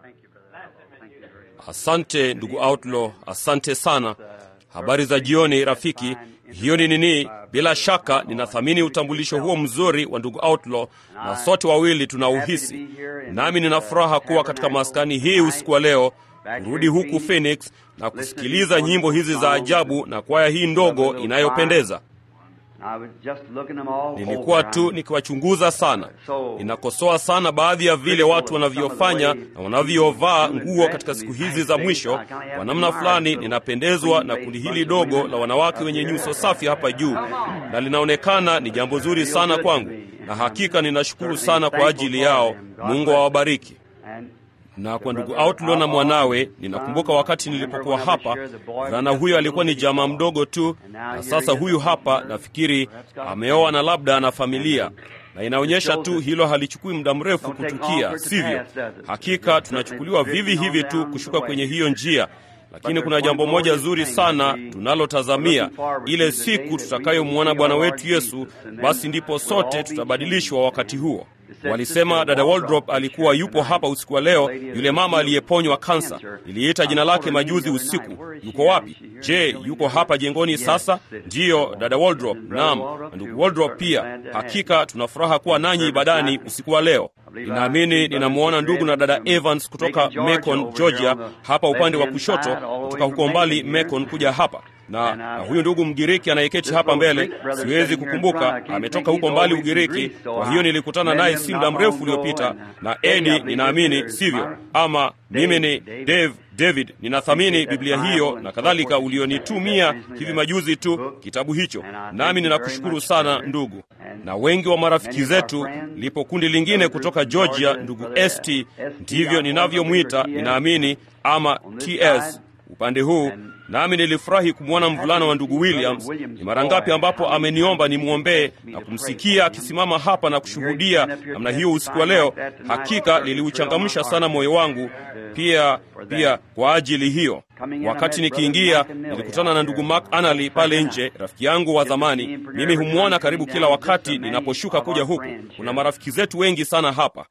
Asante ndugu Outlaw, asante sana. Habari za jioni rafiki. Hiyo ni nini? Bila shaka ninathamini utambulisho huo mzuri wa ndugu Outlaw, na sote wawili tunauhisi. Nami nina furaha kuwa katika maskani hii usiku wa leo, kurudi huku Phoenix na kusikiliza nyimbo hizi za ajabu na kwaya hii ndogo inayopendeza. Nilikuwa tu nikiwachunguza sana. Ninakosoa sana baadhi ya vile watu wanavyofanya na wanavyovaa nguo katika siku hizi za mwisho. Kwa namna fulani, ninapendezwa na kundi hili dogo la wanawake wenye nyuso safi hapa juu, na linaonekana ni jambo zuri sana kwangu, na hakika ninashukuru sana kwa ajili yao. Mungu awabariki na kwa ndugu Outlaw na mwanawe, ninakumbuka wakati nilipokuwa hapa, mvulana huyo alikuwa ni jamaa mdogo tu, na sasa huyu hapa, nafikiri ameoa na labda ana familia, na inaonyesha tu hilo halichukui muda mrefu kutukia, sivyo? Hakika tunachukuliwa vivi hivi tu kushuka kwenye hiyo njia, lakini kuna jambo moja zuri sana tunalotazamia, ile siku tutakayomwona Bwana wetu Yesu, basi ndipo sote tutabadilishwa wakati huo. Walisema dada Waldrop alikuwa yupo hapa usiku wa leo, yule mama aliyeponywa kansa. Niliita jina lake majuzi usiku. Yuko wapi? Je, yuko hapa jengoni sasa? Ndiyo, dada Waldrop. Naam, na ndugu Waldrop pia. Hakika tuna furaha kuwa nanyi ibadani usiku wa leo. Ninaamini ninamwona ndugu na dada Evans kutoka Macon, Georgia, hapa upande wa kushoto, kutoka huko mbali Macon kuja hapa na, na huyu ndugu Mgiriki anayeketi hapa mbele, siwezi kukumbuka, ametoka huko mbali Ugiriki. Kwa hiyo nilikutana naye si muda mrefu uliopita. Na Edi, ninaamini sivyo? Ama mimi ni Dave David, ninathamini Biblia hiyo na kadhalika ulionitumia hivi majuzi tu, kitabu hicho, nami ninakushukuru sana ndugu. Na wengi wa marafiki zetu, lipo kundi lingine kutoka Georgia, ndugu St, ndivyo ninavyomwita, ninaamini ama TS upande huu nami nilifurahi kumwona mvulana wa ndugu Williams. Ni mara ngapi ambapo ameniomba nimwombee na kumsikia akisimama hapa na kushuhudia namna hiyo usiku wa leo. Hakika liliuchangamsha sana moyo wangu pia pia kwa ajili hiyo. Wakati nikiingia, nilikutana na ndugu Mark Anali pale nje, rafiki yangu wa zamani. Mimi humwona karibu kila wakati ninaposhuka kuja huku. Kuna marafiki zetu wengi sana hapa.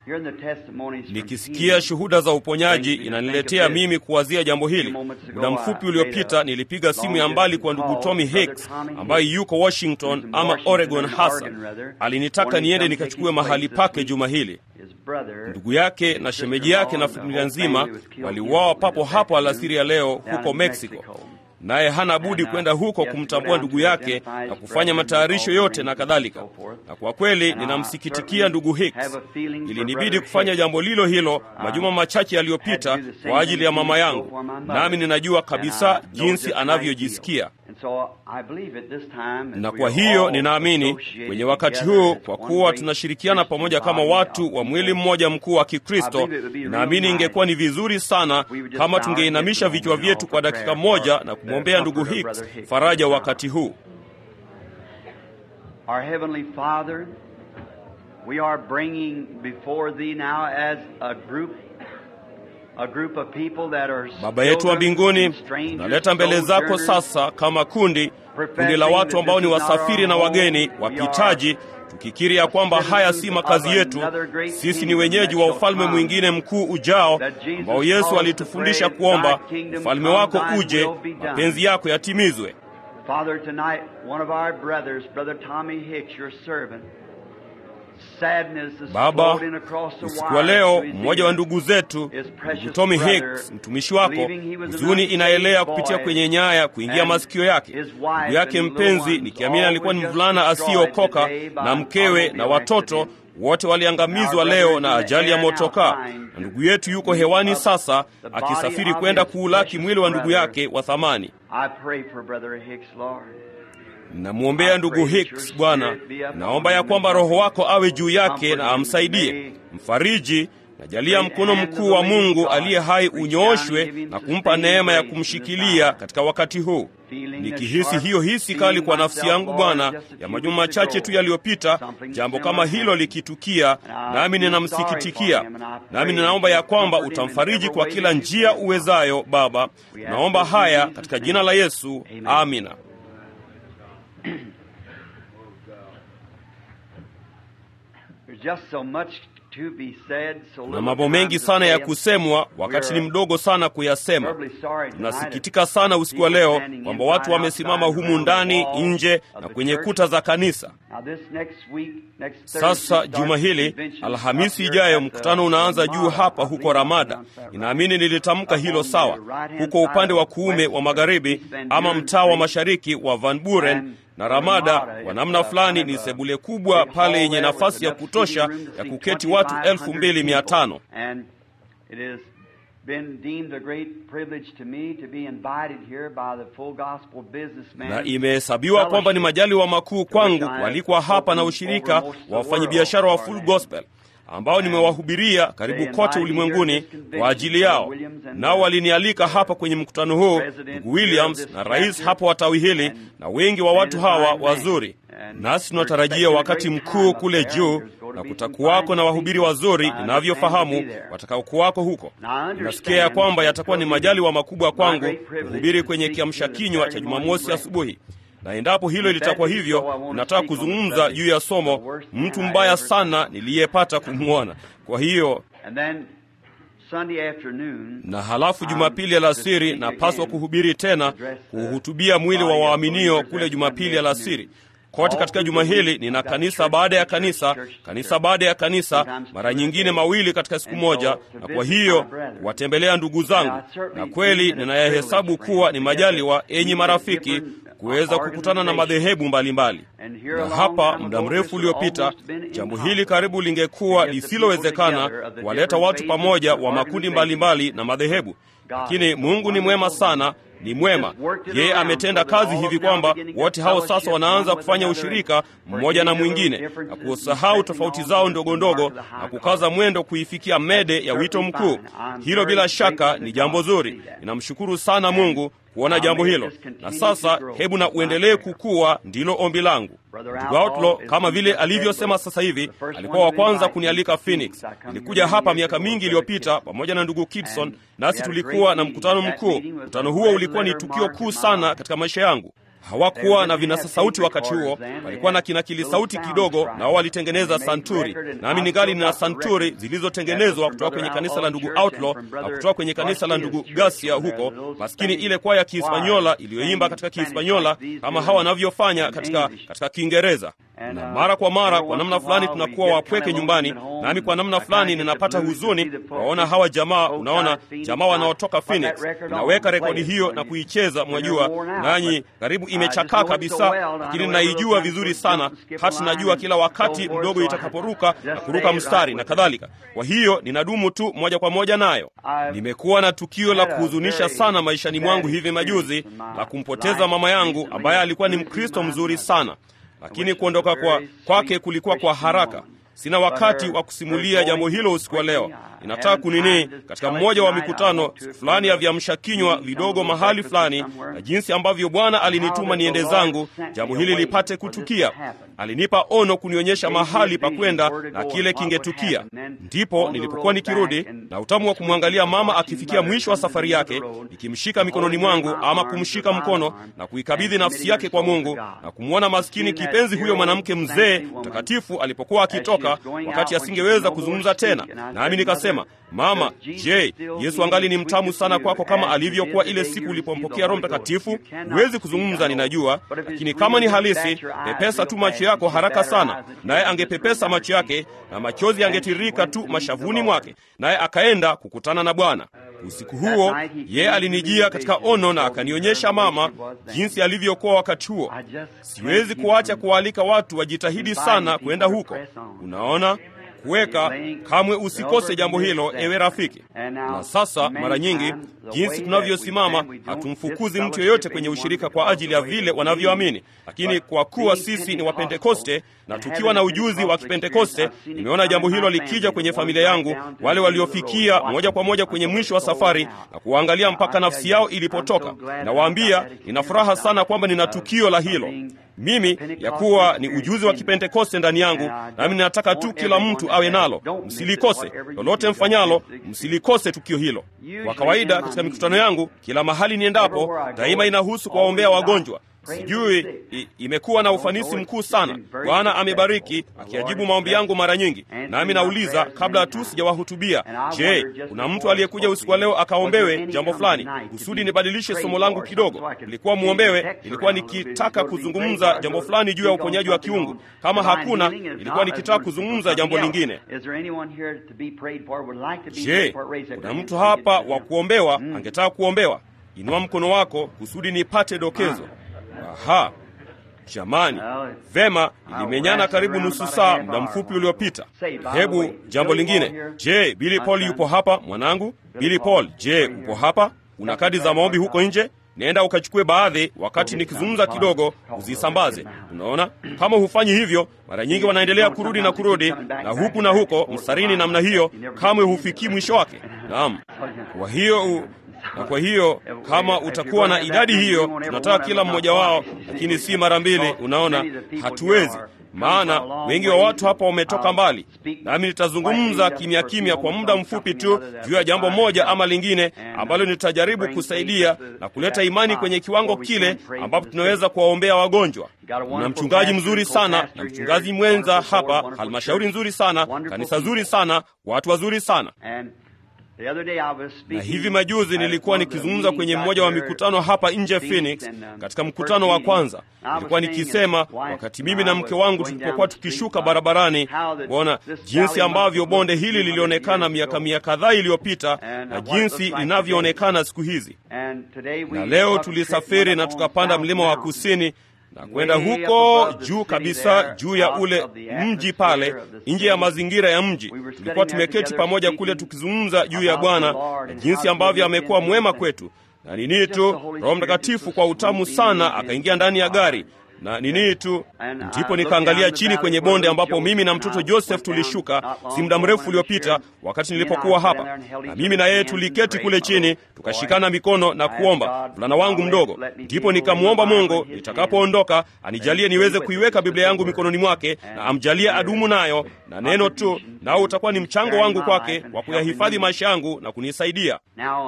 Nikisikia shuhuda za uponyaji, inaniletea mimi kuwazia jambo hili. Muda mfupi uliopita nilipiga simu ya mbali kwa ndugu Tommy Hicks ambaye yuko Washington ama Oregon hasa. Alinitaka niende nikachukue mahali pake juma hili. Ndugu yake na shemeji yake na familia nzima waliuawa papo hapo alasiri ya leo huko Mexico, naye hana budi kwenda huko kumtambua ndugu yake na kufanya matayarisho yote na kadhalika. Na kwa kweli ninamsikitikia ndugu Hicks. Ilinibidi kufanya jambo lilo hilo majuma machache yaliyopita kwa ajili ya mama yangu, nami ninajua kabisa jinsi anavyojisikia na kwa hiyo ninaamini kwenye wakati huu, kwa kuwa tunashirikiana pamoja kama watu wa mwili mmoja mkuu wa Kikristo, ninaamini ingekuwa ni vizuri sana kama tungeinamisha vichwa vyetu kwa dakika moja na kumwombea ndugu Hicks faraja wakati huu. Our Heavenly Father, we are bringing before Thee now as a group A group of people that are Baba yetu wa mbinguni, tunaleta mbele zako sasa kama kundi kundi la watu ambao ni wasafiri na wageni wapitaji, tukikiri ya kwamba haya si makazi yetu. Sisi ni wenyeji wa ufalme mwingine mkuu ujao, ambao Yesu alitufundisha kuomba, ufalme wako uje, mapenzi yako yatimizwe. Father, tonight one of our brothers, Brother Tommy Hicks, your servant, Baba, usiku wa leo mmoja wa ndugu zetu ndugu Tommy Hicks, mtumishi wako, huzuni inaelea kupitia kwenye nyaya kuingia masikio yake. Ndugu yake mpenzi, nikiamini alikuwa ni mvulana asiyeokoka, na mkewe na watoto wote waliangamizwa leo na ajali ya motokaa, na ndugu yetu yuko hewani sasa akisafiri kwenda kuulaki mwili wa ndugu yake wa thamani. Namwombea ndugu Hicks, Bwana, naomba ya kwamba Roho wako awe juu yake na amsaidie, mfariji. Najalia mkono mkuu wa Mungu aliye hai unyooshwe na kumpa neema ya kumshikilia katika wakati huu. Nikihisi hiyo hisi kali kwa nafsi yangu Bwana, ya majuma machache tu yaliyopita, jambo kama hilo likitukia, nami ninamsikitikia, nami ninaomba ya kwamba utamfariji kwa kila njia uwezayo. Baba, naomba haya katika jina la Yesu, amina. There's just so much na mambo mengi sana ya kusemwa, wakati ni mdogo sana kuyasema. Tunasikitika sana usiku wa leo kwamba watu wamesimama humu ndani, nje na kwenye kuta za kanisa. Sasa juma hili, Alhamisi ijayo, mkutano unaanza juu hapa huko Ramada. Ninaamini nilitamka hilo sawa, huko upande wa kuume wa magharibi, ama mtaa wa mashariki wa Van Buren na Ramada kwa namna fulani ni sebule kubwa pale yenye nafasi ya kutosha ya kuketi watu elfu mbili mia tano na imehesabiwa kwamba ni majaliwa makuu kwangu kualikwa hapa na ushirika wa wafanyabiashara wa Full Gospel ambao nimewahubiria karibu kote ulimwenguni kwa ajili yao. Nao walinialika hapa kwenye mkutano huu, ndugu Williams na rais hapo wa tawi hili na wengi wa watu hawa wazuri, nasi tunatarajia wakati mkuu kule juu, na kutakuwako na wahubiri wazuri ninavyofahamu watakaokuwako huko. Ninasikia ya kwamba yatakuwa ni majaliwa makubwa kwangu kuhubiri kwenye kiamsha kinywa cha Jumamosi asubuhi na endapo hilo litakuwa hivyo, ninataka kuzungumza juu ya somo mtu mbaya sana niliyepata kumwona. Kwa hiyo na halafu Jumapili alasiri napaswa kuhubiri tena, kuhutubia mwili wa waaminio kule Jumapili alasiri kote katika juma hili nina kanisa baada ya kanisa, kanisa baada ya kanisa, mara nyingine mawili katika siku moja, na kwa hiyo kuwatembelea ndugu zangu, na kweli ninayahesabu kuwa ni majaliwa, enyi marafiki, kuweza kukutana na madhehebu mbalimbali. Na hapa muda mrefu uliopita, jambo hili karibu lingekuwa lisilowezekana, kuwaleta watu pamoja wa makundi mbalimbali na madhehebu, lakini Mungu ni mwema sana ni mwema. Yeye ametenda kazi hivi kwamba wote hao sasa wanaanza kufanya ushirika mmoja na mwingine na kusahau tofauti zao ndogo ndogo na kukaza mwendo kuifikia mede ya wito mkuu. Hilo bila shaka ni jambo zuri. Ninamshukuru sana Mungu kuona jambo hilo, na sasa hebu na uendelee kukua, ndilo ombi langu. Ndugu Outlaw kama vile alivyosema sasa hivi, alikuwa wa kwanza kunialika Phoenix. Nilikuja hapa miaka mingi iliyopita pamoja na ndugu Kidson, nasi tulikuwa na mkutano mkuu. Mkutano huo ulikuwa ni tukio kuu sana katika maisha yangu. Hawakuwa na vinasa sauti wakati huo, walikuwa na kinakili sauti kidogo, nao walitengeneza santuri, nami ningali nina santuri zilizotengenezwa kutoka kwenye kanisa la ndugu Outlaw na kutoka kwenye kanisa la ndugu Gasia huko, maskini ile kwaya ya Kihispanyola iliyoimba katika Kihispanyola kama hawa wanavyofanya katika katika Kiingereza na mara kwa mara kwa namna fulani tunakuwa wapweke nyumbani, nami kwa namna fulani ninapata huzuni waona hawa jamaa. Unaona, jamaa wanaotoka Phoenix, naweka rekodi hiyo na kuicheza, mwajua, nanyi karibu imechakaa kabisa, lakini naijua vizuri sana, hata najua kila wakati mdogo itakaporuka na kuruka mstari na kadhalika. Kwa hiyo ninadumu tu moja kwa moja nayo. Nimekuwa na tukio la kuhuzunisha sana maishani mwangu hivi majuzi la kumpoteza mama yangu ambaye alikuwa ni Mkristo mzuri sana lakini kuondoka kwa kwake kulikuwa kwa haraka. Sina wakati wa kusimulia jambo hilo usiku wa leo. Ninataka kunini katika mmoja wa mikutano siku fulani ya viamsha kinywa vidogo mahali fulani, na jinsi ambavyo Bwana alinituma niende zangu jambo hili lipate kutukia. Alinipa ono kunionyesha mahali pa kwenda na kile kingetukia. Ndipo nilipokuwa nikirudi na utamu wa kumwangalia mama akifikia mwisho wa safari yake, nikimshika mikononi mwangu ama kumshika mkono na kuikabidhi nafsi yake kwa Mungu na kumwona maskini kipenzi huyo mwanamke mzee mtakatifu alipokuwa akitoka, wakati asingeweza kuzungumza tena, nami nikasema, mama, je, Yesu angali ni mtamu sana kwako kama alivyokuwa ile siku ulipompokea Roho Mtakatifu? Huwezi kuzungumza, ninajua, lakini kama ni halisi, pepesa tu macho yako haraka sana. Naye angepepesa macho yake na machozi yangetiririka tu mashavuni mwake, naye akaenda kukutana na Bwana. Usiku huo yeye alinijia katika ono na akanionyesha mama jinsi alivyokuwa wakati huo. Siwezi kuacha kuwaalika watu wajitahidi sana kwenda huko. Unaona, kuweka kamwe usikose jambo hilo, ewe rafiki. Na sasa mara nyingi jinsi tunavyosimama, hatumfukuzi mtu yeyote kwenye ushirika kwa ajili ya vile wanavyoamini, lakini kwa kuwa sisi ni Wapentekoste na tukiwa na ujuzi wa Kipentekoste, nimeona jambo hilo likija kwenye familia yangu, wale waliofikia moja kwa moja kwenye mwisho wa safari na kuangalia mpaka nafsi yao ilipotoka. Nawaambia, nina furaha sana kwamba nina tukio la hilo mimi ya kuwa ni ujuzi wa Kipentekoste ndani yangu, nami ninataka tu kila mtu awe nalo. Msilikose lolote mfanyalo, msilikose tukio hilo. Kwa kawaida katika mikutano yangu, kila mahali niendapo, daima inahusu kuwaombea wagonjwa. sijui i, imekuwa na ufanisi mkuu sana. Bwana amebariki akiajibu maombi yangu mara nyingi, nami nauliza kabla tu sijawahutubia, je, kuna mtu aliyekuja usiku wa leo akaombewe jambo fulani kusudi nibadilishe somo langu kidogo? Ilikuwa muombewe, ilikuwa nikitaka kuzungumza jambo fulani juu ya uponyaji wa kiungu. Kama hakuna, ilikuwa nikitaka kuzungumza jambo lingine. Je, kuna mtu hapa wa kuombewa angetaka kuombewa? Inua mkono wako kusudi nipate dokezo. Aha, jamani, vema, ilimenyana karibu nusu saa muda mfupi uliopita. Hebu jambo lingine. Je, Billy Paul yupo hapa mwanangu? Billy Paul, je, upo hapa? Una kadi za maombi huko nje? Nenda ukachukue baadhi, wakati nikizungumza kidogo uzisambaze. Unaona, kama hufanyi hivyo, mara nyingi wanaendelea kurudi na kurudi na huku na huko mstarini namna hiyo, kamwe hufikii mwisho wake. Naam, kwa hiyo na kwa hiyo kama utakuwa na idadi hiyo, tunataka kila mmoja wao, lakini si mara mbili. Unaona, hatuwezi maana wengi wa watu hapa wametoka mbali, nami nitazungumza kimya kimya kwa muda mfupi tu juu ya jambo moja ama lingine ambalo nitajaribu kusaidia na kuleta imani kwenye kiwango kile ambapo tunaweza kuwaombea wagonjwa. Na mchungaji mzuri sana na mchungaji mwenza hapa, halmashauri nzuri sana, kanisa zuri sana, watu wazuri sana na hivi majuzi nilikuwa nikizungumza kwenye mmoja wa mikutano hapa nje Phoenix. Katika mkutano wa kwanza nilikuwa nikisema, wakati mimi na mke wangu tulipokuwa tukishuka barabarani, kuona jinsi ambavyo bonde hili lilionekana miaka mia kadhaa iliyopita na jinsi linavyoonekana siku hizi. Na leo tulisafiri na tukapanda mlima wa kusini na kwenda huko juu kabisa, juu ya ule mji pale, nje ya mazingira ya mji. Tulikuwa tumeketi pamoja kule tukizungumza juu ya Bwana na jinsi ambavyo amekuwa mwema kwetu, na nini tu, Roho Mtakatifu kwa utamu sana akaingia ndani ya gari na nini tu, ndipo nikaangalia chini kwenye bonde ambapo mimi na mtoto Joseph tulishuka si muda mrefu uliopita, wakati nilipokuwa hapa, na mimi na yeye tuliketi kule chini tukashikana mikono na kuomba, mvulana wangu mdogo. Ndipo nikamwomba Mungu nitakapoondoka anijalie niweze kuiweka Biblia yangu mikononi mwake na amjalie adumu nayo na neno tu, nao utakuwa ni mchango wangu kwake wa kuyahifadhi maisha yangu na kunisaidia.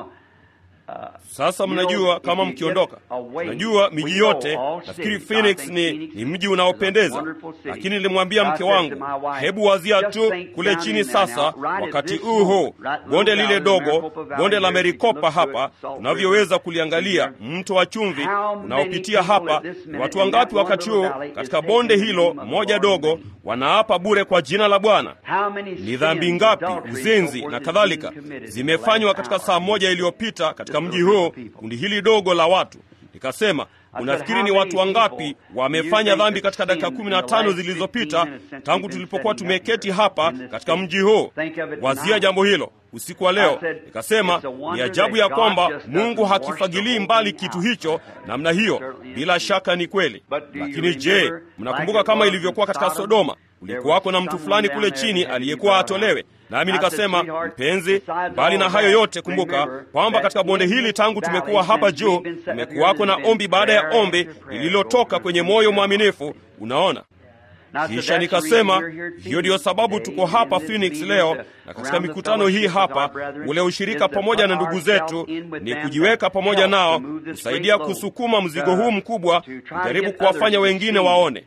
Sasa mnajua kama mkiondoka, najua miji yote, nafikiri Phoenix ni, ni mji unaopendeza, lakini nilimwambia mke wangu, hebu wazia tu kule chini sasa, wakati huu huu bonde lile dogo, bonde la Merikopa hapa, tunavyoweza kuliangalia, mto wa chumvi unaopitia hapa. Ni watu wangapi wakati huu katika bonde hilo moja dogo wanaapa bure kwa jina la Bwana? Ni dhambi ngapi, uzinzi na kadhalika zimefanywa katika saa moja iliyopita katika mji huu, kundi hili dogo la watu. Nikasema, unafikiri ni watu wangapi wamefanya dhambi katika dakika kumi na tano zilizopita tangu tulipokuwa tumeketi hapa katika mji huu? Wazia jambo hilo usiku wa leo. Nikasema ni ajabu ya kwamba Mungu hakifagilii mbali kitu hicho namna hiyo. Bila shaka ni kweli, lakini je, mnakumbuka kama ilivyokuwa katika Sodoma? Ulikuwako na mtu fulani kule chini aliyekuwa atolewe. Nami nikasema, mpenzi, mbali na hayo yote, kumbuka kwamba katika bonde hili tangu tumekuwa hapa juu, tumekuwako na ombi baada ya ombi lililotoka kwenye moyo mwaminifu. Unaona, kisha nikasema hiyo ndiyo sababu tuko hapa Phoenix leo, na katika mikutano hii hapa, ule ushirika pamoja na ndugu zetu ni kujiweka pamoja nao, kusaidia kusukuma mzigo huu mkubwa, kujaribu kuwafanya wengine waone.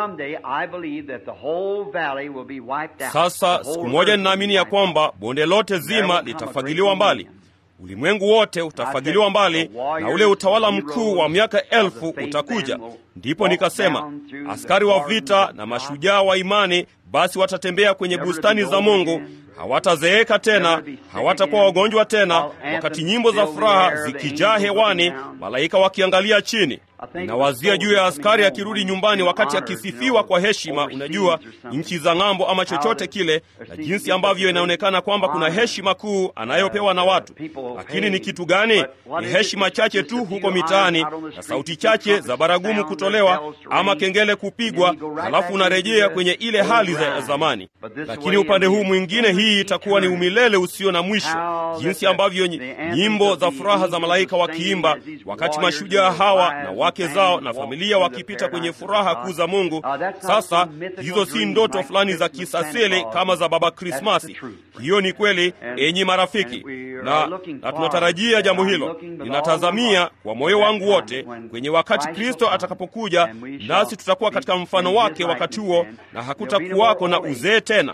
Sasa siku moja ninaamini ya kwamba bonde lote zima litafagiliwa mbali ulimwengu wote utafagiliwa mbali na ule utawala mkuu wa miaka elfu utakuja. Ndipo nikasema askari wa vita na mashujaa wa imani basi watatembea kwenye bustani za Mungu, hawatazeeka tena, hawatakuwa wagonjwa tena, wakati nyimbo za furaha zikijaa hewani, malaika wakiangalia chini. Nawazia juu ya askari akirudi nyumbani wakati akisifiwa kwa heshima, unajua, nchi za ng'ambo ama chochote kile, na jinsi ambavyo inaonekana kwamba kuna heshima kuu anayopewa na watu. Lakini ni kitu gani? Ni heshima chache tu huko mitaani na sauti chache za baragumu kutolewa ama kengele kupigwa, halafu unarejea kwenye ile hali za zamani. Lakini upande huu mwingine, hii itakuwa ni umilele usio na mwisho, jinsi ambavyo nyimbo za furaha za malaika wakiimba wakati mashujaa hawa na wake zao na familia wakipita kwenye furaha kuu za Mungu. Sasa hizo si ndoto fulani za kisasele kama za Baba Krismasi. Hiyo ni kweli, enyi marafiki. na, na tunatarajia jambo hilo. Ninatazamia kwa moyo wangu wote kwenye wakati Kristo atakapokuja, nasi tutakuwa katika mfano wake wakati huo, na hakutakuwako na uzee tena.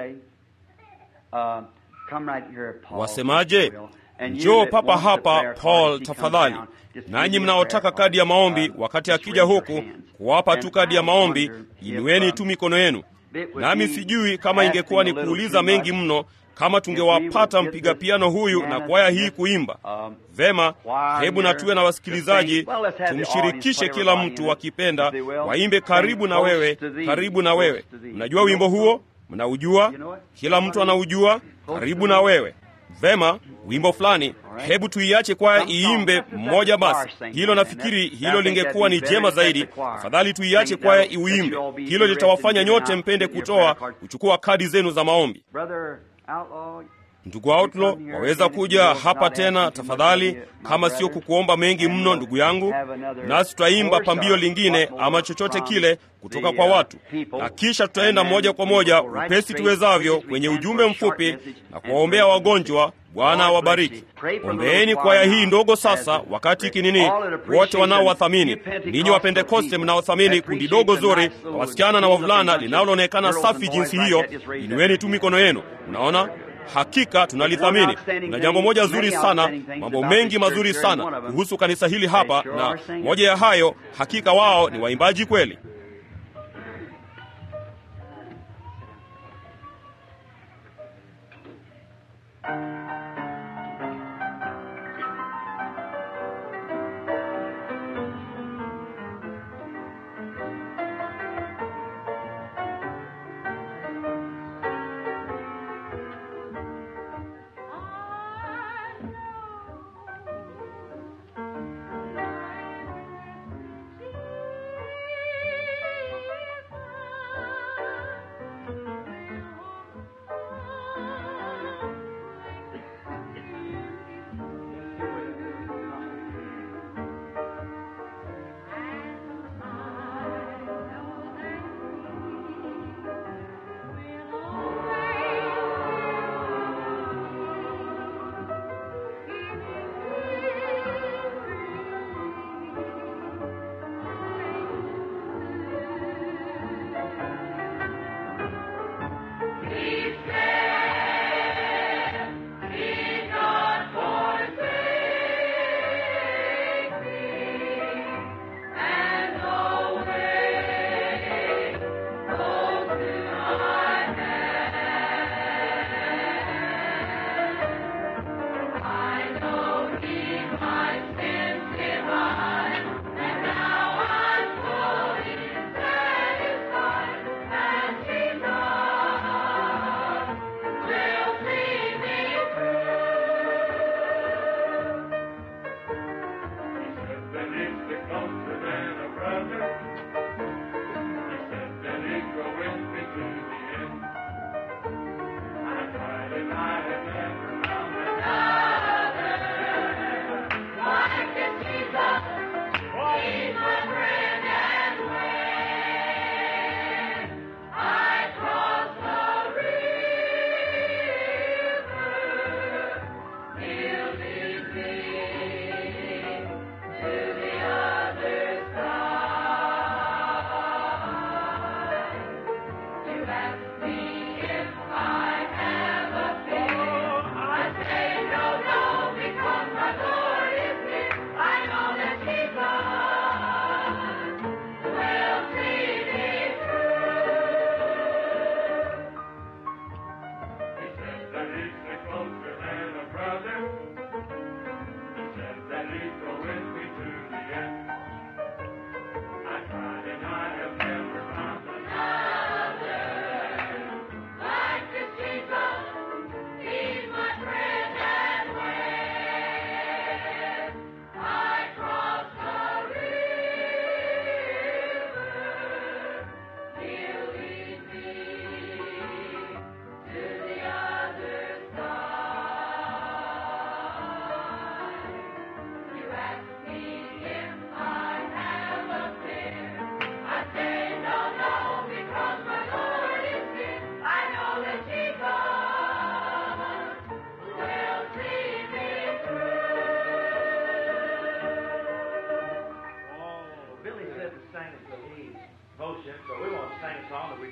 Wasemaje? Njoo papa hapa Paul, tafadhali. Nanyi mnaotaka kadi ya maombi, wakati akija huku kuwapa tu kadi ya maombi, inueni tu mikono yenu. Nami sijui kama ingekuwa ni kuuliza mengi mno kama tungewapata mpiga piano huyu na kwaya hii kuimba vema. Hebu na tuwe na wasikilizaji, tumshirikishe kila mtu wakipenda, waimbe karibu na wewe, karibu na wewe. Mnajua wimbo huo? Mnaujua? Kila mtu anaujua, karibu na wewe. Vema, wimbo fulani, hebu tuiache kwaya iimbe mmoja basi. Hilo nafikiri hilo lingekuwa ni jema zaidi. Afadhali tuiache kwaya iuimbe, hilo litawafanya nyote mpende kutoa kuchukua kadi zenu za maombi. Ndugu Outlaw, waweza kuja hapa tena tafadhali, kama sio kukuomba mengi mno, ndugu yangu, nasi tutaimba pambio lingine ama chochote kile kutoka kwa watu, na kisha tutaenda moja kwa moja upesi tuwezavyo kwenye ujumbe mfupi na kuwaombea wagonjwa. Bwana awabariki. Ombeeni kwaya hii ndogo sasa, wakati kinini, wote wanaowathamini ninyi wa Pentekoste mnaothamini kundi dogo zuri la wasichana na wavulana linaloonekana safi jinsi hiyo, inueni tu mikono yenu. Unaona, hakika tunalithamini. Na jambo moja zuri sana, mambo mengi mazuri sana kuhusu kanisa hili hapa, na moja ya hayo, hakika wao ni waimbaji kweli.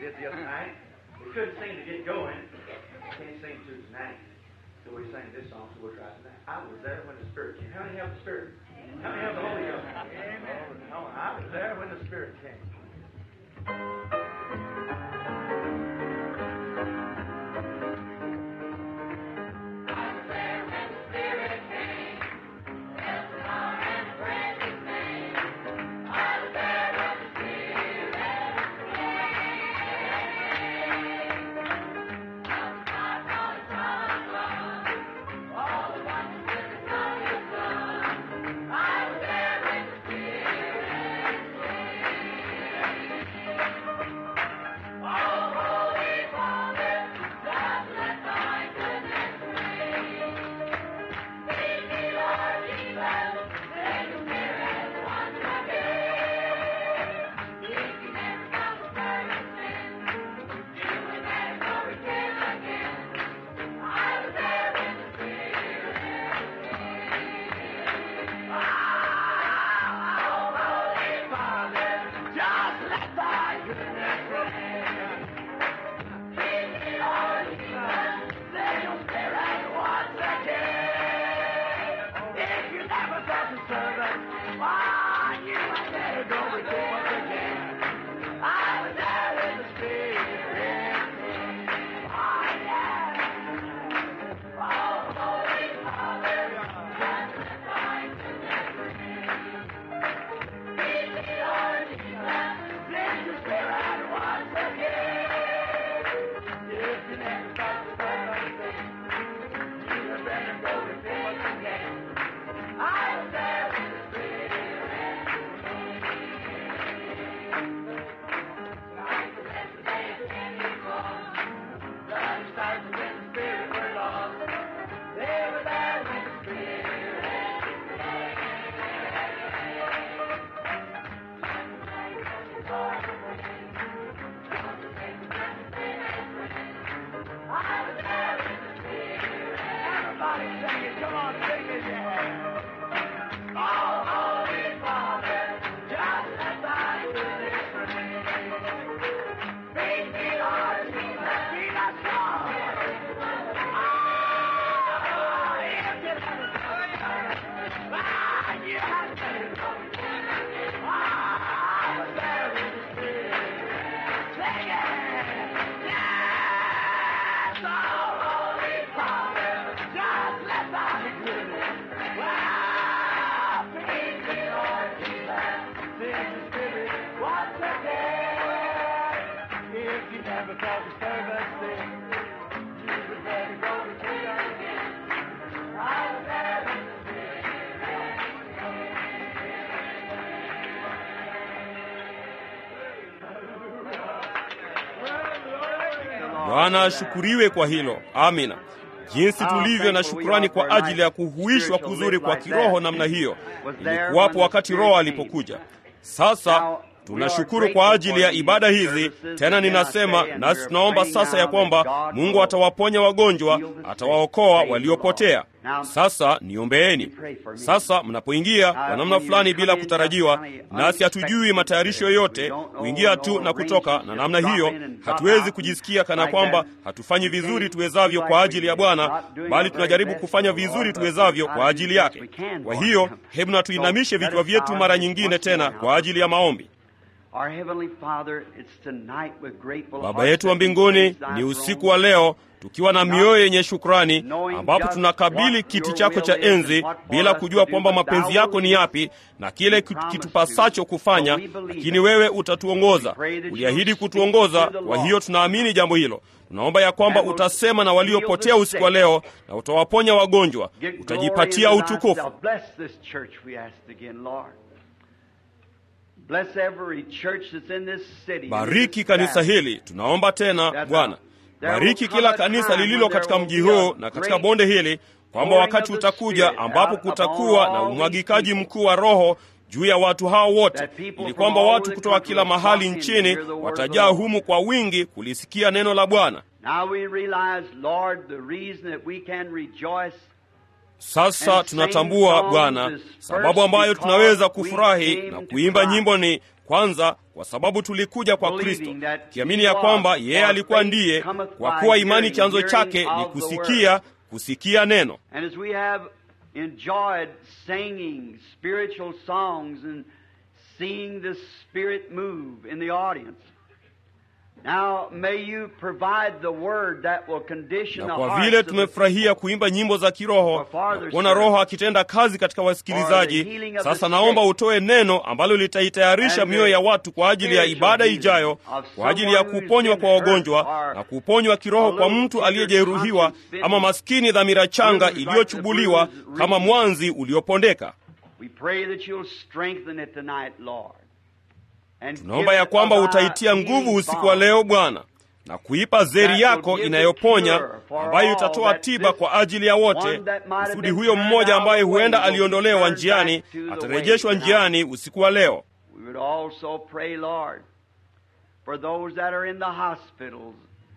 it the other night. We couldn't sing to get going. Can't sing to tonight. So we sang this song, so we'll try tonight. I was there when the Spirit came. How many have the Spirit? How many have the Holy Ghost? Amen. I was there when the Spirit came. Bwana ashukuriwe kwa hilo. Amina. Jinsi tulivyo na shukrani kwa ajili ya kuhuishwa kuzuri kwa kiroho namna hiyo, ilikuwapo wakati Roho alipokuja. Sasa tunashukuru kwa ajili ya ibada hizi. Tena ninasema nasi tunaomba sasa ya kwamba Mungu atawaponya wagonjwa, atawaokoa waliopotea. Sasa niombeeni. Sasa mnapoingia kwa namna fulani bila kutarajiwa, nasi hatujui matayarisho yoyote, kuingia tu na kutoka, na namna hiyo hatuwezi kujisikia kana kwamba hatufanyi vizuri tuwezavyo kwa ajili ya Bwana, bali tunajaribu kufanya vizuri tuwezavyo kwa ajili yake. Kwa hiyo hebu na tuinamishe vichwa vyetu mara nyingine tena kwa ajili ya maombi. Baba yetu wa mbinguni, ni usiku wa leo tukiwa na mioyo yenye shukrani, ambapo tunakabili kiti chako cha enzi bila kujua kwamba mapenzi yako ni yapi na kile kitupasacho kufanya, lakini wewe utatuongoza. Uliahidi kutuongoza, kwa hiyo tunaamini jambo hilo. Tunaomba ya kwamba utasema na waliopotea usiku wa leo na utawaponya wagonjwa, utajipatia utukufu. Bariki kanisa hili, tunaomba tena Bwana. Bariki kila kanisa lililo katika mji huu na katika bonde hili, kwamba wakati utakuja ambapo kutakuwa na umwagikaji mkuu wa Roho juu ya watu hao wote, ili kwamba watu kutoka kila mahali nchini watajaa humu kwa wingi kulisikia neno la Bwana. Sasa tunatambua Bwana, sababu ambayo tunaweza kufurahi na kuimba nyimbo ni kwanza, kwa sababu tulikuja kwa Kristo, kiamini ya kwamba yeye alikuwa ndiye, kwa kuwa imani chanzo chake ni kusikia, kusikia neno. enjoyed singing spiritual songs and seeing the Spirit move in the audience. Now, may you provide the word that will condition Na the kwa hearts vile of the tumefurahia kuimba nyimbo za kiroho na kuona Roho akitenda kazi katika wasikilizaji, sasa naomba utoe neno ambalo litaitayarisha mioyo ya watu kwa ajili ya ibada ijayo, kwa ajili ya kuponywa kwa wagonjwa na kuponywa kiroho kwa mtu aliyejeruhiwa ama maskini dhamira changa iliyochubuliwa kama mwanzi uliopondeka. We pray that you'll strengthen it tonight, Lord. And Tunaomba give ya it kwamba of thy utaitia nguvu healing usiku wa balm. leo Bwana, na kuipa zeri yako inayoponya ambayo itatoa tiba kwa ajili ya wote, kusudi huyo mmoja ambaye huenda aliondolewa njiani atarejeshwa njiani usiku wa leo. We would also pray, Lord, for those that are in the hospitals,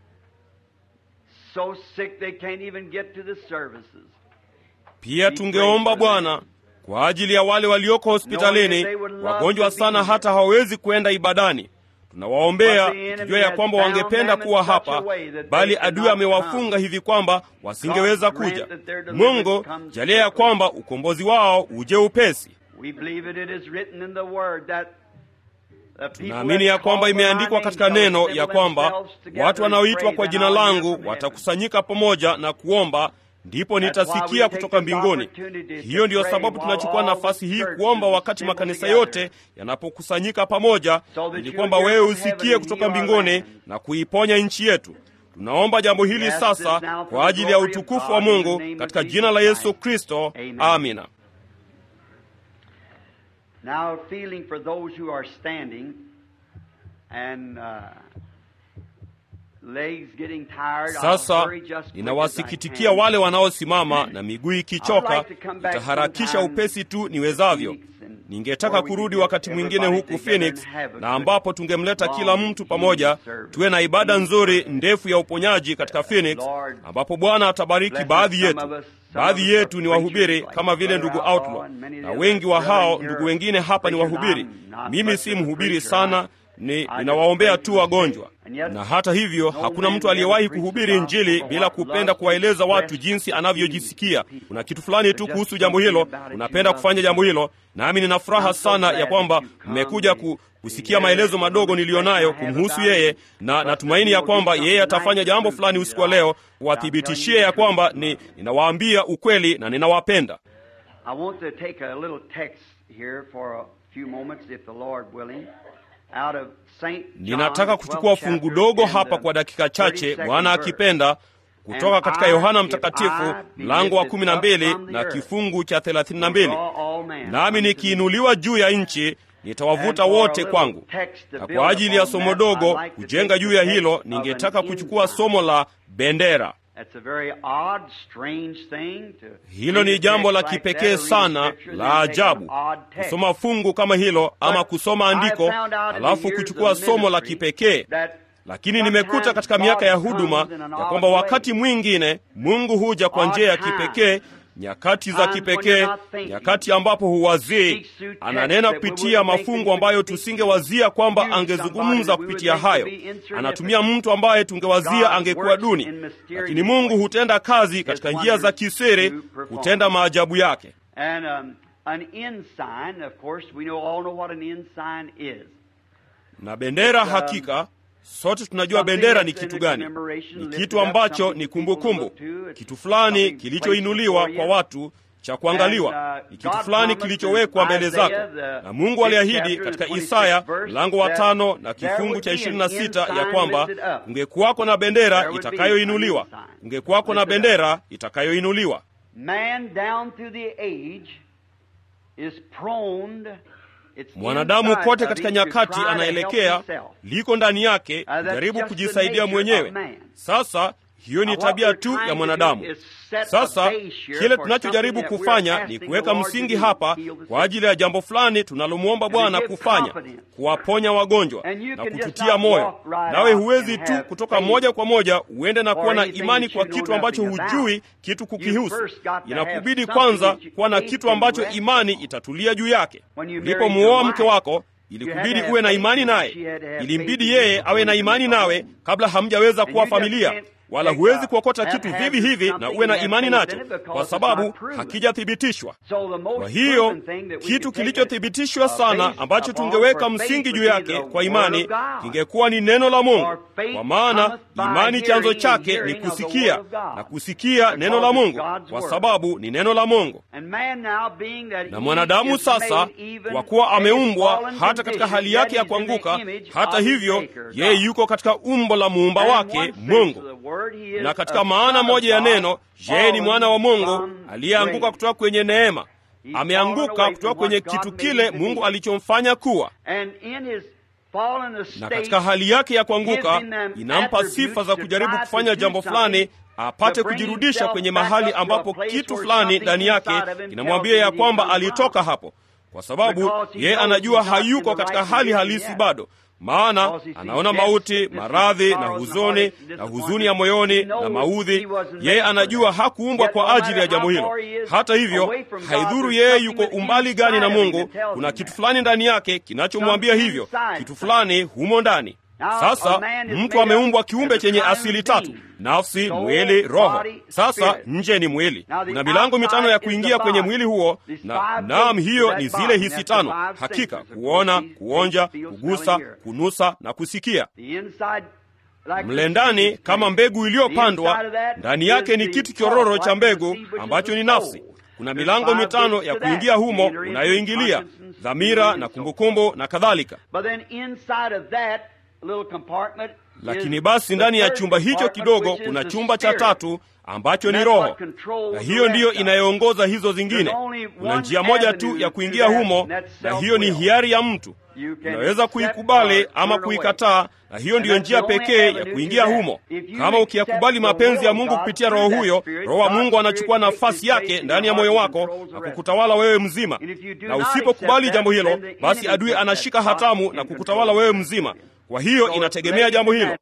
so sick they can't even get to the services. Pia tungeomba Bwana kwa ajili ya wale walioko hospitalini, wagonjwa sana hata hawawezi kwenda ibadani. Tunawaombea tukijua ya kwamba wangependa kuwa hapa, bali adui amewafunga hivi kwamba wasingeweza kuja. Mungu, jalia ya kwamba ukombozi wao uje upesi. We believe that it is written in the word that the people Naamini ya that kwamba call imeandikwa upon katika our name neno shall ya assemble kwamba themselves together watu and wanaoitwa pray, kwa then jina I'll hear langu from heaven. watakusanyika pamoja na kuomba, ndipo nitasikia kutoka mbinguni. Hiyo ndiyo sababu tunachukua nafasi hii kuomba wakati makanisa yote yanapokusanyika pamoja, ili kwamba wewe usikie kutoka mbinguni na kuiponya nchi yetu. Tunaomba jambo hili sasa kwa ajili ya utukufu wa Mungu katika jina la Yesu Kristo, amina. Now, feeling for those who are standing and uh, legs getting tired, I'll Sasa hurry just quick as I ninawasikitikia can. wale wanaosimama na miguu ikichoka, nitaharakisha upesi tu niwezavyo. Ningetaka kurudi wakati mwingine huku Phoenix, na ambapo tungemleta kila mtu pamoja, tuwe na ibada nzuri ndefu ya uponyaji katika Phoenix, ambapo Bwana atabariki baadhi yetu. Baadhi yetu ni wahubiri kama vile ndugu Outlaw, na wengi wa hao ndugu wengine hapa ni wahubiri. Mimi si mhubiri sana, ni ninawaombea tu wagonjwa. Na hata hivyo hakuna mtu aliyewahi kuhubiri Injili bila kupenda kuwaeleza watu jinsi anavyojisikia. Kuna kitu fulani tu kuhusu jambo hilo, unapenda kufanya jambo hilo, nami nina furaha sana ya kwamba mmekuja ku, kusikia maelezo madogo niliyonayo kumhusu yeye, na natumaini ya kwamba yeye atafanya jambo fulani usiku wa leo kuwathibitishie ya kwamba ni ninawaambia ukweli na ninawapenda. I want to take a little text here for a few moments, if the Lord willing, out of Saint John, Ninataka kuchukua 12th fungu chapter dogo and hapa the kwa dakika chache, 32nd Bwana verse. akipenda, kutoka And katika I, Yohana if Mtakatifu I be mlango wa lifted kumi na up mbili from the na earth, kifungu cha thelathini na mbili draw all men nami unto me. nikiinuliwa juu ya nchi nitawavuta And for a wote little kwangu. text to Na build kwa ajili ya upon somo that, dogo I'd like to kujenga take juu the ya text hilo, of ningetaka an kuchukua ensign. somo la bendera. That's a very odd, strange thing to Hilo ni read a jambo la text like that, kipekee or read sana scripture, la then take an ajabu, odd text. kusoma fungu kama hilo ama But kusoma I andiko found out in the alafu years kuchukua of somo la ministry kipekee that lakini nimekuta katika miaka ya huduma ya kwamba wakati mwingine Mungu huja kwa njia ya kipekee, nyakati za kipekee, nyakati ambapo huwazii, ananena kupitia mafungu ambayo tusingewazia kwamba angezungumza kupitia hayo. Anatumia mtu ambaye tungewazia angekuwa duni, lakini Mungu hutenda kazi katika njia za kisiri, hutenda maajabu yake. And um, an ensign, of course, we know all know what an ensign is. Na bendera, hakika sote tunajua bendera ni kitu gani. Ni kitu ambacho ni kumbukumbu, kitu fulani kilichoinuliwa kwa watu cha kuangaliwa, ni kitu fulani kilichowekwa mbele zako. Na Mungu aliahidi katika Isaya mlango wa tano na kifungu cha ishirini na sita ya kwamba kungekuwako na bendera itakayoinuliwa, kungekuwako na bendera itakayoinuliwa. Man down through the age is prone It's Mwanadamu inside kote of katika him to nyakati try to anaelekea help himself. liko ndani yake that's jaribu just the kujisaidia nature mwenyewe. of man. Sasa hiyo ni tabia tu ya mwanadamu. Sasa kile tunachojaribu kufanya ni kuweka msingi hapa kwa ajili ya jambo fulani tunalomwomba Bwana kufanya, kuwaponya wagonjwa na kututia moyo. Nawe huwezi tu kutoka moja kwa moja uende na kuwa na imani kwa kitu ambacho hujui kitu kukihusu. Inakubidi kwanza kuwa na kitu ambacho imani itatulia juu yake. Ulipomuoa mke wako ilikubidi uwe na imani naye, ilimbidi yeye awe na imani nawe kabla hamjaweza kuwa familia wala huwezi kuokota kitu vivi hivi na uwe na imani nacho, kwa sababu hakijathibitishwa. Kwa hiyo kitu kilichothibitishwa sana ambacho tungeweka msingi juu yake kwa imani kingekuwa ni neno la Mungu, kwa maana imani chanzo chake ni kusikia na kusikia neno la Mungu, kwa sababu ni neno la Mungu. Na mwanadamu sasa, kwa kuwa ameumbwa hata katika hali yake ya kuanguka, hata hivyo yeye yuko katika umbo la muumba wake Mungu na katika maana moja ya neno, yeye ni mwana wa Mungu aliyeanguka kutoka kwenye neema. Ameanguka kutoka kwenye kitu kile Mungu alichomfanya kuwa, na katika hali yake ya kuanguka inampa sifa za kujaribu kufanya jambo fulani apate kujirudisha kwenye mahali ambapo kitu fulani ndani yake kinamwambia ya kwamba alitoka hapo, kwa sababu yeye anajua hayuko katika hali halisi bado maana anaona mauti, maradhi na huzuni na huzuni ya moyoni na maudhi. Yeye anajua hakuumbwa kwa ajili ya jambo hilo. Hata hivyo, haidhuru yeye yuko umbali gani na Mungu, kuna kitu fulani ndani yake kinachomwambia hivyo, kitu fulani humo ndani. Sasa mtu ameumbwa kiumbe chenye asili tatu: nafsi, mwili, roho. Sasa nje ni mwili, kuna milango mitano ya kuingia kwenye mwili huo, na naam, hiyo ni zile hisi tano: hakika, kuona, kuonja, kugusa, kunusa na kusikia. Mle ndani kama mbegu iliyopandwa, ndani yake ni kitu kiororo cha mbegu ambacho ni nafsi. Kuna milango mitano ya kuingia humo unayoingilia: dhamira na kumbukumbu na kadhalika. Lakini basi ndani ya chumba hicho kidogo kuna chumba cha tatu ambacho ni roho, na hiyo ndiyo inayoongoza hizo zingine. Kuna njia moja tu ya kuingia humo, na hiyo ni hiari ya mtu. Unaweza kuikubali ama kuikataa, na hiyo ndiyo njia pekee ya kuingia humo. Kama ukiyakubali mapenzi ya Mungu kupitia Roho huyo, Roho wa Mungu anachukua nafasi yake ndani ya moyo wako na kukutawala wewe mzima. Na usipokubali jambo hilo, basi adui anashika hatamu na kukutawala wewe mzima. Kwa hiyo inategemea jambo hilo.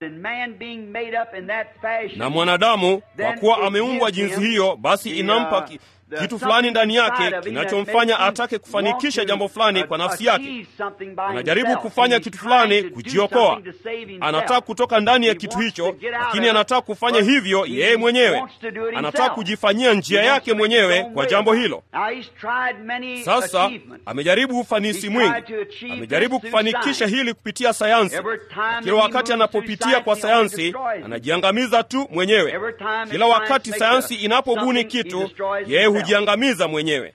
Na mwanadamu kwa kuwa ameumbwa jinsi hiyo, basi inampa ki, kitu fulani ndani yake kinachomfanya atake kufanikisha jambo fulani kwa nafsi yake. Anajaribu kufanya kitu fulani kujiokoa, anataka kutoka ndani ya kitu hicho, lakini anataka kufanya hivyo yeye mwenyewe, anataka kujifanyia njia yake mwenyewe kwa jambo hilo. Sasa amejaribu ufanisi mwingi, amejaribu kufanikisha hili kupitia sayansi. Kila wakati anapopitia kwa sayansi, anajiangamiza tu mwenyewe. Kila wakati sayansi inapobuni kitu, yeye hujiangamiza mwenyewe.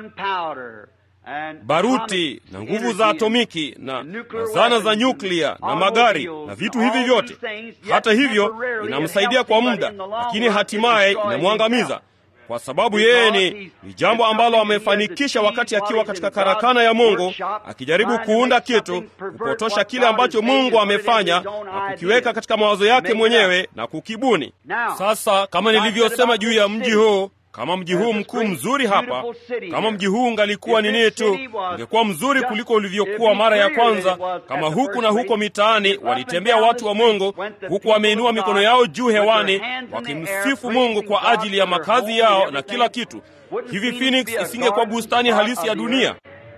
Baruti na nguvu za atomiki na, na zana za nyuklia na magari na vitu hivi vyote, hata hivyo inamsaidia kwa muda, lakini hatimaye inamwangamiza kwa sababu yeye ni, ni jambo ambalo amefanikisha wakati akiwa katika karakana ya Mungu akijaribu kuunda kitu, kupotosha kile ambacho Mungu amefanya na kukiweka katika mawazo yake mwenyewe na kukibuni. Sasa kama nilivyosema juu ya mji huu kama mji huu mkuu mzuri hapa, kama mji huu ungalikuwa nini tu, ungekuwa mzuri kuliko ulivyokuwa mara ya kwanza. Kama huku na huko mitaani walitembea watu wa Mungu, huku wameinua mikono yao juu hewani, wakimsifu Mungu kwa ajili ya makazi yao na kila kitu. Hivi Phoenix isingekuwa bustani halisi ya dunia?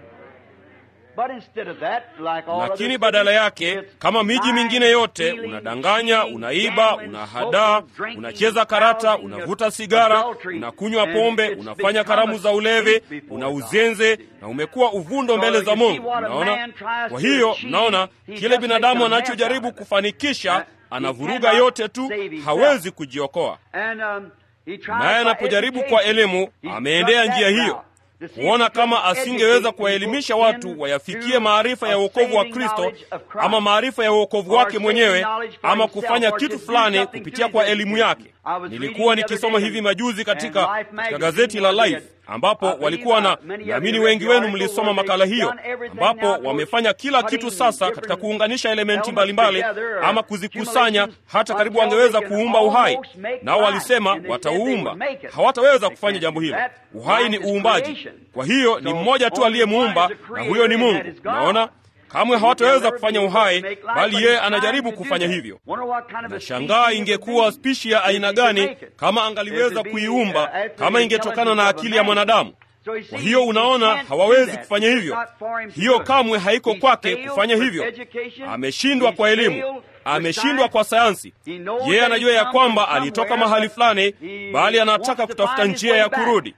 Lakini badala yake, kama miji mingine yote, unadanganya, unaiba, unahadaa, unacheza karata, unavuta sigara, unakunywa pombe, unafanya karamu za ulevi, una uzenze na umekuwa uvundo mbele za Mungu. Unaona? Kwa hiyo mnaona kile binadamu anachojaribu kufanikisha, anavuruga yote tu, hawezi kujiokoa. Naye anapojaribu kwa elimu, ameendea njia hiyo kuona kama asingeweza kuwaelimisha watu wayafikie maarifa ya uokovu wa Kristo ama maarifa ya uokovu wake mwenyewe ama kufanya kitu fulani kupitia kwa elimu yake. nilikuwa nikisoma hivi majuzi katika, katika gazeti la Life ambapo walikuwa na naamini wengi wenu mlisoma makala hiyo, ambapo wamefanya kila kitu sasa katika kuunganisha elementi mbalimbali ama kuzikusanya, hata karibu wangeweza kuumba uhai. Nao walisema watauumba, hawataweza kufanya jambo hilo. Uhai ni uumbaji, kwa hiyo ni mmoja tu aliyemuumba, na huyo ni Mungu. Naona kamwe hawataweza kufanya uhai, bali yeye anajaribu kufanya hivyo. Nashangaa ingekuwa spishi ya aina gani kama angaliweza kuiumba, kama ingetokana na akili ya mwanadamu. Kwa hiyo unaona, hawawezi kufanya hivyo. Hiyo kamwe haiko kwake kufanya hivyo. Ameshindwa kwa elimu, ameshindwa kwa sayansi. Yeye anajua ya kwamba alitoka mahali fulani, bali anataka kutafuta njia ya kurudi.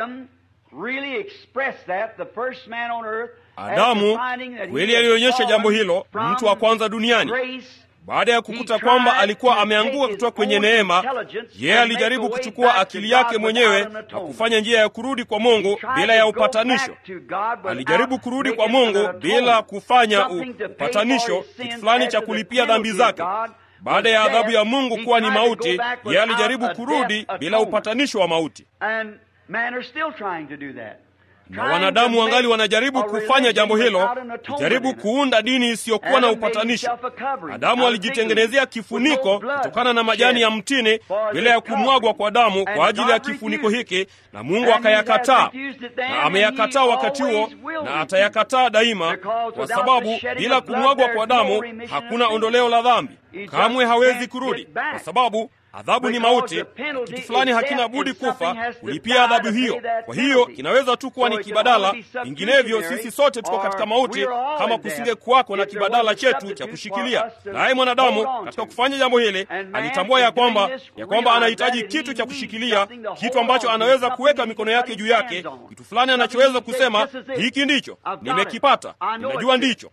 Adamu kweli alionyesha jambo hilo, mtu wa kwanza duniani. Baada ya kukuta kwamba alikuwa ameanguka kutoka kwenye neema, yeye alijaribu kuchukua akili yake mwenyewe na kufanya njia ya kurudi kwa Mungu bila ya upatanisho. Alijaribu kurudi kwa Mungu bila kufanya upatanisho, kitu fulani cha kulipia dhambi zake. Baada ya adhabu ya Mungu kuwa ni mauti, yeye alijaribu kurudi bila upatanisho wa mauti na wanadamu wangali wanajaribu kufanya jambo hilo, kujaribu kuunda dini isiyokuwa na upatanisho. Adamu alijitengenezea kifuniko kutokana na majani ya mtini bila ya kumwagwa kwa damu kwa ajili ya kifuniko hiki, na Mungu akayakataa, na ameyakataa wakati huo na atayakataa daima, kwa sababu bila kumwagwa kwa damu hakuna ondoleo la dhambi. Kamwe hawezi kurudi, kwa sababu adhabu ni mauti. Kitu fulani hakina budi kufa kulipia adhabu hiyo. Kwa hiyo inaweza tu kuwa ni kibadala, vinginevyo sisi sote tuko katika mauti, kama kusinge kuwako na kibadala chetu cha kushikilia. Naye mwanadamu katika kufanya jambo hili alitambua ya kwamba ya kwamba anahitaji kitu cha kushikilia, kitu ambacho anaweza kuweka mikono yake juu yake, kitu fulani anachoweza kusema hiki ndicho nimekipata, ninajua ndicho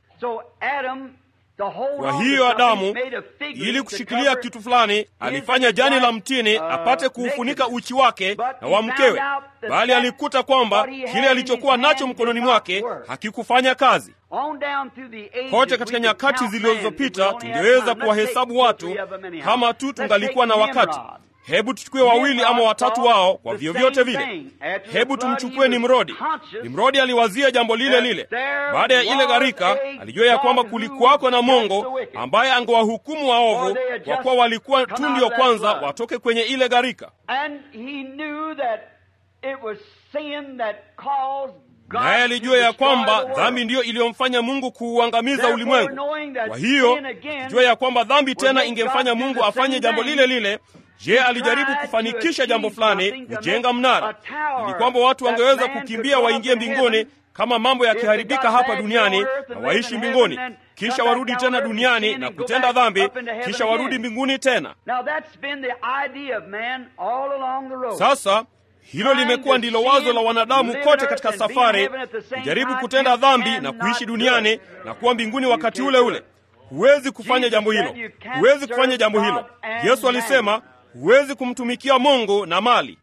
kwa hiyo Adamu, ili kushikilia kitu fulani, alifanya jani la mtini apate kuufunika uchi wake na wa mkewe, bali alikuta kwamba kile alichokuwa nacho mkononi mwake hakikufanya kazi. Kote katika nyakati zilizopita tungeweza kuwahesabu watu kama tu tungalikuwa na wakati. Hebu tuchukue wawili ama watatu wao kwa vyovyote vile. Hebu tumchukue Nimrodi. Nimrodi aliwazia jambo lile lile. Baada ya ile gharika, alijua ya kwamba kulikuwako na Mungu ambaye angewahukumu waovu, kwa kuwa walikuwa tu ndio kwanza watoke kwenye ile gharika, naye alijua ya kwamba dhambi ndiyo iliyomfanya Mungu kuuangamiza ulimwengu. Kwa hiyo akijua ya kwamba dhambi tena ingemfanya Mungu afanye jambo lile lile Je, alijaribu kufanikisha jambo fulani, kujenga mnara ili kwamba watu wangeweza kukimbia waingie mbinguni kama mambo yakiharibika hapa duniani na waishi mbinguni, kisha warudi tena duniani na kutenda dhambi, kisha warudi mbinguni tena. Sasa hilo limekuwa ndilo wazo la wanadamu kote katika safari, kujaribu kutenda dhambi na kuishi duniani na kuwa mbinguni wakati ule ule. Huwezi kufanya jambo hilo, huwezi kufanya jambo hilo. Yesu alisema huwezi kumtumikia Mungu na mali.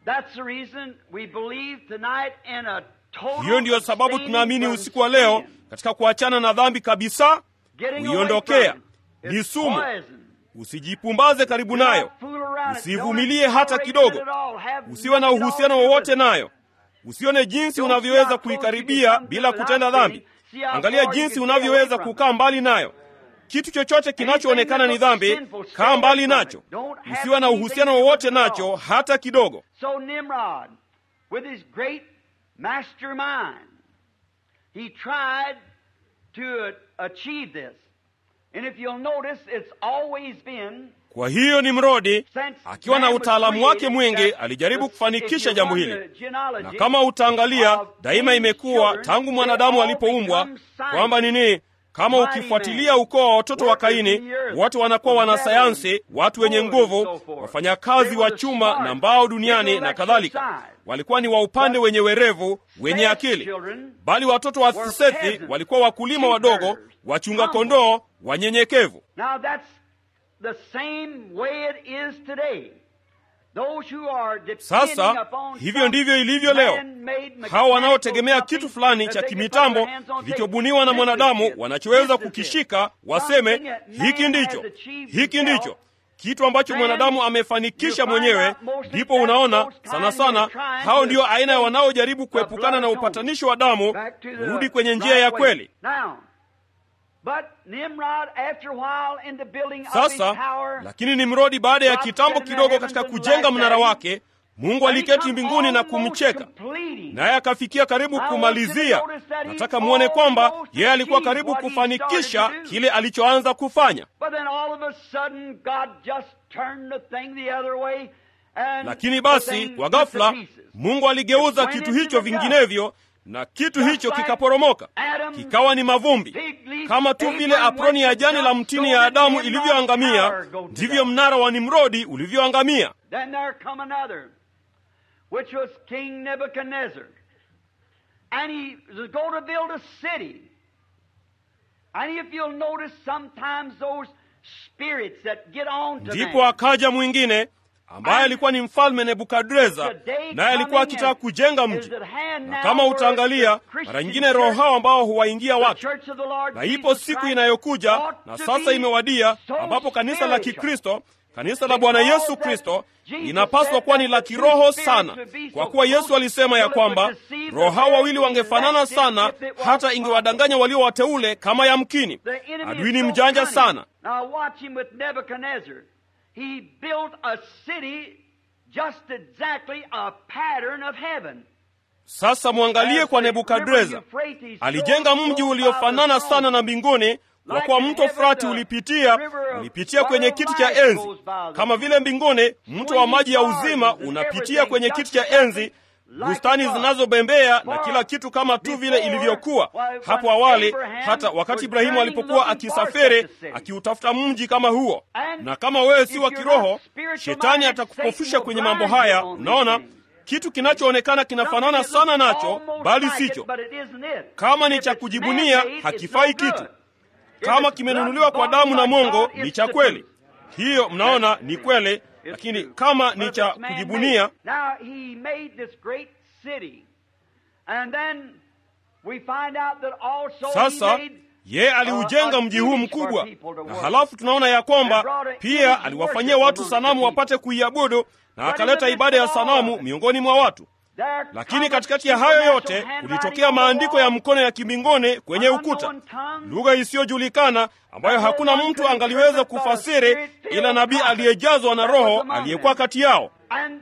Hiyo ndiyo sababu tunaamini usiku wa leo katika kuachana na dhambi kabisa, kuiondokea. Ni sumu, usijipumbaze karibu nayo, usivumilie hata kidogo, usiwe na uhusiano wowote nayo, usione jinsi unavyoweza kuikaribia bila kutenda dhambi. Angalia jinsi unavyoweza kukaa mbali nayo. Kitu chochote kinachoonekana ni dhambi, kaa mbali nacho, usiwe na uhusiano wowote nacho hata kidogo. So Nimrod, with his great mastermind, he tried to achieve this. And if you'll notice, it's always been Kwa hiyo Nimrodi akiwa na utaalamu wake mwingi alijaribu kufanikisha jambo hili, na kama utaangalia, daima imekuwa tangu mwanadamu alipoumbwa kwamba nini kama ukifuatilia ukoo wa watoto wa Kaini, watu wanakuwa wanasayansi, watu wenye nguvu, wafanyakazi wa chuma na mbao duniani na kadhalika. Walikuwa ni wa upande wenye werevu, wenye akili, bali watoto wa Sethi walikuwa wakulima wadogo, wachunga kondoo, wanyenyekevu. Sasa hivyo ndivyo ilivyo leo. Hawa wanaotegemea kitu fulani cha kimitambo kilichobuniwa na mwanadamu wanachoweza kukishika, waseme hiki ndicho, hiki ndicho. kitu ambacho mwanadamu amefanikisha mwenyewe, ndipo unaona sana sana hao ndio aina ya wanaojaribu kuepukana na upatanisho wa damu, kurudi kwenye njia ya kweli. Sasa lakini Nimrodi, baada ya kitambo kidogo, katika kujenga mnara wake, Mungu aliketi mbinguni na kumcheka, naye akafikia karibu kumalizia. Nataka mwone kwamba yeye alikuwa karibu kufanikisha kile alichoanza kufanya, lakini basi kwa ghafla Mungu aligeuza kitu hicho vinginevyo na kitu hicho kikaporomoka kikawa ni mavumbi. Kama tu vile aproni ya jani la mtini ya Adamu ilivyoangamia, ndivyo mnara wa Nimrodi ulivyoangamia. Ndipo akaja mwingine ambaye alikuwa ni mfalme Nebukadreza, naye alikuwa akitaka kujenga mji. Na kama utaangalia mara nyingine, roho hao ambao huwaingia watu, na ipo siku inayokuja na sasa imewadia, ambapo kanisa la Kikristo, kanisa la Bwana Yesu Kristo linapaswa kuwa ni la kiroho sana, kwa kuwa Yesu alisema ya kwamba roho hao wawili wangefanana sana, hata ingewadanganya walio wateule kama yamkini. Adui ni mjanja sana. He built a city just exactly a pattern of heaven. Sasa mwangalie kwa Nebukadreza, alijenga mji uliofanana sana na mbinguni, kwa kuwa mto Frati ulipitia ulipitia kwenye kiti cha enzi, kama vile mbinguni mto wa maji ya uzima unapitia kwenye kiti cha enzi, bustani zinazobembea na kila kitu kama tu vile ilivyokuwa hapo awali, hata wakati Ibrahimu alipokuwa akisafiri akiutafuta mji kama huo. Na kama wewe si wa kiroho, shetani atakupofusha kwenye mambo haya. Unaona, kitu kinachoonekana kinafanana sana nacho, bali sicho. Kama ni cha kujibunia, hakifai kitu. Kama kimenunuliwa kwa damu na mongo, ni cha kweli. Hiyo mnaona ni kweli lakini kama ni cha kujibunia. Sasa yeye aliujenga mji huu mkubwa, na halafu tunaona ya kwamba pia aliwafanyia watu sanamu wapate kuiabudu, na akaleta ibada ya sanamu miongoni mwa watu. Lakini katikati ya hayo yote kulitokea maandiko ya mkono ya kimbinguni kwenye ukuta, lugha isiyojulikana ambayo hakuna mtu angaliweza kufasiri ila nabii aliyejazwa na Roho aliyekuwa kati yao.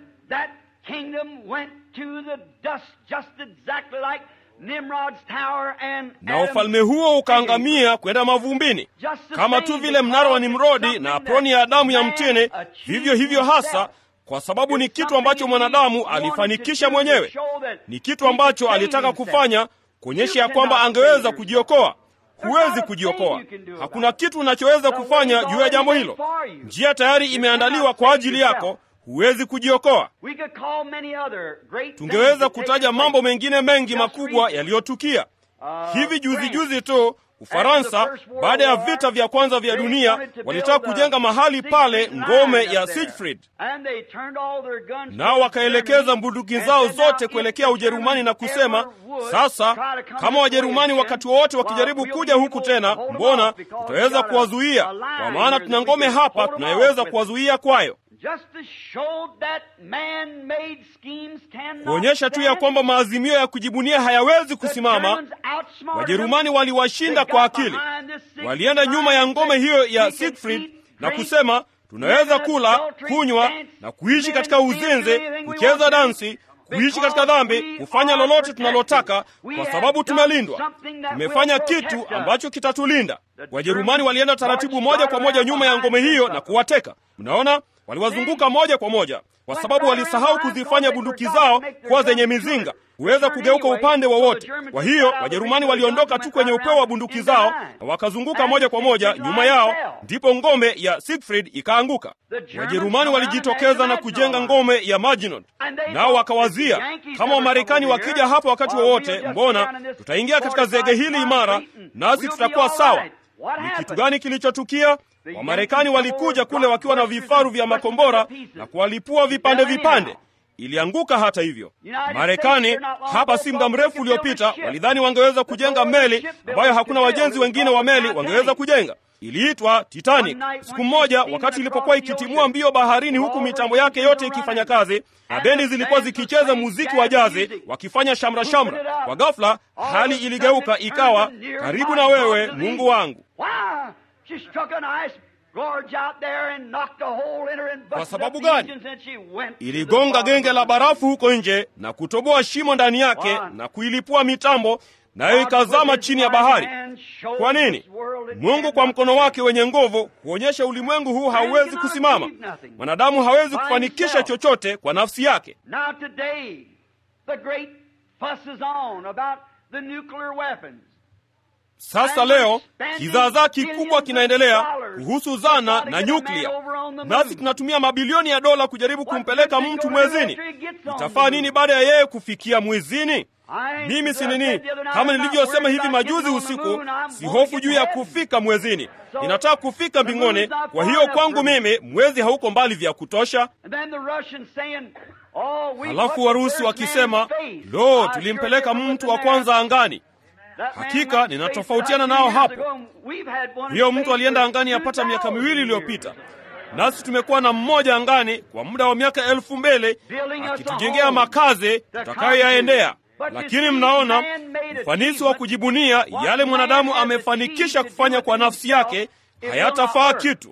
Na ufalme huo ukaangamia kwenda mavumbini, kama tu vile mnara wa Nimrodi na aproni ya Adamu ya mtini, vivyo hivyo hasa kwa sababu ni kitu ambacho mwanadamu alifanikisha mwenyewe, ni kitu ambacho alitaka kufanya kuonyesha ya kwamba angeweza kujiokoa. Huwezi kujiokoa, hakuna kitu unachoweza kufanya juu ya jambo hilo. Njia tayari imeandaliwa kwa ajili yako, huwezi kujiokoa. Tungeweza kutaja mambo mengine mengi makubwa yaliyotukia hivi juzi juzi tu. Ufaransa baada ya vita vya kwanza vya dunia walitaka kujenga mahali pale ngome ya Siegfried, nao wakaelekeza bunduki zao zote kuelekea Ujerumani na kusema, sasa kama Wajerumani wakati wowote wakijaribu kuja huku tena, mbona tutaweza kuwazuia? Kwa maana tuna ngome hapa tunayeweza kuwazuia kwayo. Kuonyesha tu ya kwamba maazimio ya kujibunia hayawezi kusimama. Wajerumani waliwashinda kwa akili, walienda nyuma ya ngome hiyo ya Siegfried na kusema, tunaweza kula, kunywa na kuishi katika uzinzi, kucheza dansi, kuishi katika dhambi, kufanya lolote tunalotaka kwa sababu tumelindwa. Tumefanya kitu ambacho kitatulinda. Wajerumani walienda taratibu moja kwa moja nyuma ya ngome hiyo na kuwateka. Mnaona, waliwazunguka moja kwa moja kwa sababu walisahau kuzifanya bunduki zao kuwa zenye mizinga, huweza kugeuka upande wowote. Kwa hiyo Wajerumani waliondoka tu kwenye upeo wa bunduki zao na wakazunguka moja kwa moja nyuma yao, ndipo ngome ya Siegfried ikaanguka. Wajerumani walijitokeza na kujenga ngome ya Maginot, nao wakawazia, kama Wamarekani wakija hapa wakati wowote, mbona tutaingia katika zege hili imara, nasi tutakuwa sawa. Ni kitu gani kilichotukia? Wamarekani walikuja kule wakiwa na vifaru vya makombora na kuwalipua vipande vipande. Ilianguka hata hivyo. Marekani hapa si muda mrefu uliopita walidhani wangeweza kujenga meli ambayo hakuna wajenzi wengine wa meli wangeweza kujenga. iliitwa Titanic. Siku moja, wakati ilipokuwa ikitimua mbio baharini, huku mitambo yake yote ikifanya kazi na bendi zilikuwa zikicheza muziki wa jazi wakifanya shamra shamra, kwa ghafla hali iligeuka, ikawa karibu na wewe, Mungu wangu. Kwa sababu gani? Iligonga genge la barafu huko nje na kutoboa shimo ndani yake na kuilipua mitambo nayo ikazama chini ya bahari. Kwa nini? Mungu kwa mkono wake wenye nguvu huonyesha ulimwengu huu hauwezi kusimama. Mwanadamu hawezi kufanikisha chochote kwa nafsi yake. Sasa leo kizaazaa kikubwa kinaendelea kuhusu zana na nyuklia, nasi tunatumia mabilioni ya dola kujaribu kumpeleka mtu mwezini. Itafaa nini baada ya yeye kufikia mwezini? Mimi si nini, kama nilivyosema hivi majuzi usiku, si hofu juu ya kufika mwezini. Ninataka kufika mbinguni. Kwa hiyo kwangu mimi mwezi hauko mbali vya kutosha. Halafu Warusi wakisema, lo, tulimpeleka mtu wa kwanza angani. Hakika ninatofautiana nao hapo. Hiyo mtu alienda angani yapata miaka miwili iliyopita, nasi tumekuwa na mmoja angani kwa muda wa miaka elfu mbele akitujengea makazi tutakayoyaendea. Lakini mnaona ufanisi wa kujibunia yale mwanadamu amefanikisha kufanya kwa nafsi yake hayatafaa kitu.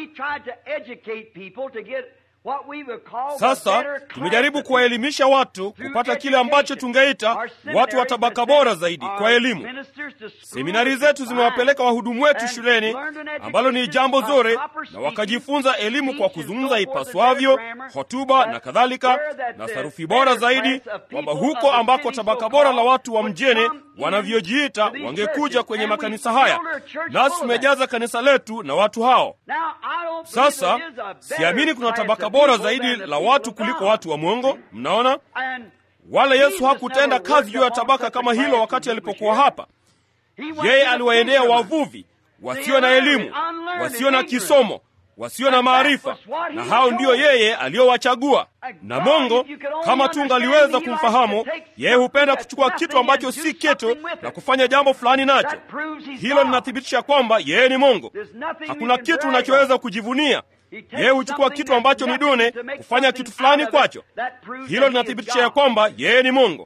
Sasa tumejaribu kuwaelimisha watu kupata kile ambacho tungeita watu wa tabaka bora zaidi kwa elimu. Seminari zetu zimewapeleka wahudumu wetu shuleni, ambalo ni jambo zuri, na wakajifunza elimu kwa kuzungumza ipaswavyo, hotuba na kadhalika, na sarufi bora zaidi, kwamba huko ambako tabaka bora la watu wa mjini wanavyojiita wangekuja kwenye makanisa haya, nasi tumejaza kanisa letu na watu hao. Sasa siamini kuna tabaka bora zaidi la watu kuliko watu wa mwongo. Mnaona, wala Yesu hakutenda kazi juu ya tabaka kama hilo wakati alipokuwa hapa. Yeye aliwaendea wavuvi wasio na elimu, wasio na kisomo, wasio na maarifa, na hao ndiyo yeye aliyowachagua. Na Mungu kama tungaliweza kumfahamu yeye, hupenda kuchukua kitu ambacho si kitu na kufanya jambo fulani nacho. Hilo linathibitisha kwamba yeye ni Mungu. Hakuna kitu unachoweza kujivunia. Yeye huchukua kitu ambacho ni duni kufanya kitu fulani kwacho. Hilo linathibitisha ya kwamba yeye ni Mungu.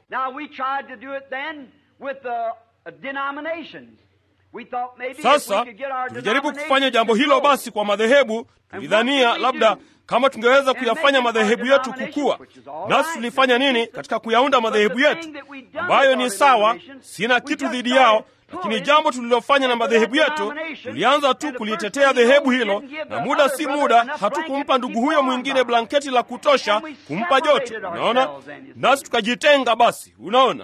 Sasa tulijaribu kufanya jambo hilo basi kwa madhehebu. Tulidhania labda kama tungeweza kuyafanya madhehebu yetu kukua. Nasi tulifanya nini katika kuyaunda madhehebu yetu, ambayo ni sawa, sina kitu dhidi yao lakini jambo tulilofanya na madhehebu yetu, tulianza tu kulitetea dhehebu hilo, na muda si muda hatukumpa ndugu huyo mwingine blanketi la kutosha kumpa joto. Unaona, nasi tukajitenga. Basi unaona,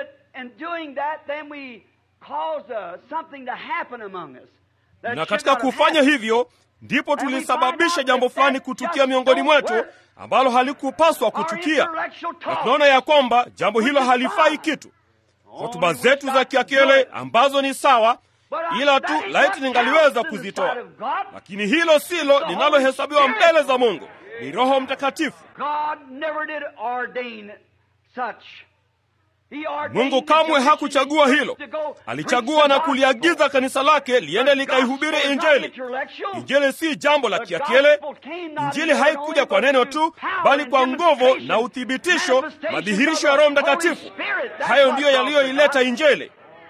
na katika kufanya hivyo ndipo tulisababisha jambo fulani kutukia miongoni mwetu ambalo halikupaswa kutukia, na tunaona ya kwamba jambo hilo halifai kitu hotuba zetu za kiakili ambazo ni sawa, ila tu laiti ningaliweza kuzitoa, lakini hilo silo linalohesabiwa mbele za Mungu. Ni Roho Mtakatifu. Mungu kamwe hakuchagua hilo. Alichagua na kuliagiza kanisa lake liende likaihubiri Injili. Injili si jambo la kiakili. Injili haikuja kwa neno tu, bali kwa nguvu na uthibitisho, madhihirisho ya Roho Mtakatifu. Hayo ndiyo yaliyoileta Injili.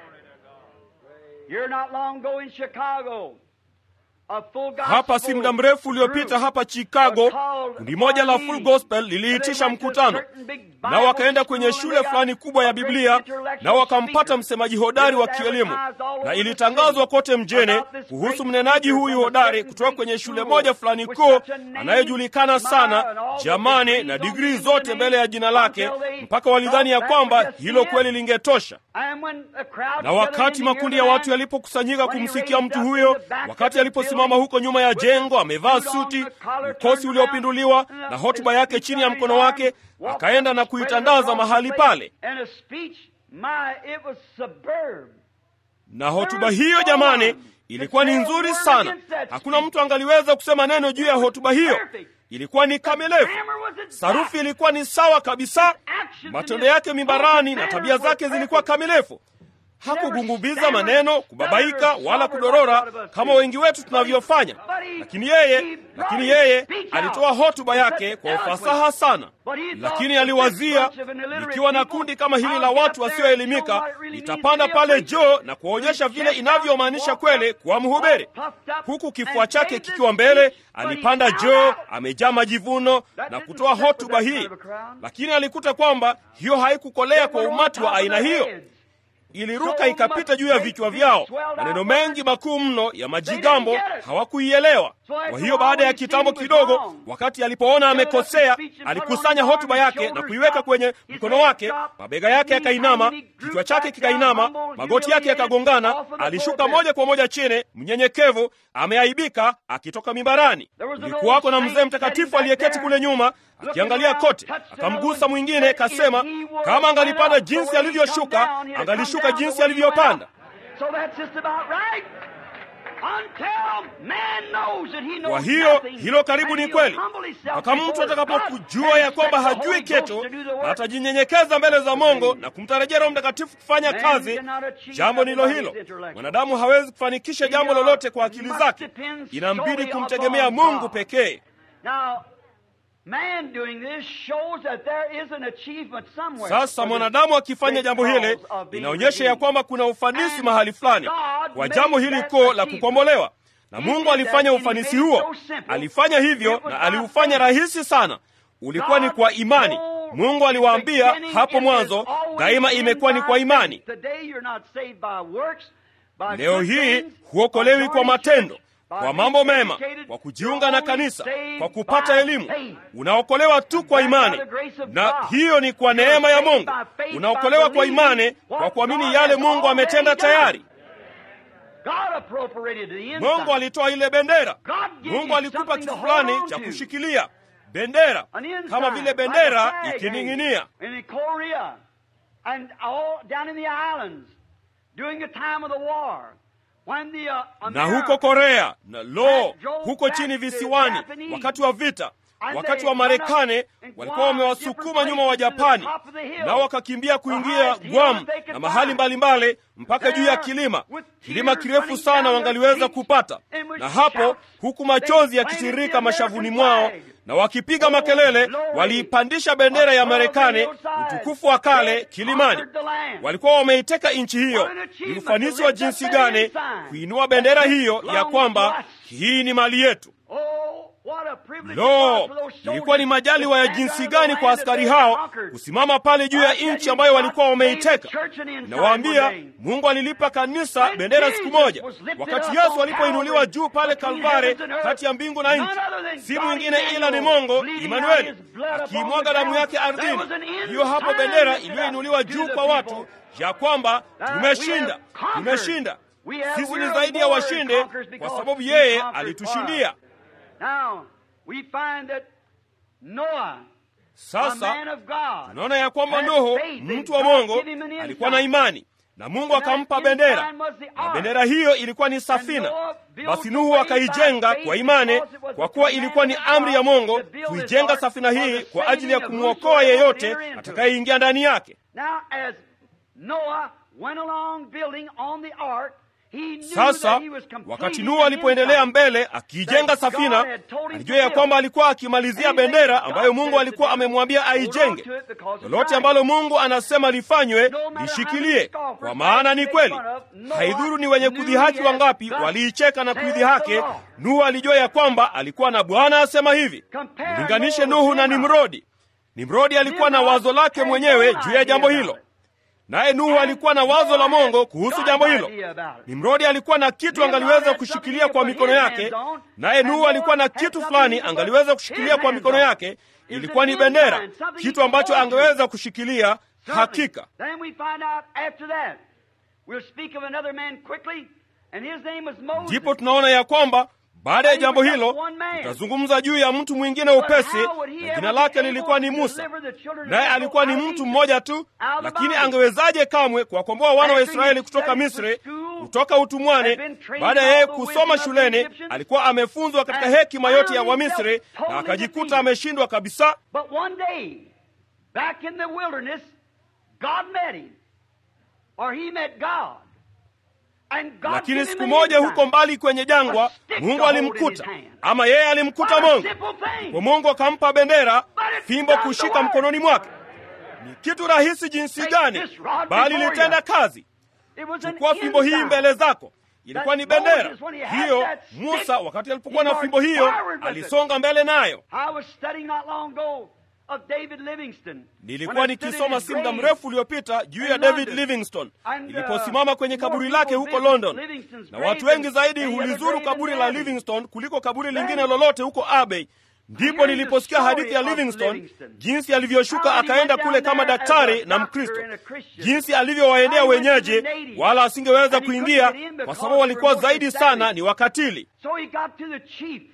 Hapa si muda mrefu uliopita hapa Chicago, kundi moja la Full Gospel liliitisha mkutano, nao wakaenda kwenye shule fulani kubwa ya Biblia, nao wakampata msemaji hodari wa kielimu, na ilitangazwa kote mjini kuhusu mnenaji huyu hodari kutoka kwenye shule moja fulani kuu anayejulikana sana, jamani, na digrii zote mbele ya jina lake, mpaka walidhani ya kwamba hilo kweli lingetosha. Na wakati makundi ya watu yalipokusanyika kumsikia mtu huyo, wakati aliposimama huko nyuma ya jengo, amevaa suti, mkosi uliopinduliwa na hotuba yake chini ya mkono wake, akaenda na kuitandaza mahali pale. Na hotuba hiyo, jamani, ilikuwa ni nzuri sana. Hakuna mtu angaliweza kusema neno juu ya hotuba hiyo. Ilikuwa ni kamilifu, sarufi ilikuwa ni sawa kabisa, matendo yake mimbarani na tabia zake zilikuwa kamilifu. hakugungubiza maneno, kubabaika wala kudorora kama wengi wetu tunavyofanya. Lakini yeye, lakini yeye alitoa hotuba yake kwa ufasaha sana. Lakini aliwazia, nikiwa na kundi kama hili la watu wasioelimika, nitapanda pale juu na kuwaonyesha vile inavyomaanisha kweli kuwa mhubiri. Huku kifua chake kikiwa mbele, alipanda juu amejaa majivuno na kutoa hotuba hii, lakini alikuta kwamba hiyo haikukolea kwa umati wa aina hiyo iliruka ikapita juu ya vichwa vyao. Maneno mengi makuu mno ya majigambo hawakuielewa. Kwa hiyo baada ya kitambo kidogo, wakati alipoona amekosea, alikusanya hotuba yake na kuiweka kwenye mkono wake, mabega yake yakainama, kichwa chake kikainama, magoti yake yakagongana. Alishuka moja kwa moja chini, mnyenyekevu, ameaibika, akitoka mimbarani. Kulikuwako na mzee mtakatifu aliyeketi kule nyuma akiangalia kote, akamgusa mwingine, kasema kama angalipanda jinsi alivyoshuka, angalishuka jinsi alivyopanda. Kwa hiyo hilo karibu ni kweli, mpaka mtu atakapokujua ya kwamba hajui kitu na atajinyenyekeza mbele za Mungu na kumtarajia Roho Mtakatifu kufanya kazi. Jambo ndilo hilo. Mwanadamu hawezi kufanikisha jambo lolote kwa akili zake, inambidi kumtegemea Mungu pekee. Sasa mwanadamu akifanya jambo hili inaonyesha ya kwamba kuna ufanisi mahali fulani kwa jambo hili kuu la kukombolewa, na Mungu alifanya ufanisi huo. Alifanya hivyo na aliufanya rahisi sana. Ulikuwa ni kwa imani. Mungu aliwaambia hapo mwanzo, daima imekuwa ni kwa imani. Leo hii huokolewi kwa matendo kwa mambo mema, kwa kujiunga na kanisa, kwa kupata elimu. Unaokolewa tu kwa imani, na hiyo ni kwa neema ya Mungu. Unaokolewa kwa imani, kwa kuamini yale Mungu ametenda tayari. Mungu alitoa ile bendera. Mungu alikupa kitu fulani cha kushikilia, bendera, kama vile bendera ikining'inia na huko Korea na lo, huko chini visiwani, wakati wa vita, wakati wa Marekani walikuwa wamewasukuma nyuma wa Japani, nao wakakimbia kuingia Guam na mahali mbalimbali mbali, mpaka juu ya kilima, kilima kirefu sana wangaliweza kupata. Na hapo huku machozi yakitiririka mashavuni mwao na wakipiga makelele, waliipandisha bendera ya Marekani, utukufu wa kale, kilimani. Walikuwa wameiteka nchi hiyo. Ni ufanisi wa jinsi gani kuinua bendera hiyo ya kwamba hii ni mali yetu! Lo, ilikuwa ni majaliwa ya jinsi gani kwa askari hao kusimama pale juu ya nchi ambayo walikuwa wameiteka. Nawaambia, Mungu alilipa kanisa bendera siku moja, wakati Yesu alipoinuliwa juu pale Kalvari, kati ya mbingu na nchi. Si mwingine ila ni Mungu Imanueli akiimwaga damu yake ardhini. Hiyo hapo bendera iliyoinuliwa juu kwa watu ya kwamba tumeshinda, tumeshinda. Sisi ni zaidi ya washindi kwa sababu yeye alitushindia. Sasa tunaona ya kwamba Nuhu, mtu wa Mungu, alikuwa na imani na Mungu akampa bendera, na bendera hiyo ilikuwa ni safina. Basi Nuhu akaijenga kwa imani, kwa kuwa ilikuwa ni amri ya Mungu kuijenga safina hii kwa ajili ya kumwokoa yeyote atakayeingia ndani yake. Sasa wakati Nuhu alipoendelea mbele akiijenga safina, alijua ya kwamba alikuwa akimalizia bendera ambayo Mungu alikuwa amemwambia aijenge. Lolote ambalo Mungu anasema lifanywe, lishikilie, kwa maana ni kweli. Haidhuru ni wenye kudhihaki wangapi waliicheka na kuidhihaki, Nuhu alijua ya kwamba alikuwa na Bwana asema hivi. Mlinganishe Nuhu na Nimrodi. Nimrodi alikuwa na wazo lake mwenyewe juu ya jambo hilo naye Nuhu alikuwa na wazo la Mungu kuhusu jambo hilo. Nimrodi alikuwa na kitu angaliweza kushikilia kwa mikono yake, naye Nuhu alikuwa na kitu fulani angaliweza kushikilia kwa mikono yake. Ilikuwa ni bendera, kitu ambacho angeweza kushikilia hakika. Ndipo tunaona ya kwamba baada ya jambo hilo tutazungumza juu ya mtu mwingine upesi, na jina lake lilikuwa ni Musa. Naye alikuwa ni mtu mmoja tu, lakini angewezaje kamwe kuwakomboa wana wa Israeli kutoka Misri, kutoka utumwani? Baada ya yeye kusoma shuleni, alikuwa amefunzwa katika hekima yote ya Wamisri na akajikuta ameshindwa kabisa. or he met God. And God lakini gave him siku an moja insight. huko mbali kwenye jangwa mungu alimkuta ama yeye alimkuta What a mungu simple thing. kwa mungu akampa bendera fimbo kushika mkononi mwake ni kitu rahisi jinsi gani bali litenda kazi It was an chukua fimbo hii insight. mbele zako ilikuwa ni bendera Moses, when he had hiyo that stick, musa wakati alipokuwa he na fimbo hiyo marched forward with it. alisonga mbele nayo I was studying not long ago of David Livingston. When nilikuwa I stood in nikisoma his si muda grave. mrefu uliopita juu ya in david London. livingstone And, uh, niliposimama kwenye more kaburi people lake huko visit london Livingstone's na grave watu wengi than zaidi any other hulizuru grave in kaburi la Abbey. livingstone kuliko kaburi Then- lingine lolote huko abbey ndipo Here's the niliposikia story hadithi ya of livingstone Livingstone. jinsi alivyoshuka How he akaenda went kule down kama there as daktari a na doctor mkristo and a Christian. jinsi alivyowaendea How he went to wenyeji the natives. wala asingeweza And he kuingia couldn't get in kwa because sababu walikuwa they were zaidi more sana savage. ni wakatili So he got to the chief.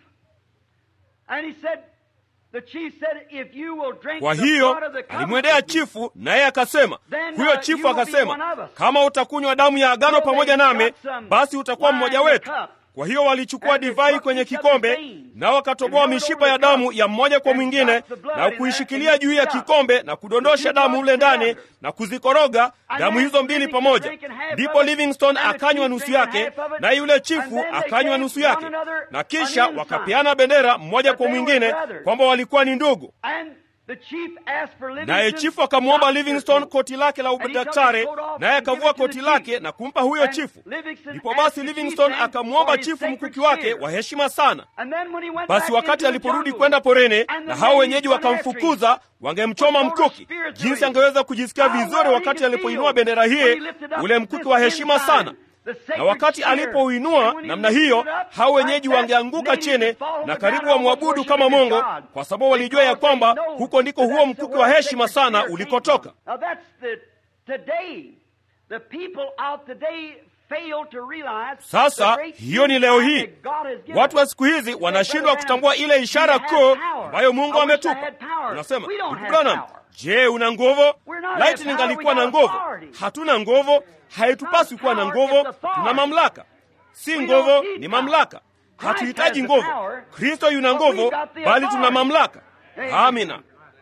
And he said, the chief said, if you will drink kwa the hiyo blood of the covenant alimwendea with me, chifu naye akasema Then, huyo uh, chifu you will be akasema one of us. kama utakunywa damu ya agano So pamoja they nami got some basi utakuwa wine mmoja in the wetu cup. kwa hiyo walichukua And they divai took kwenye each other's kikombe veins nao wakatoboa and held mishipa over ya the damu cup ya mmoja kwa and mwingine got the blood na in there kuishikilia and juu ya mixed it up. kikombe na kudondosha The two damu drops mle ndani together. na kuzikoroga And damu then hizo mbili Livingstone pamoja drinking half ndipo of it, livingstone and the akanywa chief nusu drinking yake half of it, na yule and chifu then they akanywa gave nusu one yake another na an kisha ensign. wakapeana bendera mmoja But kwa they were mwingine brothers. kwamba walikuwa ni ndugu And the chief asked for naye Livingstone's chifu akamwomba doctor's Livingstone coat. koti lake la And he took udaktari, his coat off naye and gave akavua it to the koti chief. lake na kumpa huyo And chifu. Livingstone Ndipo asked basi the chief Livingstone then akamwomba for his chifu sacred mkuki wake spear. wa heshima sana. And then when he went Basi back wakati into the aliporudi jungle, kwenda porini and the na hao natives wenyeji went after him, wakamfukuza, wangemchoma Would go to mkuki. spear through Jinsi him. angeweza kujisikia How vizuri well he wakati could alipoinua feel bendera when hii, he lifted up ule this mkuki wa heshima ensign, sana. the sacred Na wakati spear. alipouinua And when he namna lifted hiyo, it up, hao wenyeji like that, wangeanguka natives chini would fall on na the karibu ground wamwabudu almost kama worshiping Mungu, God. kwa sababu walijua ya Because they kwamba know huko ndiko that huo that's the mkuki wa word heshima sacred sana spear came ulikotoka. from. Now that's the today the people out today fail to realize the Sasa great hiyo ni leo insight hii, that God has given watu us. wa siku hizi wanashindwa kutambua ile ishara kuu ambayo Mungu ametupa. Unasema, ndugu Branham, je, una nguvu? Laiti ningalikuwa na nguvu. Hatuna nguvu, haitupaswi kuwa na nguvu. Tuna mamlaka, si nguvu, ni mamlaka. Hatuhitaji nguvu. Kristo yuna nguvu, bali tuna mamlaka. Amina.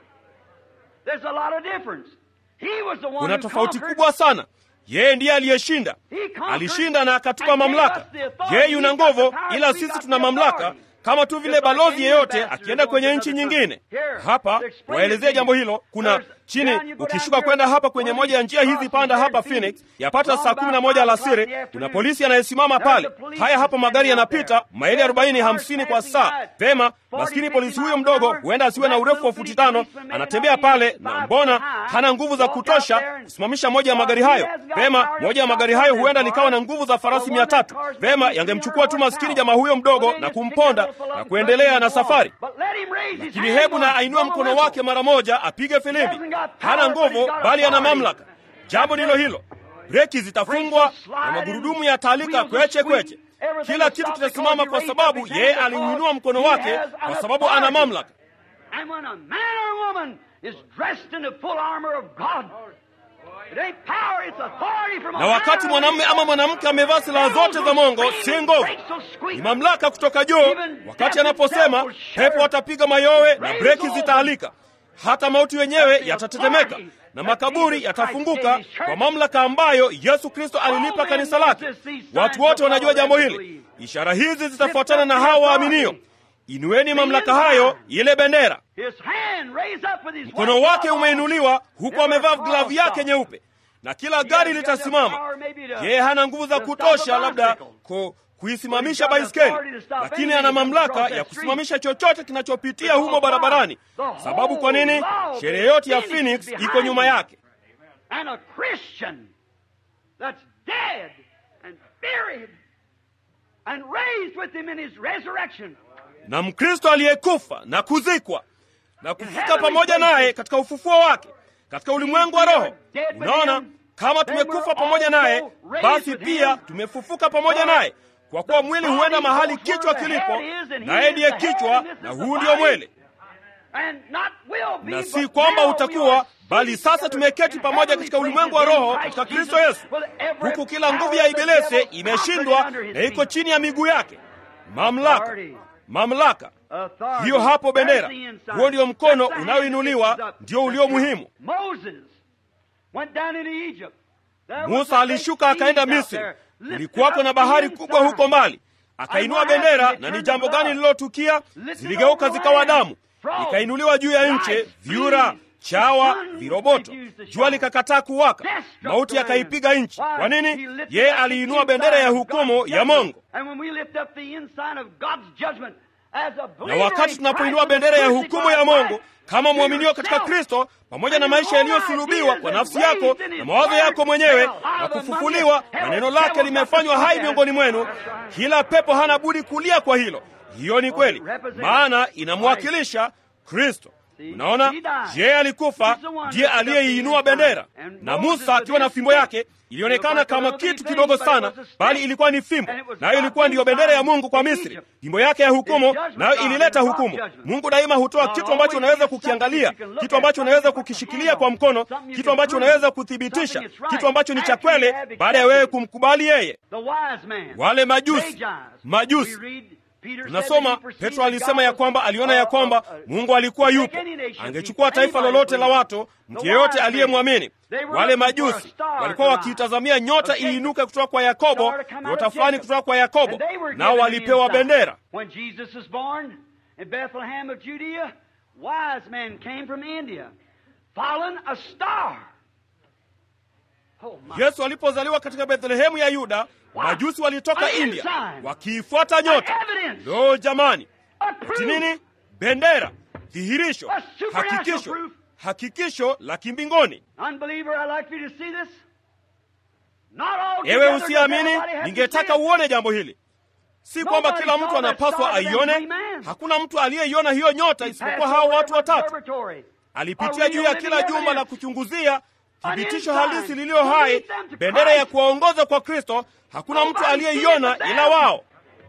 There's a lot of difference. He was the one Kuna who tofauti conquered. kubwa sana. Yeye ndiye aliyeshinda, He conquered alishinda na akatupa and gave mamlaka. us the authority. Yeye yuna He's got the nguvu, power, ila we sisi got tuna the mamlaka, authority. kama tu vile Just like balozi any yeyote ambassador akienda going kwenye to nchi another nyingine. country. Here, Hapa to explain waelezee it to jambo you. hilo. Kuna There's- chini, down you go ukishuka down kwenda here, hapa kwenye one of moja ya these njia hizi crossings panda there hapa in Phoenix. Phoenix, yapata Long saa kumi na about moja five o'clock in alasiri, the kuna afternoon. polisi anayesimama There's pale. a police Haya hapa magari standing out yanapita there. maili There's arobaini a car hamsini kwa passing saa. by. Vema, 40, maskini 50 polisi huyo miles an mdogo hour. huenda asiwe na That urefu wa little futi bitty tano, policeman may anatembea not be pale five na foot mbona high. hana nguvu za Walk out kutosha there and- kusimamisha moja ya magari Well, hayo. he has got Vema, power to moja ya stop magari hayo them huenda cars. likawa na nguvu za farasi Well, mia one of tatu. the cars Vema, maybe yangemchukua tu 300 maskini horsepower. jamaa huyo mdogo Well, they na just pick kumponda that little na fellow kuendelea up na and run. safari. But let him raise his Lakini hand hebu once, na ainue blow a mkono whistle. wake mara moja, apige filimbi. hasn't got power, Hana but he's nguvu, got bali ana authority. mamlaka. Jambo ndilo hilo. Breki zitafungwa na magurudumu yataalika kweche kweche. Kila kitu kitasimama kwa sababu yeye aliuinua mkono wake, kwa sababu ana mamlaka. And when a man or woman is dressed in the full armor of God, it ain't power, it's authority from Na wakati mwanamume ama mwanamke amevaa silaha zote za Mungu, si nguvu, ni mamlaka kutoka juu. Wakati anaposema, pepo watapiga mayowe na breki zitaalika, hata mauti wenyewe yatatetemeka na makaburi yatafunguka kwa mamlaka ambayo Yesu Kristo alilipa kanisa lake. Watu wote wanajua jambo hili. Ishara hizi zitafuatana na hawa waaminio. Inueni mamlaka hayo, ile bendera. Mkono wake umeinuliwa huku amevaa glavu yake nyeupe, na kila gari litasimama. Yeye hana nguvu za kutosha labda ku, kuisimamisha baiskeli, lakini ana mamlaka ya kusimamisha chochote kinachopitia humo barabarani. Sababu kwa nini? Sherehe yote ya Phoenix iko nyuma yake. And a Christian that's dead and buried and raised with him in his resurrection. na Mkristo aliyekufa na kuzikwa na kufika pamoja naye katika ufufuo wake katika ulimwengu wa roho. Unaona, kama tumekufa pamoja naye, basi pia tumefufuka pamoja naye, kwa kuwa mwili huenda mahali kichwa kilipo, naye ndiye kichwa, na huu ndio mwili. And not will be, Na but si kwamba now we utakuwa, are bali seated sasa together tumeketi in pamoja heavenly katika ulimwengu wa places in roho Christ katika Kristo Jesus, Yesu, with every huku kila nguvu power ya of the ibilisi devil imeshindwa conquered under na his iko feet. chini ya miguu yake. Mamlaka, Authority. mamlaka Authority. hiyo hapo bendera. That's the inside. Huo ndio mkono That's the hand unaoinuliwa, that lifts up. ndio ulio muhimu. Moses went down into Egypt. Musa alishuka akaenda Misri, kulikuwako na bahari kubwa huko mbali, akainua bendera, na ni jambo gani lililotukia? Ziligeuka zikawa damu, ikainuliwa juu ya nchi, vyura, chawa, viroboto. Jua likakataa kuwaka, mauti yakaipiga nchi. Kwa nini? Yeye aliinua bendera ya hukumu ya Mungu. Na wakati tunapoinua bendera ya hukumu ya Mungu kama mwaminio katika Kristo, pamoja na maisha yaliyosulubiwa kwa nafsi yako na mawazo yako mwenyewe na kufufuliwa na neno lake limefanywa hai miongoni mwenu, kila pepo hana budi kulia kwa hilo. Hiyo ni kweli, maana inamwakilisha Kristo. Unaona, yeye alikufa, ndiye aliyeiinua bendera, na Musa akiwa na fimbo yake ilionekana kama kitu kidogo sana, bali ilikuwa ni fimbo, nayo ilikuwa ndiyo bendera ya Mungu kwa Misri, fimbo yake ya hukumu, nayo ilileta hukumu. Mungu daima hutoa kitu ambacho unaweza kukiangalia, kitu ambacho unaweza kukishikilia kwa mkono, kitu ambacho unaweza kuthibitisha, kitu ambacho ni cha kweli, baada ya wewe kumkubali yeye. Wale majusi, majusi Tunasoma Petro alisema ya kwamba aliona ya kwamba Mungu alikuwa yupo, angechukua taifa lolote la watu, mtu yeyote aliyemwamini. Wale majusi walikuwa wakiitazamia nyota iinuke kutoka kwa Yakobo, nyota fulani kutoka kwa Yakobo, nao walipewa bendera. Yesu alipozaliwa katika Bethlehemu ya Yuda, majusi walitoka India wakiifuata nyota. Lo, jamani, ati nini? Bendera, dhihirisho, hakikisho, hakikisho la kimbinguni. Ewe usiamini, ningetaka uone jambo hili. Si kwamba kila mtu anapaswa aione. Hakuna mtu aliyeiona hiyo nyota isipokuwa hao watu watatu. Alipitia juu ya kila jumba la kuchunguzia thibitisho halisi liliyo hai, bendera ya kuwaongoza kwa Kristo. Hakuna mtu aliyeiona ila wao.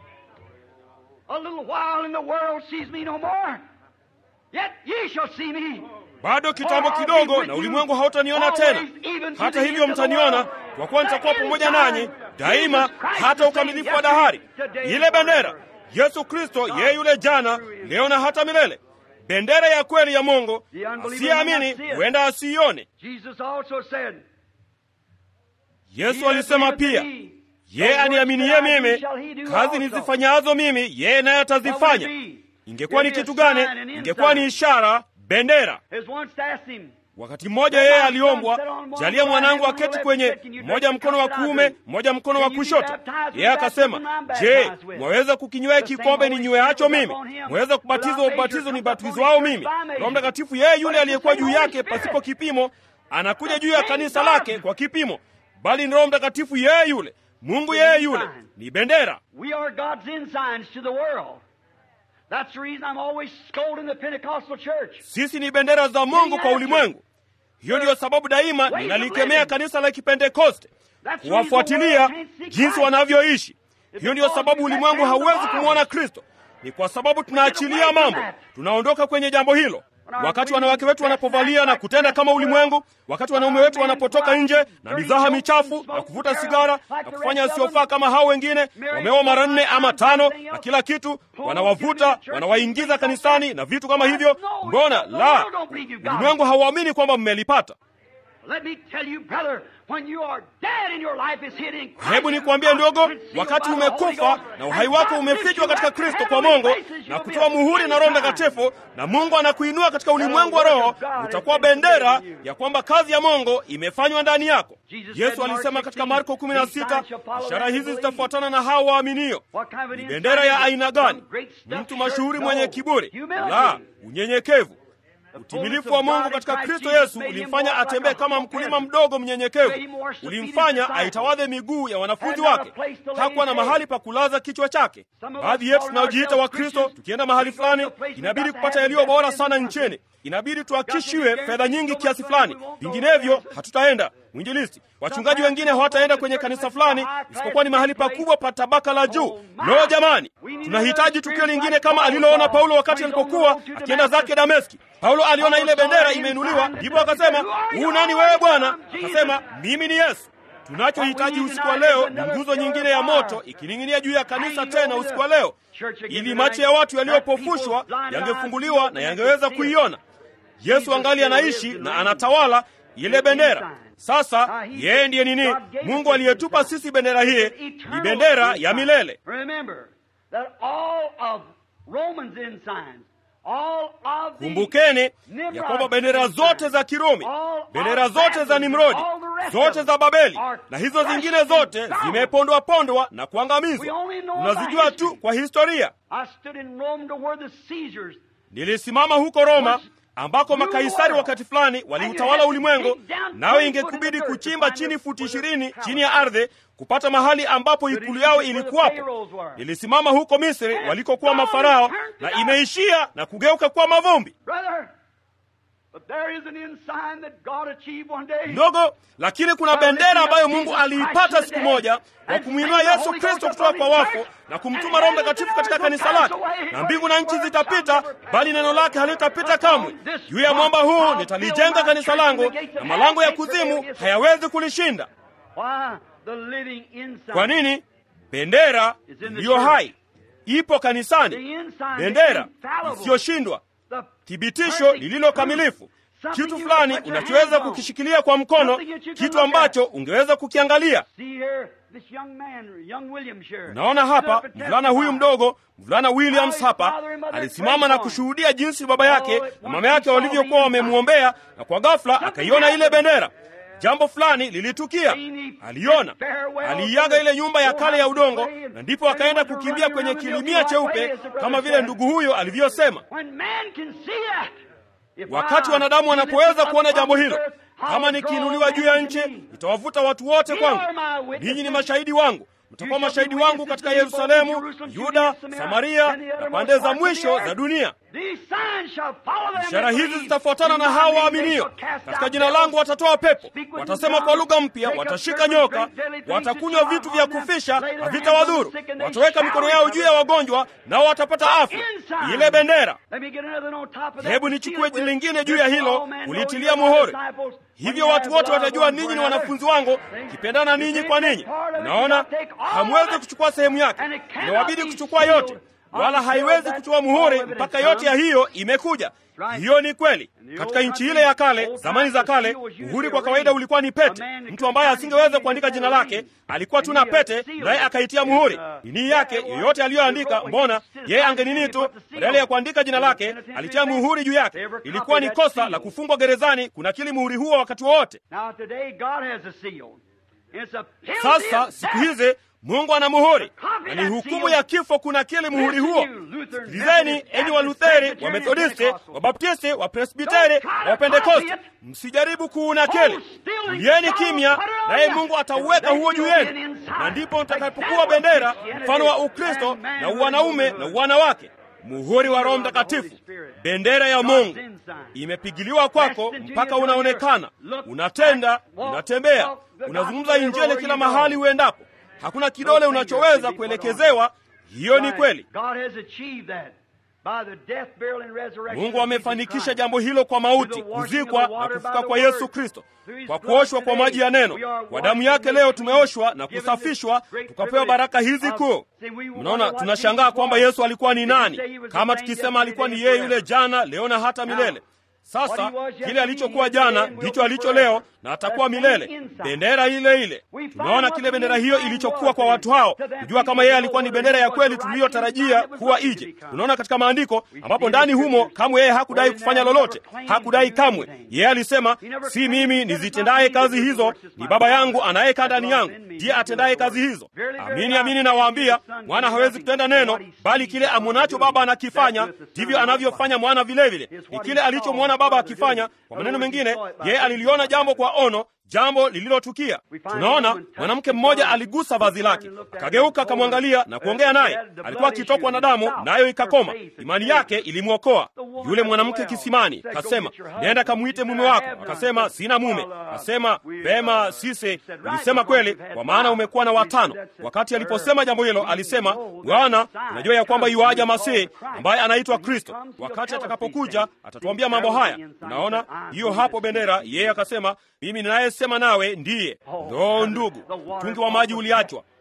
Bado kitambo kidogo, na ulimwengu hautaniona tena. Hata hivyo mtaniona, kwa kuwa nitakuwa pamoja nanyi daima, hata ukamilifu wa dahari. Ile bendera, Yesu Kristo, yeye yule jana, leo na hata milele bendera ya kweli ya Mungu. Asiyeamini huenda asiione. Yesu alisema pia, yeye aniaminiye mimi, kazi nizifanyazo mimi, yeye naye atazifanya. Ingekuwa ni kitu gani? Ingekuwa ni ishara, bendera. Wakati mmoja yeye aliombwa, jalia mwanangu aketi kwenye mmoja mkono wa kuume, mmoja mkono wa kushoto. Yeye akasema, je, mwaweza kukinywea kikombe ninyweacho mimi? Mwaweza kubatizwa ubatizo nibatizwao mimi? Roho Mtakatifu yeye yule aliyekuwa juu yake pasipo kipimo, anakuja juu ya kanisa lake kwa kipimo, bali ni Roho Mtakatifu yeye yule, Mungu yeye yule, ni bendera. Sisi ni bendera za Mungu kwa ulimwengu. Hiyo ndiyo sababu daima ninalikemea kanisa la Kipentekoste, kuwafuatilia jinsi wanavyoishi. Hiyo ndiyo sababu ulimwengu hauwezi kumwona Kristo. Ni kwa sababu tunaachilia mambo, tunaondoka kwenye jambo hilo. Wakati wanawake wetu wanapovalia na kutenda kama ulimwengu, wakati wanaume wetu wanapotoka nje na mizaha michafu na kuvuta sigara na kufanya yasiyofaa kama hao wengine, wameoa mara nne ama tano na kila kitu, wanawavuta wanawaingiza kanisani na vitu kama hivyo. Mbona la, ulimwengu hauamini kwamba mmelipata. Hebu nikwambie ndogo, wakati umekufa na uhai wako umefichwa katika Kristo kwa Mungu na kutoa muhuri na Roho Mtakatifu, na Mungu anakuinua katika ulimwengu wa roho, utakuwa bendera ya kwamba kazi ya Mungu imefanywa ndani yako. Yesu alisema katika Marko 16, ishara hizi zitafuatana na hao waaminio. Ni bendera ya aina gani? Mtu mashuhuri mwenye kiburi? La, unyenyekevu. Utimilifu wa Mungu katika Kristo Yesu ulimfanya atembee kama mkulima mdogo mnyenyekevu, ulimfanya aitawadhe miguu ya wanafunzi wake. Hakuwa na mahali pa kulaza kichwa chake. Baadhi yetu tunaojiita wa Kristo, tukienda mahali fulani, inabidi kupata yaliyo bora sana nchini, inabidi tuhakishiwe fedha nyingi kiasi fulani, vinginevyo hatutaenda. Mwinjilisti, wachungaji wengine hawataenda kwenye kanisa fulani isipokuwa ni mahali pakubwa pa tabaka la juu. Lo, jamani, tunahitaji tukio lingine kama aliloona Paulo wakati alipokuwa akienda zake Dameski. Paulo aliona ile bendera imeinuliwa, ndipo akasema, huu nani wewe Bwana? Akasema, mimi ni Yesu. Tunachohitaji usiku wa leo ni nguzo nyingine ya moto ikining'inia juu ya kanisa tena usiku wa leo, ili macho ya watu yaliyopofushwa yangefunguliwa na yangeweza kuiona. Yesu angali anaishi na anatawala ile bendera. Sasa yeye ndiye nini? Mungu aliyetupa sisi bendera hii ni bendera ya milele. Kumbukeni ya kwamba bendera zote za Kirumi, bendera zote za Nimrodi, zote za Babeli na hizo zingine zote zimepondwa pondwa na kuangamizwa. Tunazijua tu kwa historia. Nilisimama huko Roma ambako makaisari wakati fulani waliutawala ulimwengu, nawe ingekubidi kuchimba chini futi ishirini chini ya ardhi kupata mahali ambapo ikulu yao ilikuwapo. Nilisimama huko Misri walikokuwa mafarao, na imeishia na kugeuka kuwa mavumbi ndogo, lakini kuna bendera ambayo Mungu aliipata siku moja kwa kumwinua Yesu Kristo kutoka kwa wafu na kumtuma Roho Mtakatifu katika kanisa lake, na mbingu na nchi zitapita, bali neno lake halitapita kamwe. Juu ya mwamba huu nitalijenga kanisa langu, na malango ya kuzimu hayawezi kulishinda. Kwa nini? Bendera iliyo hai ipo kanisani, bendera isiyoshindwa, thibitisho lililo kamilifu, kitu fulani unachoweza kukishikilia kwa mkono, kitu ambacho ungeweza kukiangalia. Unaona hapa, mvulana huyu mdogo, mvulana Williams hapa alisimama na kushuhudia jinsi baba yake na mama yake walivyokuwa wamemwombea, na kwa ghafla akaiona ile bendera. Jambo fulani lilitukia, aliona, aliiaga ile nyumba ya kale ya udongo, na ndipo akaenda kukimbia kwenye kilimia cheupe kama vile ndugu huyo alivyosema. Wakati wanadamu wanapoweza kuona jambo hilo, kama nikiinuliwa juu ya nchi, nitawavuta watu wote kwangu. Ninyi ni mashahidi wangu, mtakuwa mashahidi wangu katika Yerusalemu, Yuda, Samaria na pande za mwisho za dunia. Ishara hizi zitafuatana na hawa waaminio. Katika jina langu watatoa pepo, watasema kwa lugha mpya, watashika nyoka, watakunywa vitu vya kufisha, havitawadhuru, wataweka mikono yao juu ya wagonjwa, nao watapata afya. Ile bendera. Hebu nichukue lingine juu ya hilo, kulitilia muhuri. Hivyo watu wote watajua ninyi ni wanafunzi wangu, kipendana ninyi kwa ninyi. Unaona, hamwezi kuchukua sehemu yake, inawabidi kuchukua yote wala haiwezi kuchukua muhuri mpaka yote ya hiyo imekuja. Hiyo ni kweli. Katika nchi ile ya kale, zamani za kale, muhuri kwa kawaida ulikuwa ni pete. Mtu ambaye asingeweza kuandika jina lake alikuwa tu na pete, naye akaitia muhuri nini yake yoyote aliyoandika. Mbona yeye angenini tu, badala ya kuandika jina lake alitia muhuri juu yake. Ilikuwa ni kosa la kufungwa gerezani kunakili muhuri huo wakati wowote. Sasa siku hizi Mungu ana muhuri na ni hukumu ya kifo kunakili muhuri huo. Sikilizeni enyi Walutheri, Wamethodisti, Wabaptisti, Wapresbiteri, Wapentekosti, msijaribu kuunakili. Tulieni kimya, naye Mungu atauweka huo juu yenu, na ndipo mtakapokuwa bendera, mfano wa Ukristo na uwanaume na uwanawake. Muhuri wa Roho Mtakatifu, bendera ya Mungu imepigiliwa kwako mpaka unaonekana, unatenda, unatembea, unazungumza Injili kila mahali uendapo. Hakuna kidole unachoweza kuelekezewa. Hiyo ni kweli. Mungu amefanikisha jambo hilo kwa mauti, kuzikwa na kufuka kwa Yesu Kristo, kwa kuoshwa kwa maji ya neno. Kwa damu yake leo tumeoshwa na kusafishwa, tukapewa baraka hizi kuu. Mnaona, tunashangaa kwamba Yesu alikuwa ni nani, kama tukisema alikuwa ni yeye yule jana, leo na hata milele. Sasa kile alichokuwa jana ndicho alicho leo na atakuwa milele, bendera ile ile. Tunaona kile bendera hiyo ilichokuwa kwa watu hao, kujua kama yeye alikuwa ni bendera ya kweli tuliyotarajia kuwa ije. Tunaona katika maandiko ambapo ndani humo kamwe yeye hakudai kufanya lolote, hakudai kamwe. Yeye alisema, si mimi nizitendaye kazi hizo, ni Baba yangu anayekaa ndani yangu ndiye atendaye kazi hizo. Amini amini nawaambia, mwana hawezi kutenda neno, bali kile amwonacho Baba anakifanya, ndivyo anavyofanya mwana vilevile. Ni kile alichomwona Baba akifanya. Kwa maneno mengine, yeye aliliona jambo kwa ono, jambo lililotukia. Tunaona mwanamke mmoja aligusa vazi lake, akageuka akamwangalia na kuongea naye. Alikuwa akitokwa na damu, nayo ikakoma. Imani yake ilimwokoa. Yule mwanamke kisimani kasema, nenda kamwite mume wako. Akasema, sina mume. Akasema, vema, sisi ulisema kweli, kwa maana umekuwa na watano. Wakati aliposema jambo hilo, alisema, Bwana, unajua ya kwamba yuaja Masihi ambaye anaitwa Kristo. Wakati atakapokuja atatuambia mambo haya. Unaona hiyo hapo bendera. Yeye akasema, mimi ninayesema nawe ndiye. Ndoo ndugu, mtungi wa maji uliachwa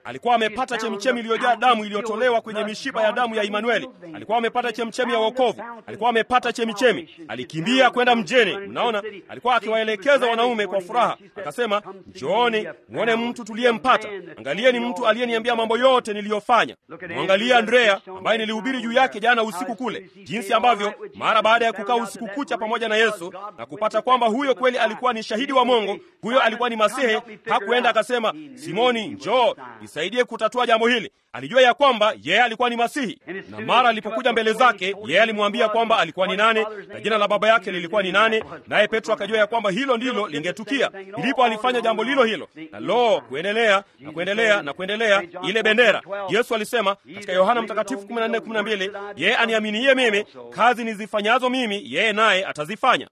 alikuwa amepata chemchemi iliyojaa damu iliyotolewa kwenye mishipa ya damu ya Imanueli. Alikuwa amepata chemchemi ya wokovu, alikuwa amepata chemichemi. Alikimbia kwenda mjini. Mnaona, alikuwa akiwaelekeza wanaume kwa furaha, akasema, njooni mwone mtu tuliyempata. Angalieni mtu aliyeniambia mambo yote niliyofanya. Mwangalie Andrea ambaye nilihubiri juu yake jana usiku kule, jinsi ambavyo mara baada ya kukaa usiku kucha pamoja na Yesu na kupata kwamba huyo kweli alikuwa ni shahidi wa Mungu, huyo alikuwa ni Masihi, hakuenda akasema, Simoni, njoo nisaidie kutatua jambo hili. Alijua ya kwamba yeye alikuwa ni Masihi, na mara alipokuja mbele zake, yeye alimwambia kwamba alikuwa ni nane na jina la baba yake lilikuwa ni nane, naye Petro akajua ya kwamba hilo ndilo lingetukia. Ndipo alifanya jambo lilo hilo, na lo, kuendelea na kuendelea na kuendelea, ile bendera. Yesu alisema katika Yohana Mtakatifu 14:12, yeye aniaminiye mimi, kazi nizifanyazo mimi, yeye naye atazifanya.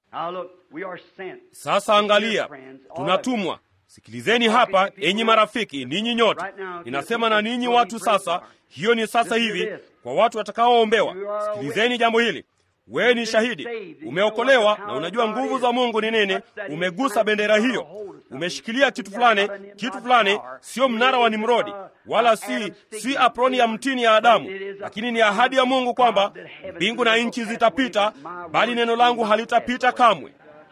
Sasa angalia, tunatumwa Sikilizeni hapa, enyi marafiki, ninyi nyote. Ninasema na ninyi watu sasa, hiyo ni sasa hivi kwa watu watakaoombewa. Sikilizeni jambo hili. Wewe ni shahidi, umeokolewa na unajua nguvu za Mungu ni nini. Umegusa bendera hiyo, umeshikilia kitu fulani, kitu fulani, sio mnara wa Nimrodi wala si si aproni ya mtini ya Adamu, lakini ni ahadi ya Mungu kwamba mbingu na nchi zitapita, bali neno langu halitapita kamwe.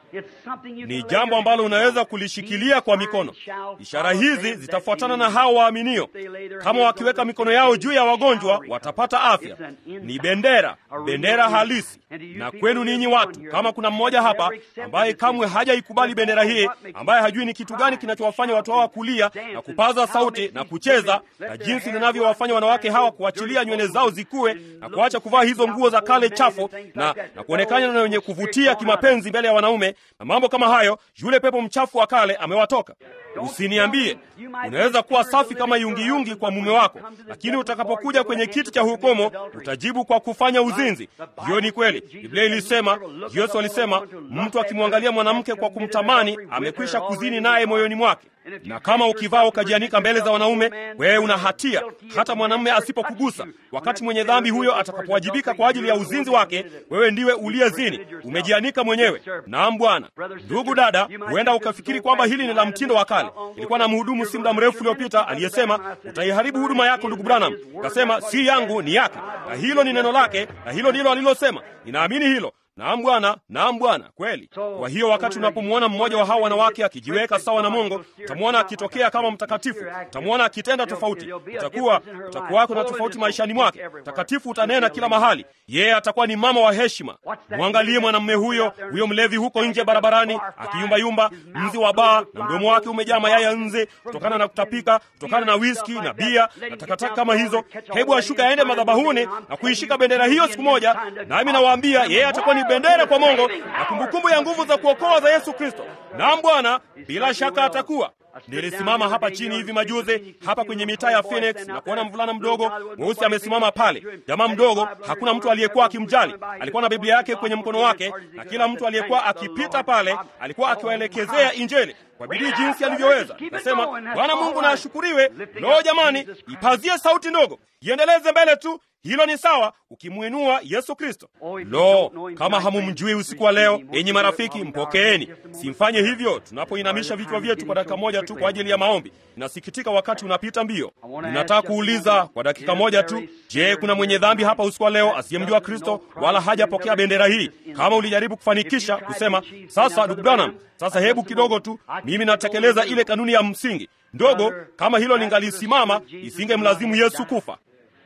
Ni jambo ambalo unaweza kulishikilia kwa mikono. Ishara hizi zitafuatana na hao waaminio. Kama wakiweka mikono yao juu ya wagonjwa watapata afya. Ni bendera, bendera halisi. Na kwenu ninyi watu, kama kuna mmoja hapa ambaye kamwe hajaikubali bendera hii, ambaye hajui ni kitu gani kinachowafanya watu hawa kulia na kupaza sauti na kucheza, na jinsi linavyowafanya wanawake hawa kuachilia nywele zao zikue na kuacha kuvaa hizo nguo za kale chafu na, na kuonekana na wenye kuvutia kimapenzi mbele ya wanaume na mambo kama hayo, yule pepo mchafu wa kale amewatoka. Usiniambie unaweza kuwa safi kama yungiyungi kwa mume wako, lakini utakapokuja kwenye kiti cha hukumu utajibu kwa kufanya uzinzi. Hiyo ni kweli. Biblia ilisema, Yesu alisema, mtu akimwangalia mwanamke kwa kumtamani amekwisha kuzini naye moyoni mwake. Na kama ukivaa ukajianika mbele za wanaume, wewe una hatia, hata mwanamume asipokugusa. Wakati mwenye dhambi huyo atakapowajibika kwa ajili ya uzinzi wake, wewe ndiwe uliyezini, umejianika mwenyewe. Naam Bwana. Ndugu dada, huenda ukafikiri kwamba hili ni la mtindo wa kale. Ilikuwa na mhudumu si muda mrefu uliopita aliyesema, utaiharibu huduma yako ndugu Branham. Kasema si yangu, ni yake, na hilo ni neno lake, na hilo ndilo alilosema. Ninaamini hilo. Naam Bwana, naam Bwana, kweli. Kwa hiyo wakati unapomwona mmoja wa hawa wanawake akijiweka sawa na Mungu, utamwona akitokea kama mtakatifu, utamwona akitenda tofauti, utakuwa utakuwako na tofauti maishani mwake. Mtakatifu utanena kila mahali, yeye atakuwa ni mama wa heshima. Mwangalie mwanamume huyo, huyo mlevi huko nje barabarani akiyumbayumba, nzi wa baa, na mdomo wake umejaa mayai ya nzi kutokana na kutapika, kutokana na wiski na bia na takataka kama hizo. Hebu ashuka aende madhabahuni na kuishika bendera hiyo siku moja, nami nawaambia yeye atakuwa ni bendera kwa Mungu na kumbukumbu ya nguvu za kuokoa za Yesu Kristo. Naam Bwana, bila shaka atakuwa. Nilisimama hapa chini hivi majuzi hapa kwenye mitaa ya Phoenix na kuona mvulana mdogo mweusi amesimama pale. Jamaa mdogo, hakuna mtu aliyekuwa akimjali. Alikuwa na Biblia yake kwenye mkono wake, na kila mtu aliyekuwa akipita pale alikuwa akiwaelekezea Injili kwa bidii jinsi alivyoweza. Nasema Bwana Mungu na ashukuriwe. Lo, jamani, ipazie sauti ndogo, iendeleze mbele tu. Hilo ni sawa ukimwinua Yesu Kristo. Lo, kama hamumjui usiku wa leo, enyi marafiki, mpokeeni. Simfanye hivyo tunapoinamisha vichwa vyetu kwa dakika moja tu kwa ajili ya maombi. Ninasikitika wakati unapita mbio. Ninataka kuuliza kwa dakika moja tu, je, kuna mwenye dhambi hapa usiku wa leo asiyemjua Kristo wala hajapokea bendera hii? Kama ulijaribu kufanikisha kusema, sasa ndugu Branham, sasa hebu kidogo tu, mimi natekeleza ile kanuni ya msingi ndogo, kama hilo lingalisimama, isingemlazimu Yesu kufa.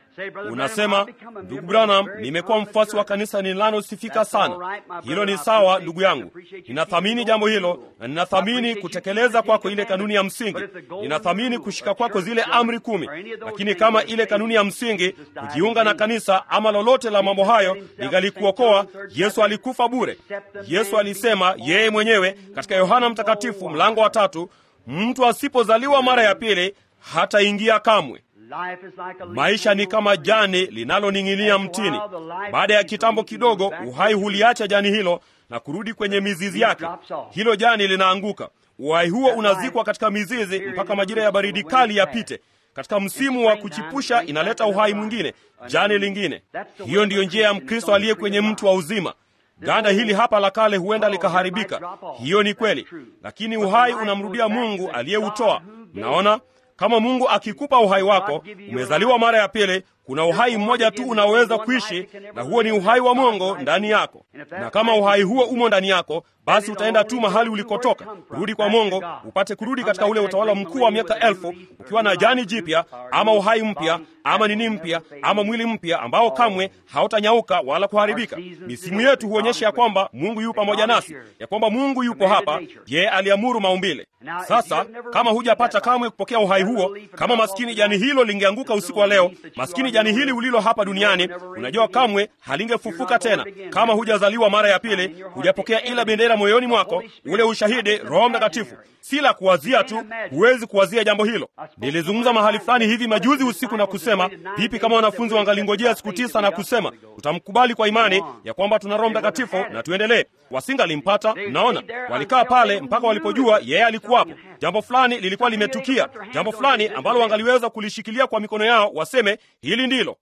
Unasema, ndugu Branham, nimekuwa mfuasi wa kanisa ninalosifika sana. Hilo ni sawa, ndugu yangu, ninathamini jambo hilo na ninathamini kutekeleza kwako ile kanuni ya msingi, ninathamini kushika kwako zile amri kumi. Lakini kama ile kanuni ya msingi, kujiunga na kanisa ama lolote la mambo hayo lingalikuokoa, Yesu alikufa bure. Yesu alisema yeye mwenyewe katika Yohana Mtakatifu mlango wa tatu, mtu asipozaliwa mara ya pili hataingia kamwe. Maisha ni kama jani linaloning'inia mtini. Baada ya kitambo kidogo, uhai huliacha jani hilo na kurudi kwenye mizizi yake. Hilo jani linaanguka. Uhai huo unazikwa katika mizizi mpaka majira ya baridi kali yapite. Katika msimu wa kuchipusha inaleta uhai mwingine, jani lingine. Hiyo ndiyo njia ya Mkristo aliye kwenye mti wa uzima. Ganda hili hapa la kale huenda likaharibika, hiyo ni kweli, lakini uhai unamrudia Mungu aliyeutoa. Mnaona, kama mungu akikupa uhai wako umezaliwa mara ya pili kuna uhai mmoja tu unaoweza kuishi na huo ni uhai wa mungu ndani yako na kama uhai huo umo ndani yako basi utaenda tu mahali ulikotoka kurudi kwa mungu upate kurudi katika ule utawala mkuu wa miaka elfu ukiwa na jani jipya ama uhai mpya ama nini mpya ama mwili mpya ambao kamwe hautanyauka wala kuharibika misimu yetu huonyesha ya kwamba mungu yu pamoja nasi ya kwamba mungu yupo hapa yeye aliamuru maumbile sasa kama hujapata kamwe kupokea uhai huo kama maskini jani hilo lingeanguka usiku wa leo maskini jani hili ulilo hapa duniani unajua kamwe halingefufuka tena kama hujazaliwa mara ya pili hujapokea ila bendera moyoni mwako ule ushahidi roho mtakatifu si la kuwazia tu huwezi kuwazia jambo hilo nilizungumza mahali fulani hivi majuzi usiku na kusema vipi kama wanafunzi wangalingojea siku tisa na kusema tutamkubali kwa imani ya kwamba tuna roho mtakatifu na tuendelee wasingalimpata mnaona walikaa pale mpaka walipojua yeye alikuwapo jambo fulani lilikuwa limetukia jambo fulani ambalo wangaliweza kulishikilia kwa mikono yao waseme hili ndilo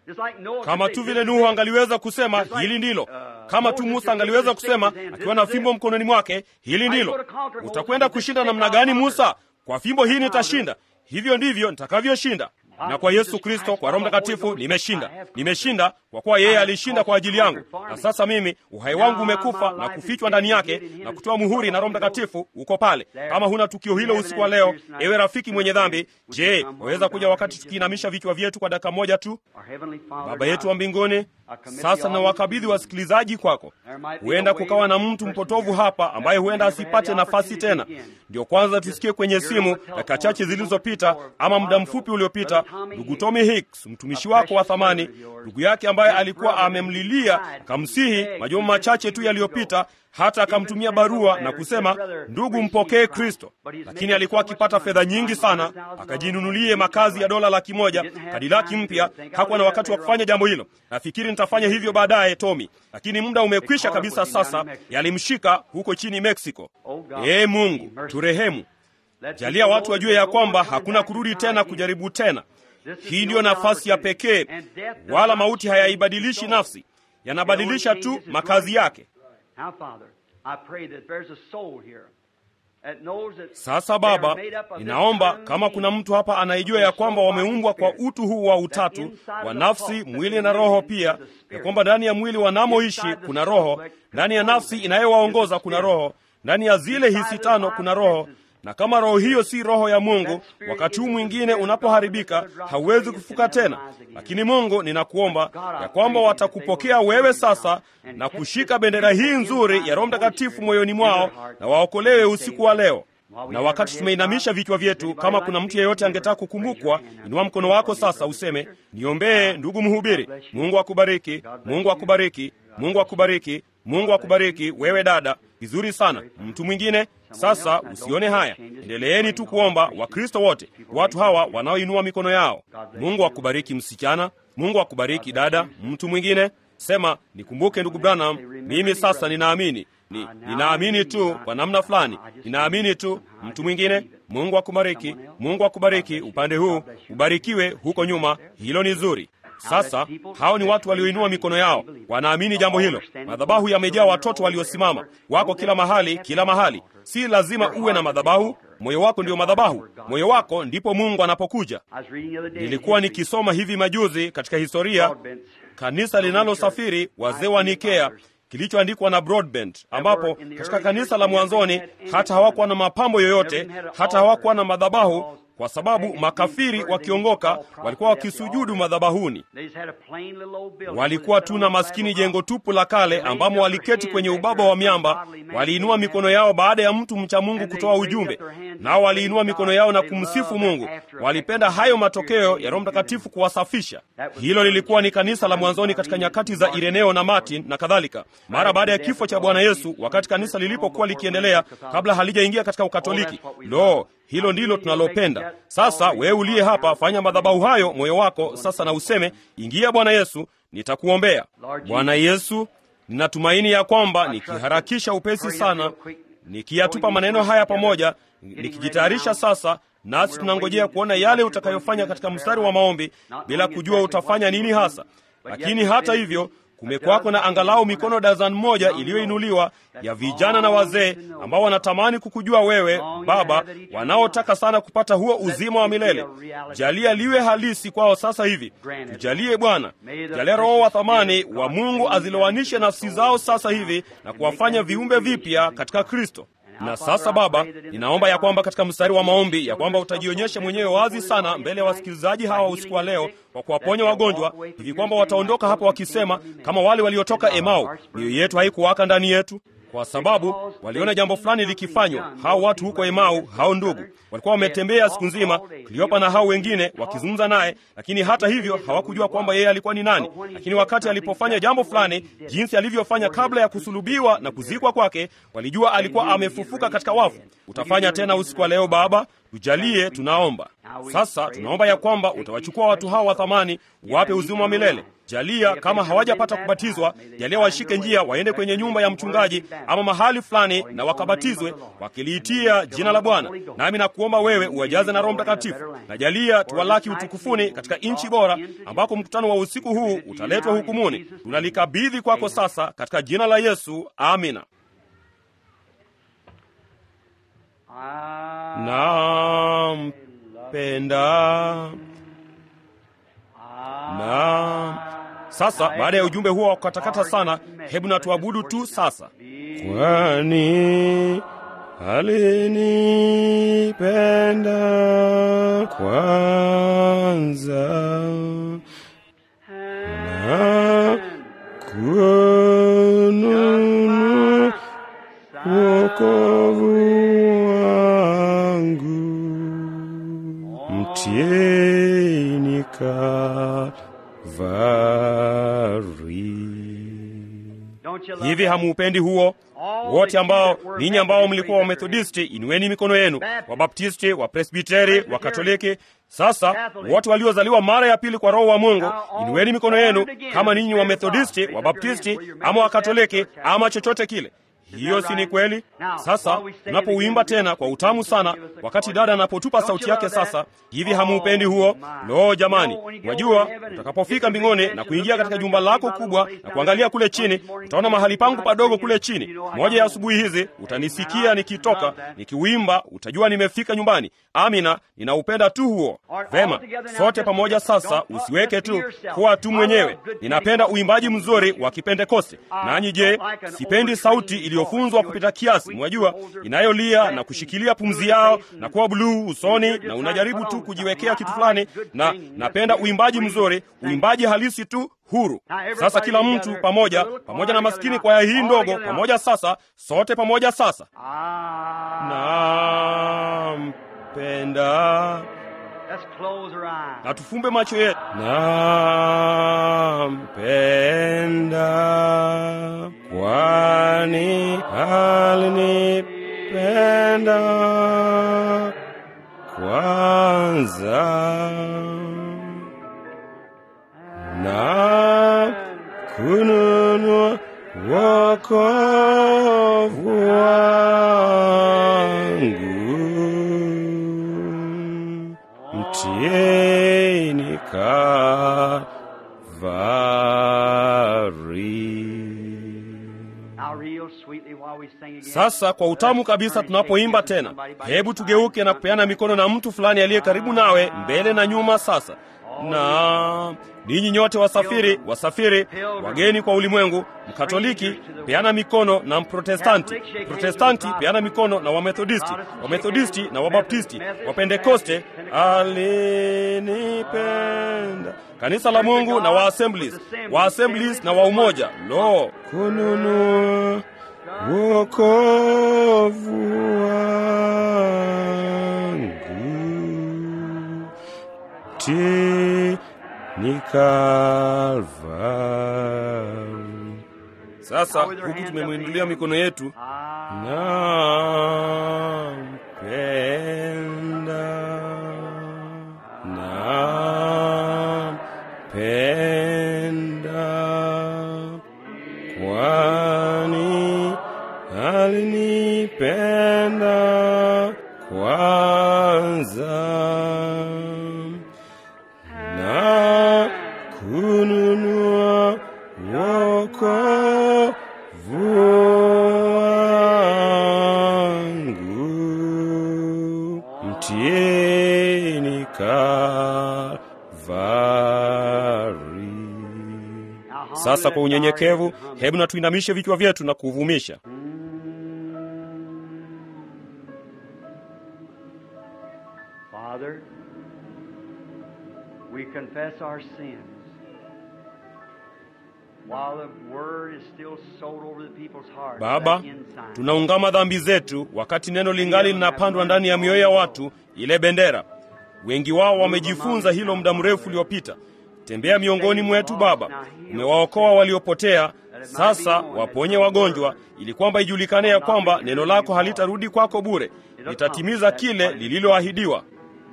kama tu vile nuhu angaliweza kusema hili ndilo kama tu musa angaliweza kusema akiwa na fimbo mkononi mwake hili ndilo utakwenda kushinda namna gani musa kwa fimbo hii nitashinda hivyo ndivyo nitakavyoshinda na kwa yesu kristo kwa roho mtakatifu nimeshinda nimeshinda kwa kuwa yeye alishinda kwa ajili yangu na sasa mimi uhai wangu umekufa na kufichwa ndani yake na kutoa muhuri na roho mtakatifu uko pale kama huna tukio hilo usiku wa leo ewe rafiki mwenye dhambi je waweza kuja wakati tukiinamisha vichwa vyetu kwa dakika moja tu baba yetu wa mbinguni sasa na wakabidhi wasikilizaji kwako huenda kukawa na mtu mpotovu hapa ambaye huenda asipate nafasi tena ndio kwanza tusikie kwenye simu dakika chache zilizopita ama muda mfupi uliopita ndugu tommy hicks mtumishi wako wa thamani ndugu yake ambaye alikuwa amemlilia akamsihi majuma machache tu yaliyopita hata akamtumia barua na kusema ndugu mpokee kristo lakini alikuwa akipata fedha nyingi sana akajinunulie makazi ya dola laki moja kadilaki mpya hakuwa na wakati wa kufanya jambo hilo nafikiri nitafanya hivyo baadaye tomi lakini muda umekwisha kabisa sasa yalimshika huko chini mexico ee mungu turehemu jalia watu wajue ya kwamba hakuna kurudi tena kujaribu tena hii ndiyo nafasi ya pekee wala mauti hayaibadilishi nafsi yanabadilisha tu makazi yake sasa baba ninaomba kama kuna mtu hapa anayejua ya kwamba wameumbwa kwa utu huu wa utatu wa nafsi mwili na roho pia ya kwamba ndani ya mwili wanamoishi kuna roho ndani ya nafsi inayowaongoza kuna roho ndani ya zile hisi tano kuna roho na kama roho hiyo si roho ya mungu wakati huu mwingine unapoharibika hauwezi kufuka tena lakini mungu ninakuomba ya kwamba watakupokea wewe sasa na kushika bendera hii nzuri ya roho mtakatifu moyoni mwao na waokolewe usiku wa leo na wakati tumeinamisha vichwa vyetu kama kuna mtu yeyote angetaka kukumbukwa inua mkono wako sasa useme niombee ndugu mhubiri mungu akubariki mungu akubariki mungu akubariki mungu akubariki wewe dada vizuri sana mtu mwingine sasa usione haya endeleeni tu kuomba wakristo wote watu hawa wanaoinua mikono yao mungu akubariki msichana mungu akubariki dada mtu mwingine sema nikumbuke ndugu branham mimi sasa ninaamini ni, ninaamini tu kwa namna fulani ninaamini tu mtu mwingine mungu akubariki mungu akubariki upande huu ubarikiwe huko nyuma hilo ni zuri sasa hao ni watu walioinua mikono yao wanaamini jambo hilo madhabahu yamejaa watoto waliosimama wako kila mahali kila mahali si lazima uwe na madhabahu moyo wako ndio madhabahu moyo wako ndipo mungu anapokuja nilikuwa nikisoma hivi majuzi katika historia kanisa linalosafiri wazee wa nikea kilichoandikwa na broadbent ambapo katika kanisa la mwanzoni hata hawakuwa na mapambo yoyote hata hawakuwa na madhabahu kwa sababu makafiri wakiongoka walikuwa wakisujudu madhabahuni walikuwa tu na maskini jengo tupu la kale ambamo waliketi kwenye ubaba wa miamba waliinua mikono yao baada ya mtu mcha mungu kutoa ujumbe nao waliinua mikono yao na kumsifu mungu walipenda hayo matokeo ya roho mtakatifu kuwasafisha hilo lilikuwa ni kanisa la mwanzoni katika nyakati za ireneo na martin na kadhalika mara baada ya kifo cha bwana yesu wakati kanisa lilipokuwa likiendelea kabla halijaingia katika ukatoliki lo hilo ndilo tunalopenda sasa wewe uliye hapa fanya madhabahu hayo moyo wako sasa na useme ingia bwana yesu nitakuombea bwana yesu ninatumaini ya kwamba nikiharakisha upesi sana nikiyatupa maneno haya pamoja nikijitayarisha sasa nasi tunangojea kuona yale utakayofanya katika mstari wa maombi bila kujua utafanya nini hasa lakini hata hivyo kumekwako na angalau mikono dazan moja iliyoinuliwa ya vijana na wazee ambao wanatamani kukujua wewe Baba, wanaotaka sana kupata huo uzima wa milele. Jalia liwe halisi kwao sasa hivi. Tujalie Bwana, jalia Roho wa thamani wa Mungu azilowanishe nafsi zao sasa hivi na kuwafanya viumbe vipya katika Kristo. Na sasa Baba, ninaomba ya kwamba katika mstari wa maombi ya kwamba utajionyesha mwenyewe wazi sana mbele ya wasikilizaji hawa usiku wa leo kwa kuwaponya wagonjwa, hivi kwamba wataondoka hapa wakisema kama wale waliotoka Emau, mioyo yetu haikuwaka ndani yetu kwa sababu waliona jambo fulani likifanywa. Hao watu huko Emau, hao ndugu walikuwa wametembea siku nzima, Kleopa na hao wengine wakizungumza naye, lakini hata hivyo hawakujua kwamba yeye alikuwa ni nani. Lakini wakati alipofanya jambo fulani, jinsi alivyofanya kabla ya kusulubiwa na kuzikwa kwake, walijua alikuwa amefufuka katika wafu. Utafanya tena usiku wa leo Baba, tujalie, tunaomba sasa. Tunaomba ya kwamba utawachukua watu hao wa thamani, uwape uzima wa milele. Jalia kama hawajapata kubatizwa, jalia washike njia, waende kwenye nyumba ya mchungaji ama mahali fulani na wakabatizwe, wakiliitia jina la Bwana. Nami nakuomba wewe uwajaze na Roho Mtakatifu, na jalia tuwalaki utukufuni katika nchi bora, ambako mkutano wa usiku huu utaletwa hukumuni. Tunalikabidhi kwako sasa katika jina la Yesu, amina. Nampenda na sasa, baada ya ujumbe huo wa kukatakata sana, hebu na tuabudu tu sasa. Kwani alinipenda kwanza na kununua wokovu wangu mtieni Hivi hamuupendi huo? Wote ambao ninyi ambao mlikuwa Wamethodisti, inueni mikono yenu. Wabaptisti, Wapresbiteri, Wakatoliki, sasa wote waliozaliwa mara ya pili kwa Roho wa Mungu, inueni mikono yenu, kama ninyi Wamethodisti, Wabaptisti ama Wakatoliki ama chochote kile. Hiyo si ni kweli? Sasa tunapouimba tena kwa utamu sana, wakati dada anapotupa sauti yake sasa hivi, hamuupendi huo? Lo, jamani! Wajua, utakapofika mbinguni na kuingia katika jumba lako kubwa na kuangalia kule chini, utaona mahali pangu padogo kule chini. Moja ya asubuhi hizi utanisikia nikitoka nikiuimba, utajua nimefika nyumbani. Amina, ninaupenda tu huo. Vema, sote pamoja sasa, usiweke tu kuwa tu mwenyewe. Ninapenda uimbaji mzuri wa Kipentekoste. Nanyi je, sipendi sauti iliyofunzwa kupita kiasi, mwajua, inayolia na kushikilia pumzi yao na kuwa buluu usoni, na unajaribu tu kujiwekea kitu fulani. Na napenda uimbaji mzuri, uimbaji halisi tu huru. Sasa kila mtu pamoja, pamoja na maskini kwaya hii ndogo pamoja. Sasa sote pamoja sasa, nampenda na tufumbe macho yetu. Nampenda kwani alinipenda kwanza na kununua wokovu wangu mtieni Kalvari. Sasa kwa utamu kabisa, tunapoimba tena, hebu tugeuke na kupeana mikono na mtu fulani aliye karibu nawe, mbele na nyuma. Sasa na ninyi nyote wasafiri, wasafiri, wageni kwa ulimwengu, Mkatoliki peana mikono na Mprotestanti, Protestanti peana mikono na Wamethodisti, Wamethodisti na Wabaptisti, Wapentekoste. Alinipenda kanisa la Mungu na Waassemblies, Waassemblies na wa Umoja. Lo, kununua wokovu wangu ti ni Kalvari. Sasa huku tumemwindulia mikono yetu, nampenda, nampenda, kwani alinipenda kwanza na kununua Kalvari. Sasa kwa unyenyekevu, hebu na tuinamishe vichwa vyetu na kuvumisha. Father, we confess our sins. While the word is still sold over the people's hearts, Baba, that ensign. tunaungama dhambi zetu wakati neno lingali linapandwa ndani ya mioyo ya watu, ile bendera. Wengi wao wamejifunza hilo muda mrefu uliopita. Tembea miongoni mwetu Baba, umewaokoa waliopotea. Sasa waponye wagonjwa, ili kwamba ijulikane ya kwamba neno lako halitarudi kwako bure, litatimiza kile lililoahidiwa.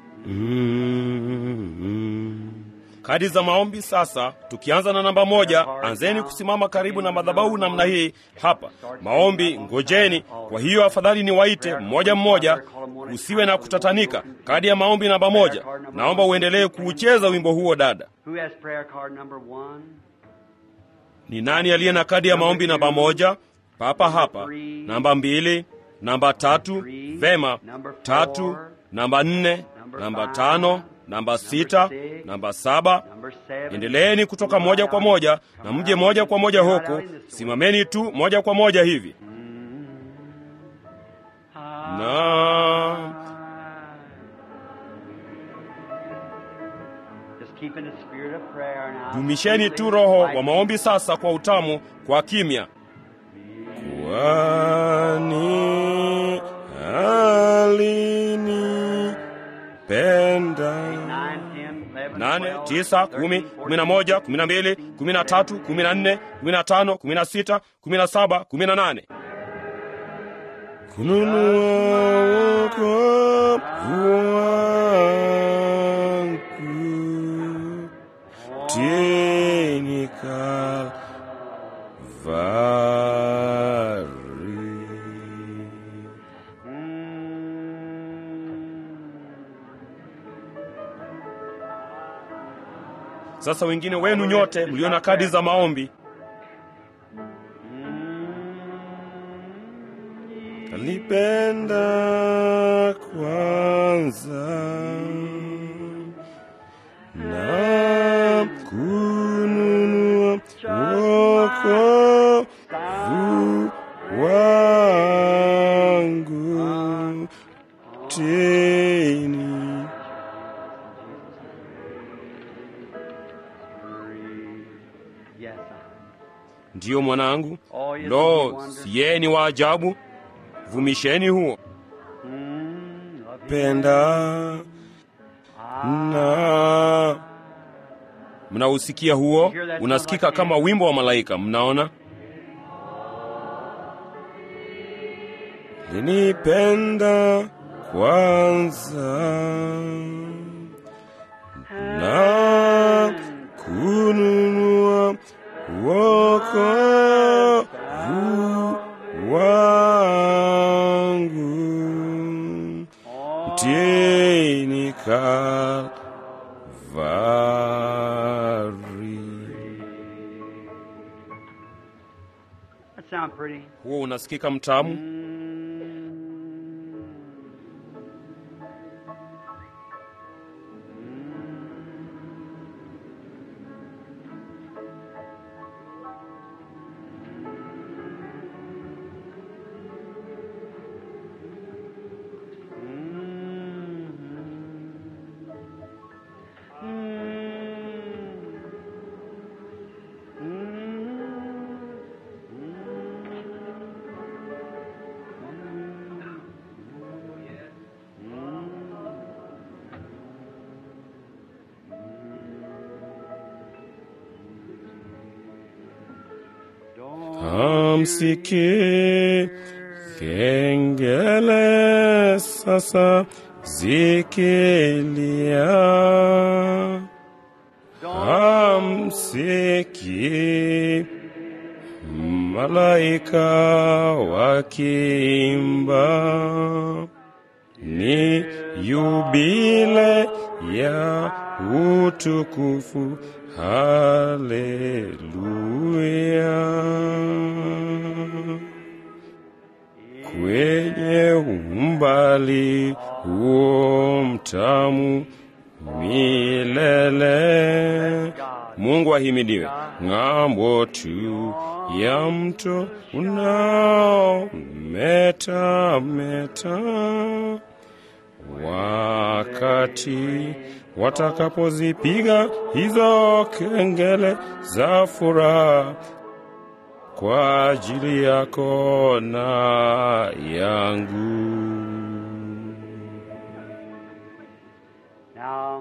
Mm-hmm. Kadi za maombi sasa, tukianza na namba moja. Anzeni kusimama karibu na madhabahu namna hii hapa. Maombi, ngojeni. Kwa hiyo afadhali niwaite mmoja mmoja, usiwe na kutatanika. Kadi ya maombi namba moja, naomba uendelee kuucheza wimbo huo. Dada, Who has prayer card number one? ni nani aliye na kadi ya maombi namba moja? Papa hapa. Namba mbili, namba tatu, vema. Tatu, namba nne, namba tano, namba sita, namba saba. Number seven. Endeleeni kutoka moja kwa moja na mje moja kwa moja huku. Simameni tu moja kwa moja hivi na Just keeping the spirit of prayer now. dumisheni tu roho wa maombi sasa kwa utamu, kwa kimya. Kwani alinipenda. Nine, ten, eleven, nane, twelve, tisa, kumi, thirteen, kumi na moja, kumi na mbili, kumi na tatu, kumi na nne, kumi na tano, kumi na sita, kumi na saba, kumi na nane. Kununua wokovu wangu tini Kalvari. Sasa wengine wenu nyote mlio na kadi za maombi, kalipenda kwanza na kununua wokovu wangu tini Yes. Ndiyo mwanangu, Oh, yes, lo, you wonder. siye ni wa ajabu. Vumisheni huo Mm, love you. penda na mnausikia huo, unasikika kama wimbo wa malaika. Mnaona, linipenda kwanza na kununua wokovu wangu mtini Kalvari. That sound pretty. Huo unasikika mtamu. Amsikie kengele sasa zikilia, amsikie malaika wakiimba, ni yubile ya utukufu. Haleluya! Kwenye umbali huo mtamu milele. Mungu ahimidiwe. Ng'ambo tu ya mto unao meta meta, wakati watakapozipiga hizo kengele za furaha kwa ajili yako na yangu. Now,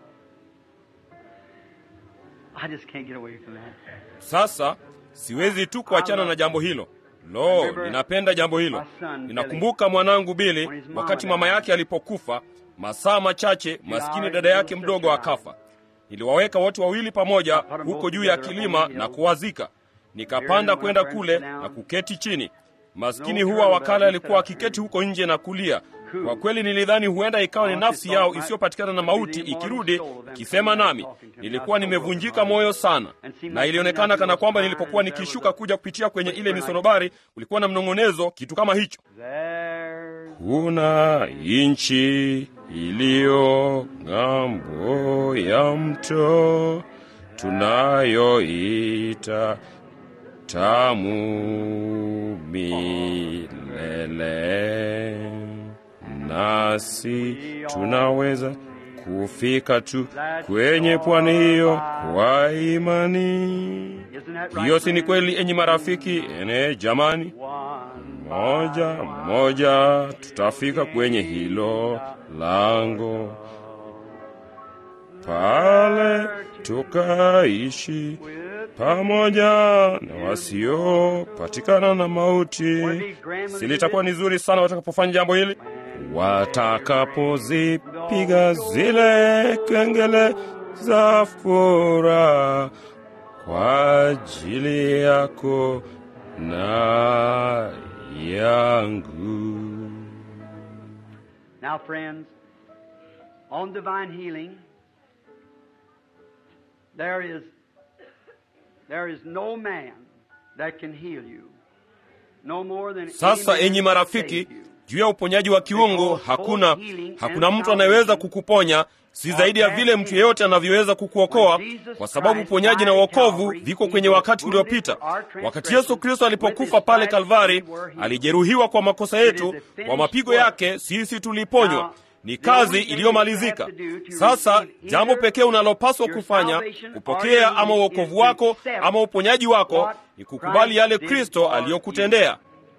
I just can't get away from that. Sasa siwezi tu kuachana na jambo hilo. Lo, ninapenda jambo hilo. Ninakumbuka mwanangu Bili wakati mama yake alipokufa, masaa machache, maskini dada yake mdogo akafa. Niliwaweka wote wawili pamoja huko juu ya kilima na kuwazika. Nikapanda kwenda kule na kuketi chini. Maskini huwa wakala alikuwa akiketi huko nje na kulia. Kwa kweli nilidhani huenda ikawa ni nafsi yao isiyopatikana na mauti ikirudi ikisema nami. Nilikuwa nimevunjika moyo sana, na ilionekana kana kwamba nilipokuwa nikishuka kuja kupitia kwenye ile misonobari kulikuwa na mnong'onezo, kitu kama hicho. There, Kuna nchi iliyo ng'ambo ya mto tunayoita tamu milele, nasi tunaweza kufika tu kwenye pwani hiyo kwa imani. isn't that right? Hiyo si ni kweli, enyi marafiki? Ene jamani, One moja moja tutafika kwenye hilo lango pale tukaishi pamoja na wasiopatikana na mauti. Si litakuwa ni zuri sana watakapofanya jambo hili, watakapozipiga zile kengele za furaha kwa ajili yako na yangu. Now, friends, on divine healing, there is there is no man that can heal you, no more than any Sasa man enyi can marafiki, save you. juu ya uponyaji wa kiungu hakuna hakuna mtu anayeweza kukuponya si zaidi ya vile mtu yeyote anavyoweza kukuokoa, kwa sababu uponyaji na uokovu viko kwenye wakati uliopita. Wakati Yesu Kristo alipokufa pale Kalvari, alijeruhiwa kwa makosa yetu, kwa mapigo yake sisi tuliponywa. Ni kazi iliyomalizika. Sasa jambo pekee unalopaswa kufanya, kupokea ama uokovu wako ama uponyaji wako, ni kukubali yale Kristo aliyokutendea.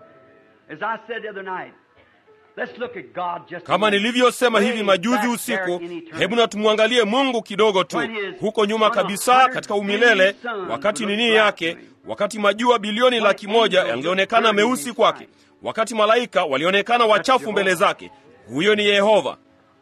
As I said the other night, let's look at God just a Kama moment. nilivyosema hivi Way majuzi back usiku, there in eternity. hebu na tumwangalie Mungu kidogo tu huko nyuma kabisa katika umilele, wakati nini yake, wakati majua bilioni laki moja yangeonekana meusi kwake, wakati malaika walionekana wachafu mbele zake. Huyo ni Yehova.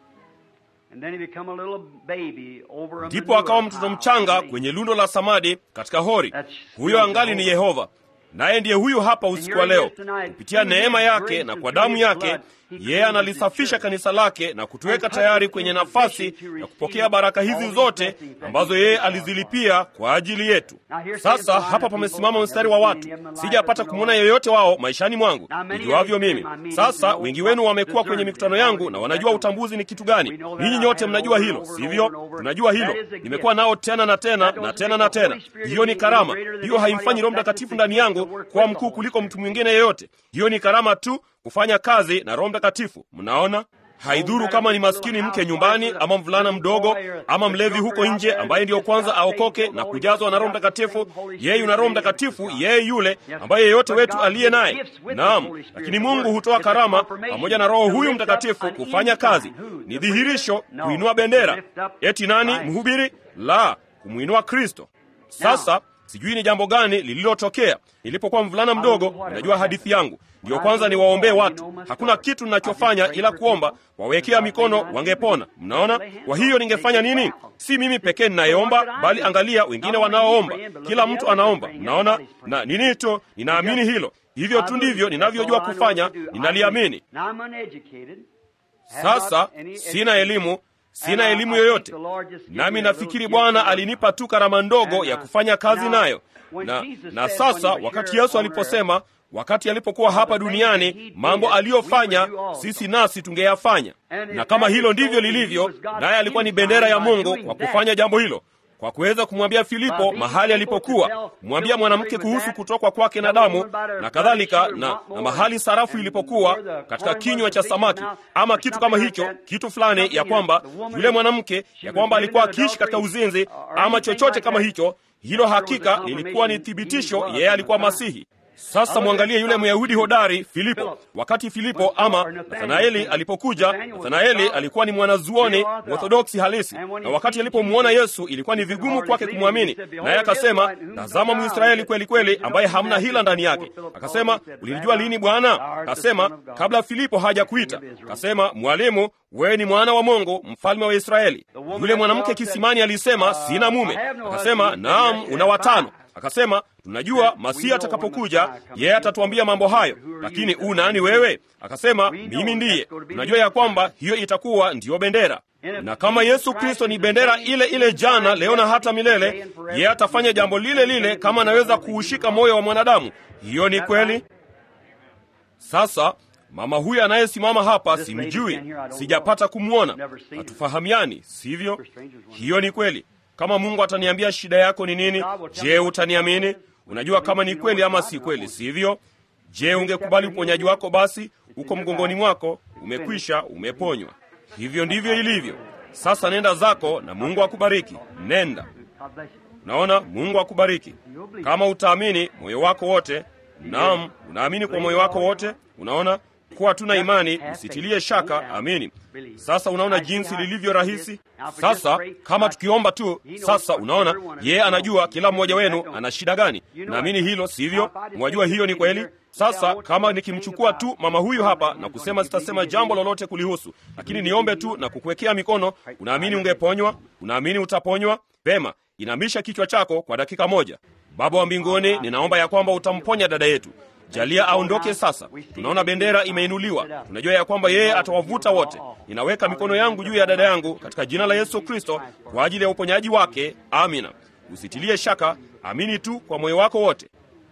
And then he become a little baby over a Ndipo manure akawa mtoto pile. mchanga kwenye lundo la samadi katika hori. Huyo angali ni Yehova, naye ndiye huyu hapa usiku wa leo. Kupitia neema yake na kwa damu yake, yeye analisafisha kanisa lake na kutuweka tayari kwenye nafasi ya kupokea baraka hizi zote ambazo yeye alizilipia kwa ajili yetu. Sasa hapa pamesimama mstari wa watu, sijapata kumwona yeyote wao maishani mwangu nijuavyo mimi. Sasa wengi wenu wamekuwa kwenye mikutano yangu na wanajua utambuzi ni kitu gani. Ninyi nyote mnajua hilo, sivyo? Tunajua hilo. Nimekuwa nao tena na tena na tena na tena. Hiyo ni karama. Hiyo haimfanyi Roho Mtakatifu ndani yangu kuwa mkuu kuliko mtu mwingine yeyote. Hiyo ni karama tu kufanya kazi na Roho Mtakatifu. Mnaona? Haidhuru kama ni maskini mke nyumbani ama mvulana mdogo ama mlevi huko nje ambaye ndiyo kwanza aokoke na kujazwa na Roho Mtakatifu. Yeye yuna Roho Mtakatifu, yeye yule ambaye yeyote wetu aliye naye. Naam, lakini Mungu hutoa karama pamoja na Roho huyu Mtakatifu kufanya kazi. Ni dhihirisho, kuinua bendera. Eti nani mhubiri? La, kumwinua Kristo. Sasa sijui ni jambo gani lililotokea nilipokuwa mvulana mdogo. Najua hadithi yangu ndiyo kwanza niwaombee watu. Hakuna kitu ninachofanya ila kuomba, wawekea mikono wangepona. Mnaona? Kwa hiyo ningefanya nini? Si mimi pekee ninayeomba, bali angalia wengine wanaoomba. Kila mtu anaomba. Mnaona? Na nini tu, ninaamini hilo. Hivyo tu ndivyo ninavyojua kufanya, ninaliamini. Now I'm uneducated. Sasa sina elimu, sina elimu yoyote, nami nafikiri Bwana alinipa tu karama ndogo ya kufanya kazi nayo. Na, na sasa wakati Yesu aliposema wakati alipokuwa hapa duniani, mambo aliyofanya sisi nasi tungeyafanya. Na kama hilo ndivyo lilivyo, naye alikuwa ni bendera ya Mungu kwa kufanya jambo hilo kwa kuweza kumwambia Filipo mahali alipokuwa, kumwambia mwanamke kuhusu kutokwa kwake na damu na kadhalika, na, na mahali sarafu ilipokuwa katika kinywa cha samaki ama kitu kama hicho, kitu fulani, ya kwamba yule mwanamke, ya kwamba alikuwa akiishi katika uzinzi ama chochote kama hicho. Hilo hakika lilikuwa ni thibitisho yeye alikuwa Masihi. Sasa mwangalie yule Myahudi hodari Filipo. Wakati Filipo ama Nathanaeli alipokuja, Nathanaeli alikuwa ni mwanazuoni Orthodoksi halisi, na wakati alipomwona Yesu ilikuwa ni vigumu kwake kumwamini, naye akasema, tazama Mwisraeli kweli kweli, ambaye hamna hila ndani yake. Akasema, ulilijua lini Bwana? Akasema, kabla Filipo hajakuita. Akasema, Mwalimu, wewe ni mwana wa Mungu, mfalme wa Israeli. Yule mwanamke kisimani alisema, sina mume. Akasema, naam, una watano. Akasema, tunajua Masihi atakapokuja yeye atatuambia mambo hayo, lakini u nani wewe? Akasema, mimi ndiye. Tunajua ya kwamba hiyo itakuwa ndiyo bendera, na kama Yesu Kristo ni bendera ile ile jana, leo na hata milele, yeye atafanya jambo lile lile kama anaweza kuushika moyo wa mwanadamu. Hiyo ni kweli. Sasa mama huyu anayesimama hapa simjui, sijapata kumwona, hatufahamiani, sivyo? Hiyo ni kweli. Kama Mungu ataniambia shida yako ni nini, je, utaniamini? Unajua kama ni kweli ama si kweli, sivyo? Je, ungekubali uponyaji wako? Basi uko mgongoni mwako, umekwisha, umeponywa. Hivyo ndivyo ilivyo. Sasa nenda zako na Mungu akubariki. Nenda. Naona Mungu akubariki kama utaamini moyo wako wote. Naam, unaamini kwa moyo wako wote. Unaona kuwa tuna imani, usitilie shaka, amini. Sasa unaona jinsi lilivyo rahisi. Sasa kama tukiomba tu, sasa unaona yeye anajua kila mmoja wenu ana shida gani. Naamini hilo, sivyo? Mwajua hiyo ni kweli. Sasa kama nikimchukua tu mama huyu hapa na kusema sitasema jambo lolote kulihusu, lakini niombe tu na kukuwekea mikono, unaamini ungeponywa? Unaamini utaponywa? Vema, inamisha kichwa chako kwa dakika moja. Baba wa mbinguni, ninaomba ya kwamba utamponya dada yetu. Jalia aondoke sasa. Tunaona bendera imeinuliwa, tunajua ya kwamba yeye atawavuta wote. Ninaweka mikono yangu juu ya dada yangu katika jina la Yesu Kristo kwa ajili ya uponyaji wake. Amina. Usitilie shaka, amini tu kwa moyo wako wote.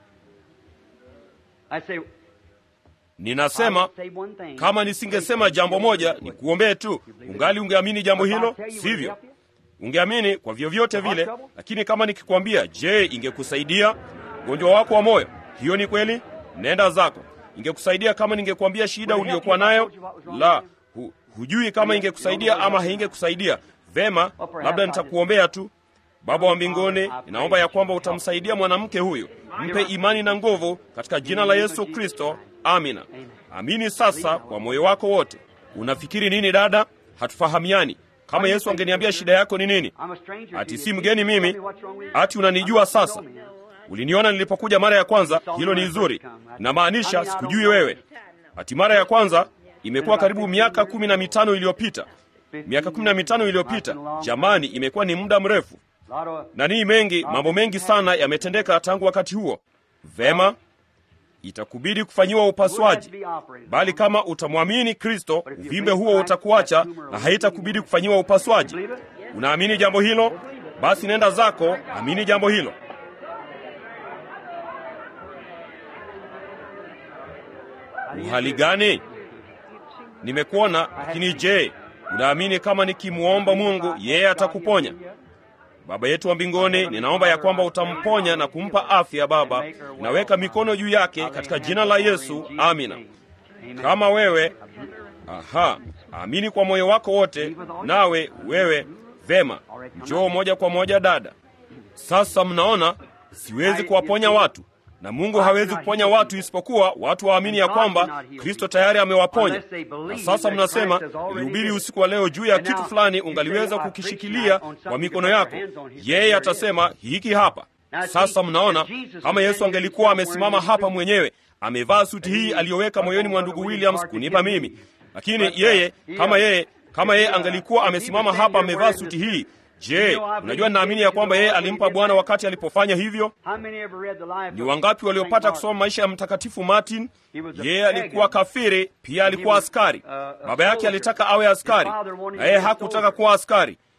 Ninasema kama nisingesema jambo moja ni kuombee tu, ungali ungeamini jambo hilo, sivyo? Ungeamini kwa vyovyote vile, lakini kama nikikwambia, je, ingekusaidia ugonjwa wako wa moyo? Hiyo ni kweli. Nenda zako. Ingekusaidia kama ningekwambia shida uliyokuwa nayo? La, hu, hujui kama ingekusaidia ama haingekusaidia. Vema, labda nitakuombea tu. Baba wa mbinguni, ninaomba ya kwamba utamsaidia mwanamke huyu, mpe imani na nguvu katika jina la Yesu Kristo. Amina. Amini sasa kwa moyo wako wote. Unafikiri nini dada? Hatufahamiani. Kama Yesu angeniambia shida yako ni nini? Ati si mgeni mimi, ati unanijua sasa Uliniona nilipokuja mara ya kwanza. Hilo ni zuri, inamaanisha sikujui wewe. Ati mara ya kwanza imekuwa karibu miaka kumi na mitano iliyopita. Miaka kumi na mitano iliyopita, jamani, imekuwa ni muda mrefu, na nii mengi, mambo mengi sana yametendeka tangu wakati huo. Vema, itakubidi kufanyiwa upasuaji, bali kama utamwamini Kristo, uvimbe huo utakuacha na haitakubidi kufanyiwa upasuaji. Unaamini jambo hilo? Basi nenda zako, amini jambo hilo. Uhali gani? Nimekuona, lakini je, unaamini kama nikimwomba Mungu yeye atakuponya? Baba yetu wa mbinguni, ninaomba ya kwamba utamponya na kumpa afya. Baba, naweka mikono juu yake katika jina la Yesu, amina. Kama wewe aha, amini kwa moyo wako wote, nawe wewe vema, njoo moja kwa moja dada. Sasa mnaona, siwezi kuwaponya watu na Mungu hawezi kuponya watu isipokuwa watu waamini ya kwamba Kristo tayari amewaponya. Na sasa mnasema, nilihubiri usiku wa leo juu ya kitu fulani, ungaliweza kukishikilia kwa mikono yako. Yeye atasema hiki hapa. Sasa mnaona, kama Yesu angelikuwa amesimama hapa mwenyewe, amevaa suti hii aliyoweka moyoni mwa ndugu Williams kunipa mimi, lakini yeye kama yeye kama yeye angelikuwa amesimama hapa amevaa suti hii Je, unajua ninaamini ya kwamba yeye alimpa Bwana wakati alipofanya hivyo. Ni wangapi waliopata kusoma maisha ya Mtakatifu Martin? Yeye alikuwa kafiri, pia alikuwa askari. Baba yake alitaka awe askari, na yeye hakutaka kuwa askari.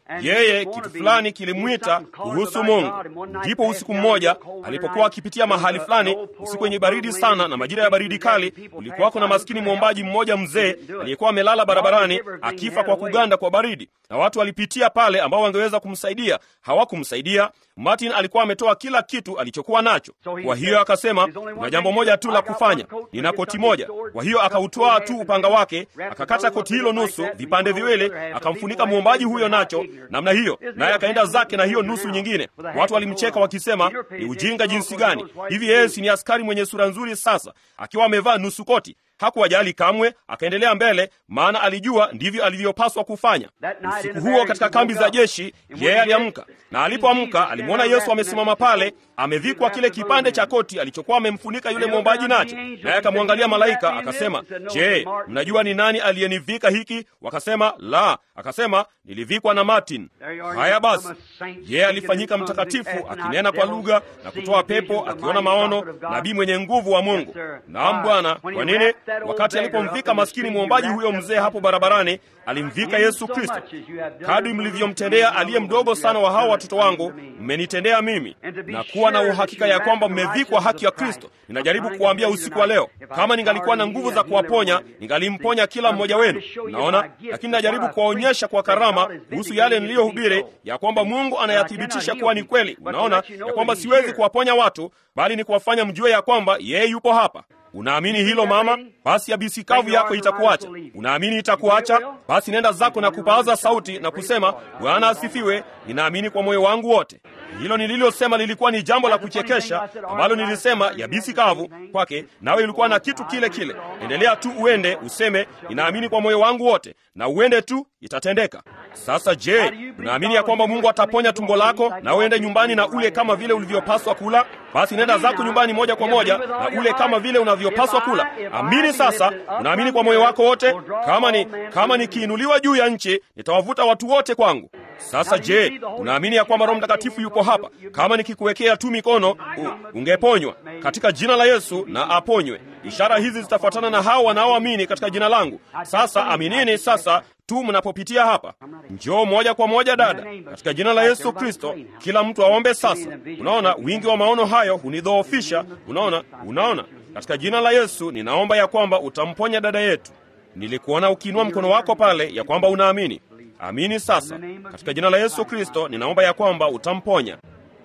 yeye kitu fulani kilimwita kuhusu Mungu. Ndipo usiku mmoja alipokuwa akipitia mahali fulani, usiku wenye baridi sana na majira ya baridi kali, ulikuwako na maskini mwombaji mmoja mzee aliyekuwa amelala barabarani akifa kwa kuganda kwa baridi, na watu walipitia pale ambao wangeweza kumsaidia, hawakumsaidia. Martin alikuwa ametoa kila kitu alichokuwa nacho. Kwa hiyo akasema, kuna jambo moja tu la kufanya, nina koti moja. Kwa hiyo akautwaa tu upanga wake, akakata koti hilo nusu, vipande viwili, akamfunika mwombaji huyo nacho namna hiyo, naye akaenda zake na hiyo nusu nyingine. Watu walimcheka wakisema, ni ujinga jinsi gani hivi! Yeye si ni askari mwenye sura nzuri? Sasa akiwa amevaa nusu koti hakuwajali kamwe, akaendelea mbele, maana alijua ndivyo alivyopaswa kufanya. Usiku huo katika kambi za jeshi, yeye aliamka, na alipoamka alimwona Yesu amesimama pale, amevikwa kile kipande cha koti alichokuwa amemfunika yule mwombaji nacho, naye akamwangalia malaika akasema, Je, mnajua ni nani aliyenivika hiki? Wakasema, la. Akasema, nilivikwa na Martin. Haya basi, yeye alifanyika mtakatifu, akinena kwa lugha na kutoa pepo, akiona maono, nabii mwenye nguvu wa Mungu. Naam Bwana. Kwa nini? Wakati alipomvika maskini mwombaji huyo mzee hapo barabarani, alimvika Yesu Kristo. Kadri mlivyomtendea aliye mdogo sana wa hawa watoto wangu, mmenitendea mimi, na kuwa na uhakika ya kwamba mmevikwa haki ya Kristo. Ninajaribu kuwaambia usiku wa leo, kama ningalikuwa na nguvu za kuwaponya, ningalimponya kila mmoja wenu. Naona, lakini najaribu kuwaonyesha kwa karama kuhusu yale niliyohubiri, ya kwamba Mungu anayathibitisha kuwa ni kweli. Unaona ya kwamba siwezi kuwaponya watu, bali ni kuwafanya mjue ya kwamba yeye yupo hapa. Unaamini hilo mama? Basi yabisi kavu yako itakuacha. Unaamini itakuacha? Basi nenda zako na kupaaza sauti na kusema, Bwana asifiwe, ninaamini kwa moyo wangu wote. Hilo nililosema lilikuwa ni jambo la kuchekesha ambalo nilisema yabisi kavu kwake, nawe ilikuwa na kitu kile kile. Endelea tu uende useme, ninaamini kwa moyo wangu wote, na uende tu, itatendeka. Sasa je, unaamini ya kwamba Mungu ataponya tumbo lako na uende nyumbani na ule kama vile ulivyopaswa kula? Basi nenda zako nyumbani moja kwa moja na ule kama vile unavyopaswa kula. Amini sasa, unaamini kwa moyo wako wote. Kama ni kama nikiinuliwa juu ya nchi, nitawavuta watu wote kwangu. Sasa je, unaamini ya kwamba Roho Mtakatifu yuko hapa? Kama nikikuwekea tu mikono u, ungeponywa katika jina la Yesu na aponywe. Ishara hizi zitafuatana na hao wanaoamini katika jina langu. Sasa aminini sasa tu mnapopitia hapa. Njoo moja kwa moja dada, katika jina la Yesu Kristo. Kila mtu aombe sasa. Unaona, wingi wa maono hayo hunidhoofisha. Unaona, unaona, katika jina la Yesu ninaomba ya kwamba utamponya dada yetu. Nilikuona ukiinua mkono wako pale, ya kwamba unaamini. Amini sasa, katika jina la Yesu Kristo ninaomba ya kwamba utamponya.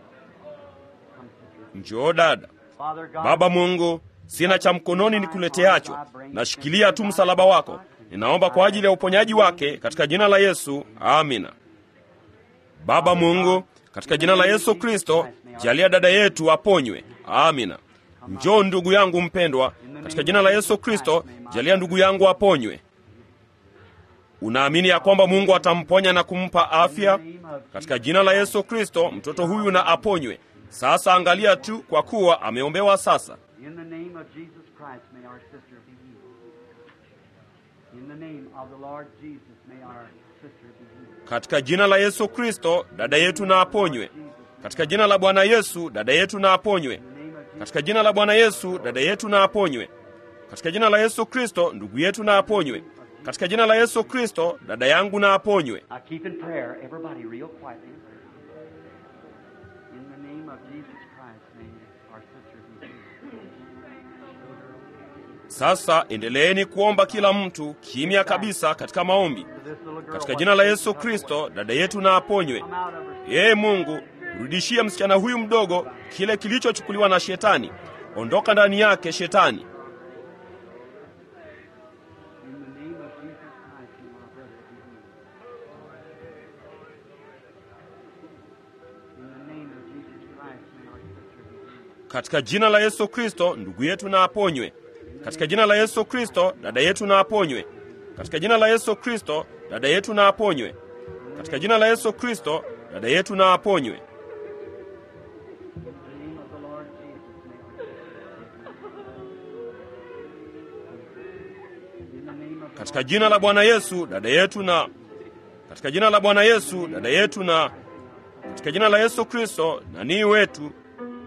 Njoo dada. Baba Mungu, sina cha mkononi nikuleteacho, nashikilia tu msalaba wako. Ninaomba kwa ajili ya uponyaji wake katika jina la Yesu, amina. Baba Mungu, katika jina la Yesu Kristo, jalia dada yetu aponywe, amina. Njoo ndugu yangu mpendwa, katika jina la Yesu Kristo, jalia ndugu yangu aponywe. Unaamini ya kwamba Mungu atamponya na kumpa afya? Katika jina la Yesu Kristo, mtoto huyu na aponywe. Sasa angalia tu, kwa kuwa ameombewa sasa. In the name of Jesus Christ, may our sister be healed. In the name of the Lord Jesus, may our sister be healed. Katika jina la Yesu Kristo, dada yetu na aponywe. Katika jina la Bwana Yesu, dada yetu na aponywe. Katika jina la Bwana Yesu, dada yetu na aponywe. Katika jina la Yesu Kristo, ndugu yetu na aponywe. Katika jina la Yesu Kristo, dada yangu na aponywe. Now keep in prayer, everybody, real quietly. In the name of Jesus Christ, may our sister be healed. Sasa endeleeni kuomba kila mtu kimya kabisa katika maombi. To this little girl, Katika jina la Yesu Kristo, dada yetu na aponywe. come out of her Ee Mungu, rudishie msichana huyu mdogo kile kilichochukuliwa na Shetani. Ondoka ndani yake Shetani. In the name of Jesus Christ, may our brother be healed. In the name of Jesus Christ, may our sister be healed. Katika jina la Yesu Kristo, ndugu yetu na aponywe. Katika jina la Yesu Kristo, dada yetu na aponywe. Katika jina la Yesu Kristo, dada yetu na aponywe. Katika jina la Yesu Kristo, dada yetu na aponywe. In the name of the Lord Jesus, may our sister be healed. In the name of the Katika jina la Bwana Yesu, dada yetu na katika jina la Bwana Yesu, dada yetu na katika jina la Yesu Kristo, nanii wetu.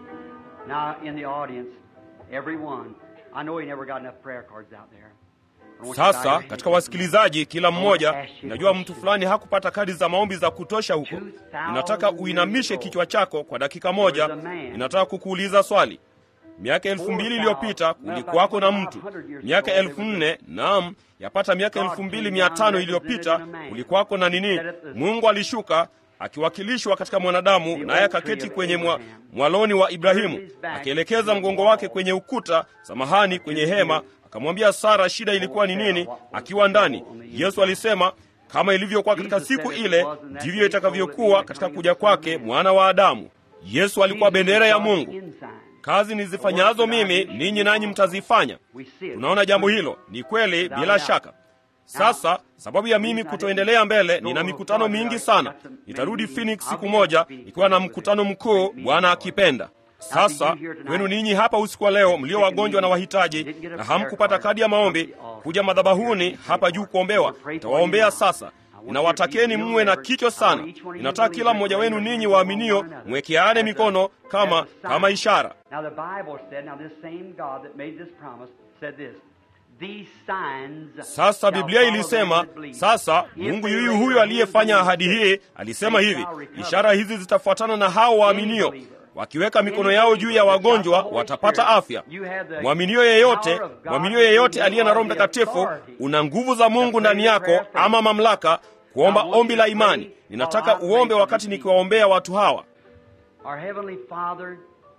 Now, in the audience, everyone, I know he never got enough prayer cards out there. Sasa katika wasikilizaji, kila mmoja, najua mtu fulani hakupata kadi za maombi za kutosha huko. Ninataka uinamishe kichwa chako kwa dakika moja. Ninataka kukuuliza swali. Miaka elfu mbili iliyopita kulikuwako na mtu. Miaka elfu nne naam, yapata miaka elfu mbili mia tano iliyopita kulikuwako na nini? Mungu alishuka akiwakilishwa katika mwanadamu, naye akaketi kwenye mwa, mwaloni wa Ibrahimu, akielekeza mgongo wake kwenye ukuta, samahani, kwenye hema, akamwambia Sara shida ilikuwa ni nini akiwa ndani. Yesu alisema kama ilivyokuwa katika siku ile, ndivyo itakavyokuwa katika kuja kwake mwana wa Adamu. Yesu alikuwa bendera ya Mungu. Kazi nizifanyazo mimi, ninyi nanyi mtazifanya. Tunaona jambo hilo ni kweli, bila shaka. Sasa sababu ya mimi kutoendelea mbele, nina mikutano mingi sana. Nitarudi Phoenix siku moja ikiwa na mkutano mkuu, Bwana akipenda. Sasa kwenu ninyi hapa usiku wa leo mlio wagonjwa na wahitaji na hamkupata kadi ya maombi, kuja madhabahuni hapa juu kuombewa. Nitawaombea sasa. Ninawatakeni mwe na kichwa sana. Ninataka kila mmoja wenu ninyi waaminio mwekeane mikono kama kama ishara. Now the Bible said, now this same God that made this promise said this. These signs Sasa shall Biblia follow ilisema, them that believe. sasa If Mungu they yuyu lay huyu their aliyefanya hands on ahadi the hii sick, alisema they hivi, shall recover. ishara hizi zitafuatana na hao waaminio, wakiweka mikono yao juu ya wagonjwa watapata afya. Mwaminio yeyote, mwaminio yeyote aliye na Roho Mtakatifu, una nguvu za Mungu ndani yako, ama mamlaka kuomba ombi la imani. Ninataka uombe wakati nikiwaombea watu hawa. Our Heavenly Father,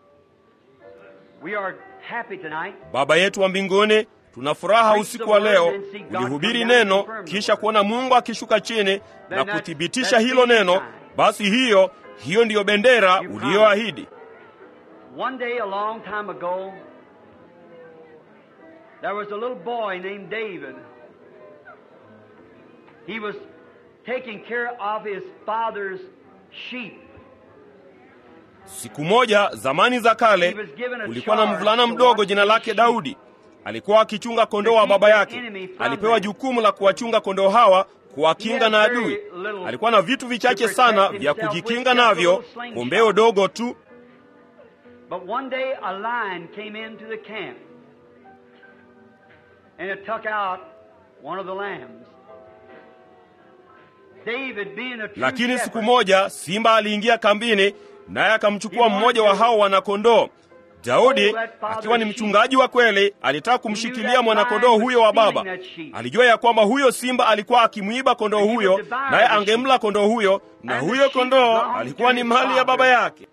we are happy tonight. Baba yetu wa mbinguni, tuna furaha usiku wa leo kulihubiri neno, kisha kuona Mungu akishuka chini na kuthibitisha hilo neno. Basi hiyo hiyo ndiyo bendera uliyoahidi. One day, a long time ago, there was a little boy named David. He was taking care of his father's sheep. Siku moja zamani za kale, kulikuwa na mvulana mdogo jina lake Daudi. Alikuwa akichunga kondoo wa baba yake. Alipewa jukumu la kuwachunga kondoo hawa, kuwakinga na adui. Alikuwa na vitu vichache sana vya kujikinga navyo, kombeo dogo tu. But one day a lion came into the camp and it took out one of the lambs. David being a true Lakini siku shepherd, moja simba aliingia kambini, naye akamchukua mmoja wa hao wanakondoo. Daudi akiwa ni mchungaji wa kweli, alitaka kumshikilia mwanakondoo huyo wa baba. Alijua ya kwamba huyo simba alikuwa akimwiba kondoo huyo, naye angemla kondoo huyo, na huyo kondoo alikuwa ni mali ya baba yake.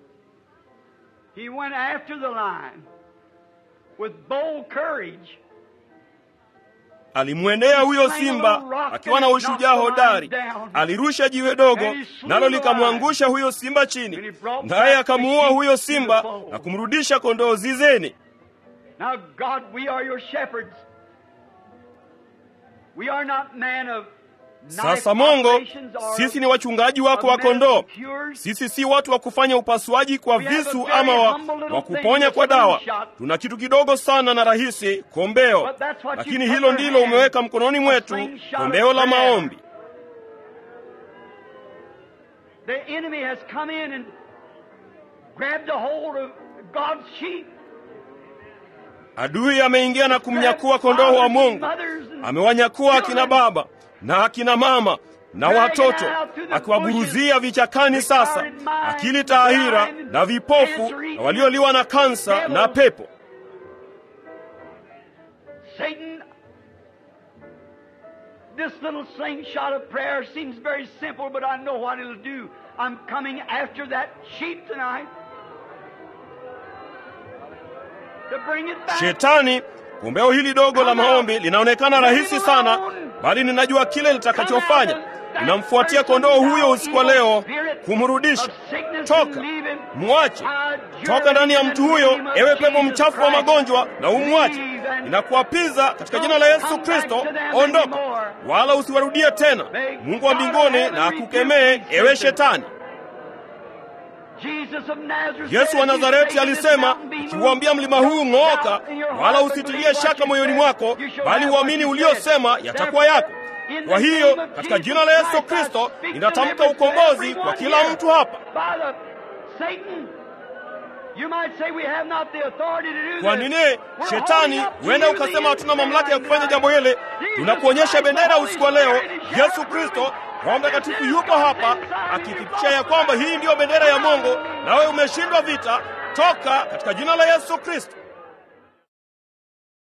he went after the lion with bold courage. Alimwendea huyo simba akiwa na ushujaa hodari, alirusha jiwe dogo, nalo likamwangusha huyo simba chini, naye akamuua huyo simba na kumrudisha kondoo zizeni. Now, God, we are your shepherds. We are not men of knife Sasa Mungu, operations or sisi ni wachungaji wako wa kondoo. Sisi si watu wa kufanya upasuaji kwa visu ama wa, wa kuponya kwa dawa. Tuna kitu kidogo sana na rahisi, kombeo, lakini hilo ndilo umeweka mkononi mwetu, kombeo la maombi. The enemy has come in and grabbed a hold of God's sheep. Adui ameingia na kumnyakua kondoo wa Mungu, amewanyakua akina baba na akina mama na watoto, akiwaburuzia vichakani. Sasa akili taahira na vipofu na walioliwa na kansa na pepo. Satan, this little slingshot of prayer seems very simple, but I know what it'll do. I'm coming after that sheep tonight to bring it back. Shetani, kombeo hili dogo la maombi linaonekana rahisi sana, bali ninajua kile litakachofanya. Ninamfuatia kondoo huyo usiku wa leo kumrudisha. Toka, mwache, toka ndani ya mtu huyo, ewe pepo mchafu wa magonjwa, na umwache. Ninakuapiza katika jina la Yesu Kristo, ondoka, wala usiwarudie tena. Mungu wa mbinguni na akukemee, ewe Shetani. Jesus of Nazareth Yesu wa said, Nazareti "You say this alisema, mountain be moved, ukiuambia mlima huu ng'ooka, doubt in your heart, wala but usitilie believe what shaka you moyoni said, mwako, you shall bali have what uamini you uliosema said." yatakuwa yako. In Kwa the hiyo name of katika Jesus jina la Yesu Christ, I Kristo speak ninatamka deliverance to ukombozi everyone kwa kila here. mtu hapa. By the Satan, You might say we have not the authority to do Kwa this. nini We're shetani holding up to huenda you the ukasema hatuna mamlaka ya kufanya instrument jambo hili? Jesus Tunakuonyesha Christ, bendera the usiku wa leo. Holy Spirit, is Yesu your Kristo, proof. Roho Mtakatifu yupo hapa akithibitisha ya kwamba hii ndiyo bendera ya Mungu, nawe umeshindwa vita. Toka katika jina la Yesu Kristo.